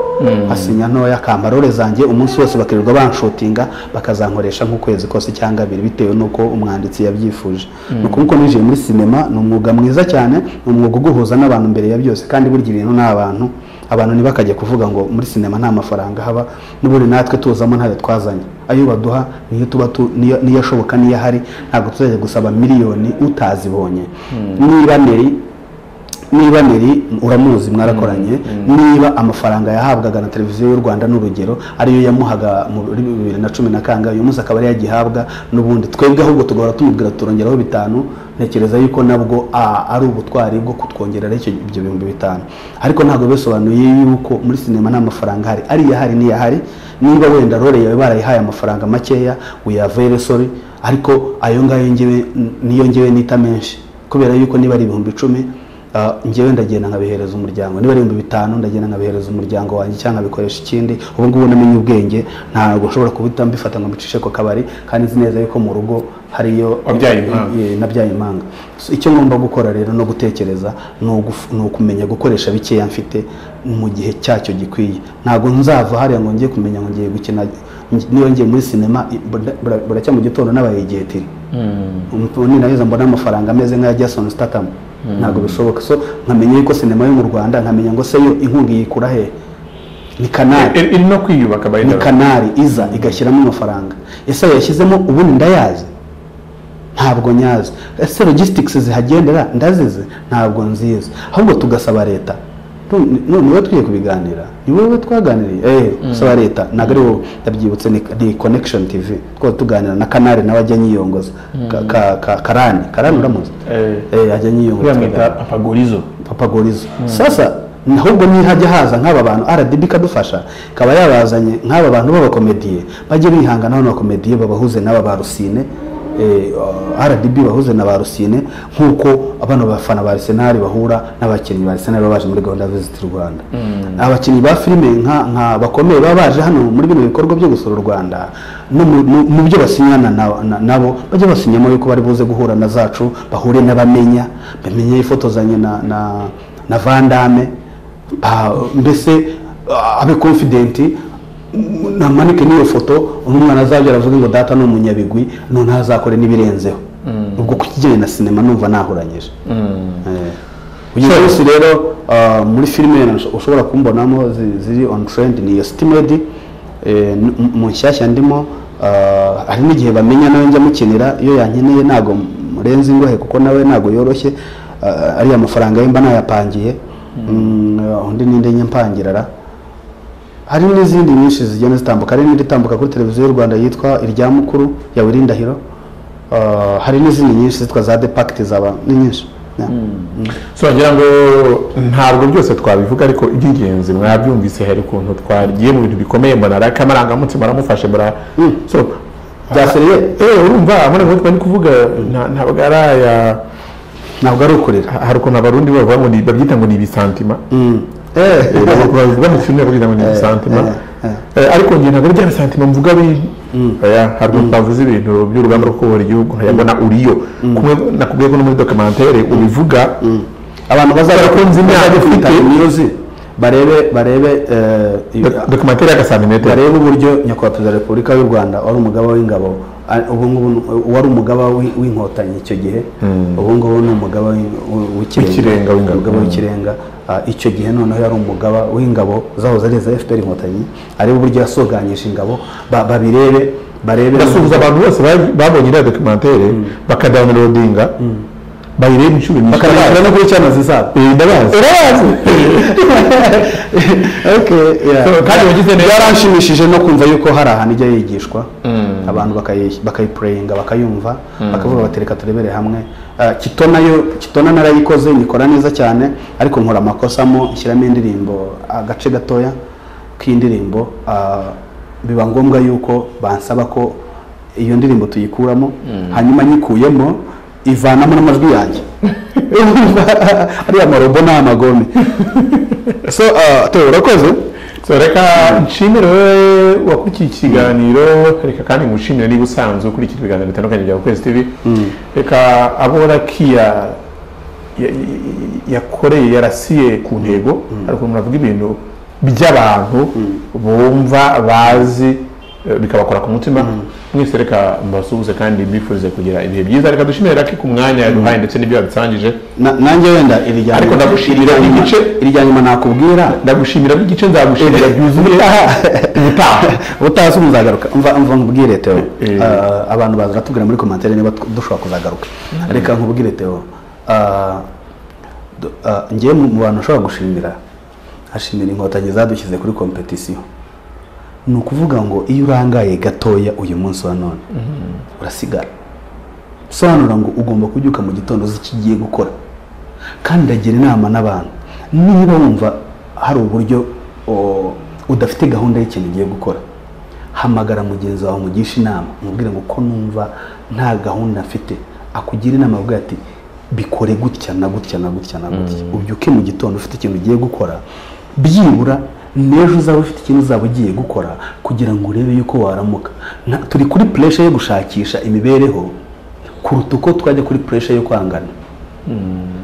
Speaker 1: nkasinya ntoya kamarore zanjye umunsi wose bakirirwa banshotinga bakazankoresha nk'ukwezi kose cyangwa abiri bitewe n'uko umwanditsi yabyifuje ni ukuvuga ko ninjiye muri sinema ni umwuga mwiza cyane ni umwuga uguhuza n'abantu mbere ya byose kandi burya ibintu ni abantu abantu ntibakajya kuvuga ngo muri sinema nta mafaranga haba n'ubundi natwe tuzamo ntayo twazanye ayo baduha niyo tuba tu- niyo niyo ashoboka niyo ahari ntabwo tuzajya gusaba miliyoni utazibonye niba neri niba niri uramuzi mwarakoranye niba amafaranga yahabwaga na televiziyo y'u rwanda n'urugero ariyo yamuhaga muri bibiri na cumi na kangahe uyu munsi akaba ariyo agihabwa n'ubundi twebwe ahubwo tugahora tumubwira turongeraho bitanu ntekereza yuko nabwo a- ari ubutwari bwo kutwongerera icyo- ibyo bihumbi bitanu ariko ntabwo bisobanuye yuko muri sinema nta mafaranga ahari ariyo ahari niyo ahari niba wenda role yawe barayihaye amafaranga makeya uyavere sori ariko ayo ngayo ngewe- niyo ngewe nita menshi kubera yuko niba ari ibihumbi icumi Ah, njyewe ndagenda nkabihereza umuryango niba ari ibihumbi bitanu ndagenda nkabihereza umuryango wanjye cyangwa nkabikoresha ikindi ubu ngubu namenye ubwenge ntabwo nshobora kubita mbifata ngo mbicishe ku kabari kandi nzi neza yuko mu rugo hariyo
Speaker 2: Wabyaye impanga.
Speaker 1: Eh, nabyaye impanga So, icyo ngomba gukora rero no gutekereza ni uguf- ni ukumenya gukoresha bikeya mfite mu gihe cyacyo gikwiye ntabwo nzava hariya ngo njye kumenya ngo ngiye gukina niba ngiye muri sinema i- bura- bura- buracya mu gitondo n'abaye igihe ni naheza mbona amafaranga ameze nk'aya Jason Statham ntabwo bishoboka so nkamenya yuko sinema yo mu Rwanda nkamenya ngo se yo inkunga yikura he ni kanari
Speaker 2: iri no kwiyubaka by the
Speaker 1: ni
Speaker 2: way.
Speaker 1: kanari iza igashyiramo amafaranga ese ayo yashyizemo ubundi ndayazi ntabwo nyazi ese logistics zihagendera ndazizi ntabwo nzizi ahubwo tugasaba leta none ni wowe twiye kubiganira ni wowe twaganiriye eh gusaba leta ntabwo ari wowe ndabyibutse ni, ni connection tv twari tuganira na kanari nawe ajya nyiyongoza Ka- ka- ka- karani karani uramuzi
Speaker 2: Eh.
Speaker 1: eh ajya nyiyongoza
Speaker 2: bamwita apagorizo
Speaker 1: papagorizo sasa ahubwo nihajya haza nk'aba bantu rdb ikadufasha ikaba yabazanye nk'aba bantu b'abakomediye bajye bihangana hano abakomediye babahuze n'aba ba rusine eh, uh, rdb bahuze na ba rusine nk'uko abana bafana ba arsenal bahura n'abakinnyi ba arsenal baba baje muri gahunda ya visit rwanda abakinnyi ba filime nka nka bakomeye baba baje hano muri bino bikorwa byo gusura u rwanda no mu- mu mu byo basinyana na- na- nabo bajya basinyamo yuko bari buze guhura na zacu bahure n'abamenya bamenye yifotozanye na na na vandame mbese ah, abe confident m- namanike n'iyo foto undi mwana azajya aravuga ngo data ni umunyabigwi noneho azakore n'ibirenzeho ubwo ubwo ku kijyanye na sinema numva nahuranyije Eh. uyu munsi rero ah, muri filime nsh- ushobora kumbonamo zi- ziri on trend ni iyo sitimedi mu nshyashya ndimo ah, hari n'igihe bamenya nawe njya mukinira iyo yankeneye ntabwo murenze ingohe kuko nawe ntabwo yoroshye ah, ariya mafaranga ye mba nayapangiye Mm, ah, undi ninde nyampangirara hari n'izindi nyinshi zigenda zitambuka hari n'indi itambuka kuri televiziyo y'u rwanda yitwa irya mukuru ya Willy Ndahiro Ah, hari n'izindi nyinshi zitwa za depakiti zaba ni nyinshi Yeah.
Speaker 2: so wagira ngo ntabwo byose twabivuga ariko iby'ingenzi mwabyumvise hari ukuntu twagiye mu bintu bikomeye mbona raka amarangamutima aramufashe mbona so
Speaker 1: Byaseriye?
Speaker 2: eh urumva amarangamutima ni kuvuga nta- ntabwo ari aya
Speaker 1: ntabwo ari ukurira
Speaker 2: hari ukuntu abarundi bavuga ngo ni- babyita ngo ni ibisantima
Speaker 1: Eh,
Speaker 2: Eh, ntabwo babivuga mu kintu bagira ngo ni ibisantima Eh, ariko njye ntabwo ari bya bisantima mvuga bindi Oya, hari ukuntu bavuze ibintu by'urugamba rwo kuyobora igihugu nkayabona uriyo kumwe nakubwiye ko no muri dokumentere ubivuga
Speaker 1: abantu bazajya
Speaker 2: Barakunze imyaka
Speaker 1: bazajya
Speaker 2: ufite.
Speaker 1: kwitaba imyuzi barebe barebe eh, iyo-
Speaker 2: Do- dokumentere ya gasantimetero
Speaker 1: barebe uburyo nyakubahwa perezida wa repubulika y'u rwanda wari umugaba w'ingabo a- ubu ngubu ni- wari umugaba w'i- w'inkotanyi icyo gihe ubu ngubu ni umugaba w'i- w'i-
Speaker 2: W'ikirenga w'ingabo.
Speaker 1: umugaba
Speaker 2: Mm.
Speaker 1: w'ikirenga Ah, icyo gihe noneho yari umugaba w'ingabo zahoze ari iza fpr inkotanyi arebe uburyo yasoganyije ingabo ba- babirebe barebe
Speaker 2: basuhuza abantu bose ba- babonye iriya dokumentere bakadawunirodinga bayireba inshuro nyinshi
Speaker 1: bakareba no kuri cyamazi zabo
Speaker 2: Eh, ndabazi
Speaker 1: Okay, yeah.
Speaker 2: So, kandi wagize neza.
Speaker 1: byaranshimishije no kumva yuko hari ahantu ijya yigishwa abantu bakayi- bakayipureyinga bakayumva bakavuga bati reka turebere hamwe Ah, kito nayo kitona narayikoze nyikora neza cyane ariko nkora amakosamo nshyiramo indirimbo agace gatoya k'indirimbo ah, biba ngombwa yuko bansaba ko iyo ndirimbo tuyikuramo hanyuma nyikuyemo ivanamo n'amajwi yanjye ariya marobo ni amagome so ah, Theo, urakoze
Speaker 2: so reka nshimire wowe wakurikiye iki kiganiro reka kandi ngushimire niba usanzwe ukurikira ibiganiro bitandukanye bya kwezi tv reka abo rakiya ya- ya- yakoreye yarasiye ku ntego ariko muravuga ibintu by'abantu bumva bazi eh, bikabakora ku mutima mwese reka mbasuhuze kandi mbifurize kugira ibihe byiza reka dushimire raki ku mwanya yaduhaye ndetse n'ibyo yadusangije
Speaker 1: Na- nanjye wenda irijya
Speaker 2: Ariko ndagushimira igice.
Speaker 1: irijya nyuma nakubwira
Speaker 2: ndagushimira n'igice nzagushimira byuzuye ubutaha
Speaker 1: ubutaha se muzagaruka umva umva nkubwire Theo
Speaker 2: Eh.
Speaker 1: Ah, abantu baza baratubwira muri komantere niba tw- dushobora kuzagaruka reka nkubwire Theo Ah, du- ah, njyewe mu mu bantu ushobora gushimira hashimira inkotanyi zadushyize kuri kompetisiyo ni ukuvuga ngo iyo urangaye gatoya uyu munsi wa none urasigara sobanura ngo ugomba kubyuka mu gitondo uzi ikigiye gukora kandi ndagira inama n'abantu niba wumva hari uburyo o, udafite gahunda y'ikintu ugiye gukora hamagara mugenzi wawe umugisha inama umubwire ngo uko numva nta gahunda mfite akugira inama avuga ati bikore gutya na gutya na gutya na gutya ubyuke mu gitondo ufite ikintu ugiye gukora byibura n'ejo uzaba ufite ikintu uzaba ugiye gukora kugira ngo urebe yuko waramuka Na- turi kuri puresha yo gushakisha imibereho kuruta uko twajya kuri puresha yo kwangana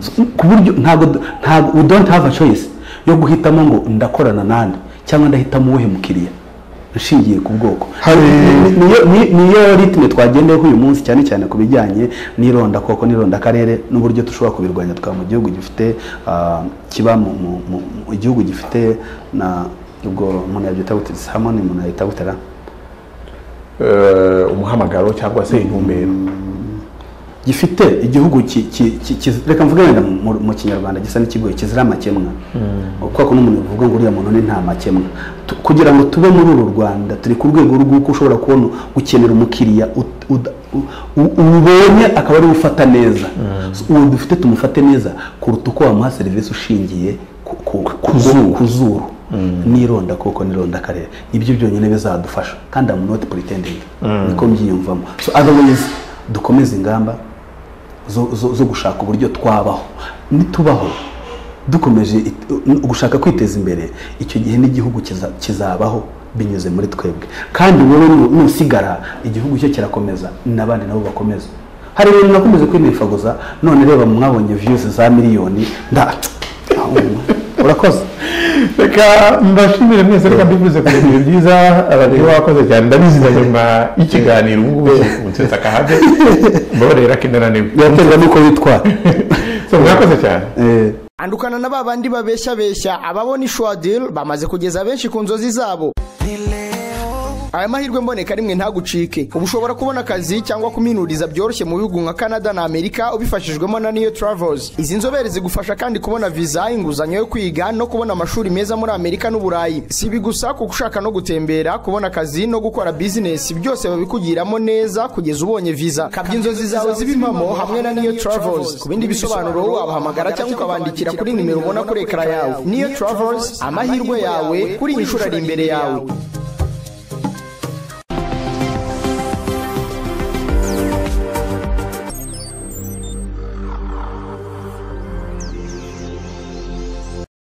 Speaker 1: So, ku buryo ntabwo ntabwo we don't have a choice yo guhitamo ngo ndakorana nande cyangwa ndahitamo uwuhe mukiriya nshingiye ku bwoko Ni- niyo- ni- niyo ritme twagendeyeho uyu munsi cyane cyane ku bijyanye n'irondakoko n'irondakarere n'uburyo dushobora kubirwanya twaba mu gihugu gifite ah, kiba mu- mu mu- mu gihugu gifite na ubwo umuntu yabyita gute hamoni umuntu yayita gute ra?
Speaker 2: eh, umuhamagaro cyangwa se intumbero
Speaker 1: gifite igihugu ki- ki- ki- ki- reka mvuge wenda mu, mu kinyarwanda gisa n'ikigoye kizira amakemwa kuko n'umuntu bivuga ngo uriya muntu ni nta makemwa Tu- kugira ngo tube muri uru rwanda turi ku rwego rw'uko ushobora kubona ukenera umukiriya ut- uda- u- u- ubonye akaba ari ufata neza So, uwo dufite tumufate neza kuruta uko wamuha serivisi ushingiye ku- ku- ku zuru- ku zuru n'ironda koko n'ironda karere ibyo byonyine bizadufasha kandi amu not pretending niko mbyiyumvamo so otherwise dukomeze ingamba zo, zo, zo gushaka uburyo twabaho nitubaho dukomeje it- uh, gushaka kwiteza imbere icyo gihe n'igihugu kiza- kizabaho binyuze muri twebwe kandi wowe nu- nusigara igihugu cyo kirakomeza n'abandi nabo bakomeza hari ibintu nakomeje kwinifaguza none reba mwabonye views za miliyoni nda urakoze
Speaker 2: reka reka mbashimire mwese reka mbivuze ku bintu byiza abantu bakoze cyane ndabiziza nyuma y'ikiganiro ubu ngubu unsetse akahave mbabarira ko indananiwe
Speaker 1: biraterwa n'uko witwara
Speaker 2: so mwakoze cyane
Speaker 1: Eh,
Speaker 4: andukana na ba bandi babeshyabeshya ababona ishwadil bamaze kugeza benshi ku nzozi zabo aya mahirwe mboneka rimwe ntagucike uba ushobora kubona akazi cyangwa kuminuriza byoroshye mu bihugu nka canada na amerika ubifashijwemo na niyo travels izi nzobere zigufasha kandi kubona viza inguzanyo yo kwiga no kubona amashuri meza muri amerika n'uburayi si ibi gusa kuko ushaka no gutembera kubona akazi no gukora bizinesi byose babikugiramo neza kugeza ubonye viza kabya inzozi zawe zibe impamo hamwe na niyo travels ku bindi bisobanuro wabahamagara cyangwa ukabandikira kuri nimero ubona kuri ekara yawe niyo travels amahirwe yawe kuri inshuro ari imbere yawe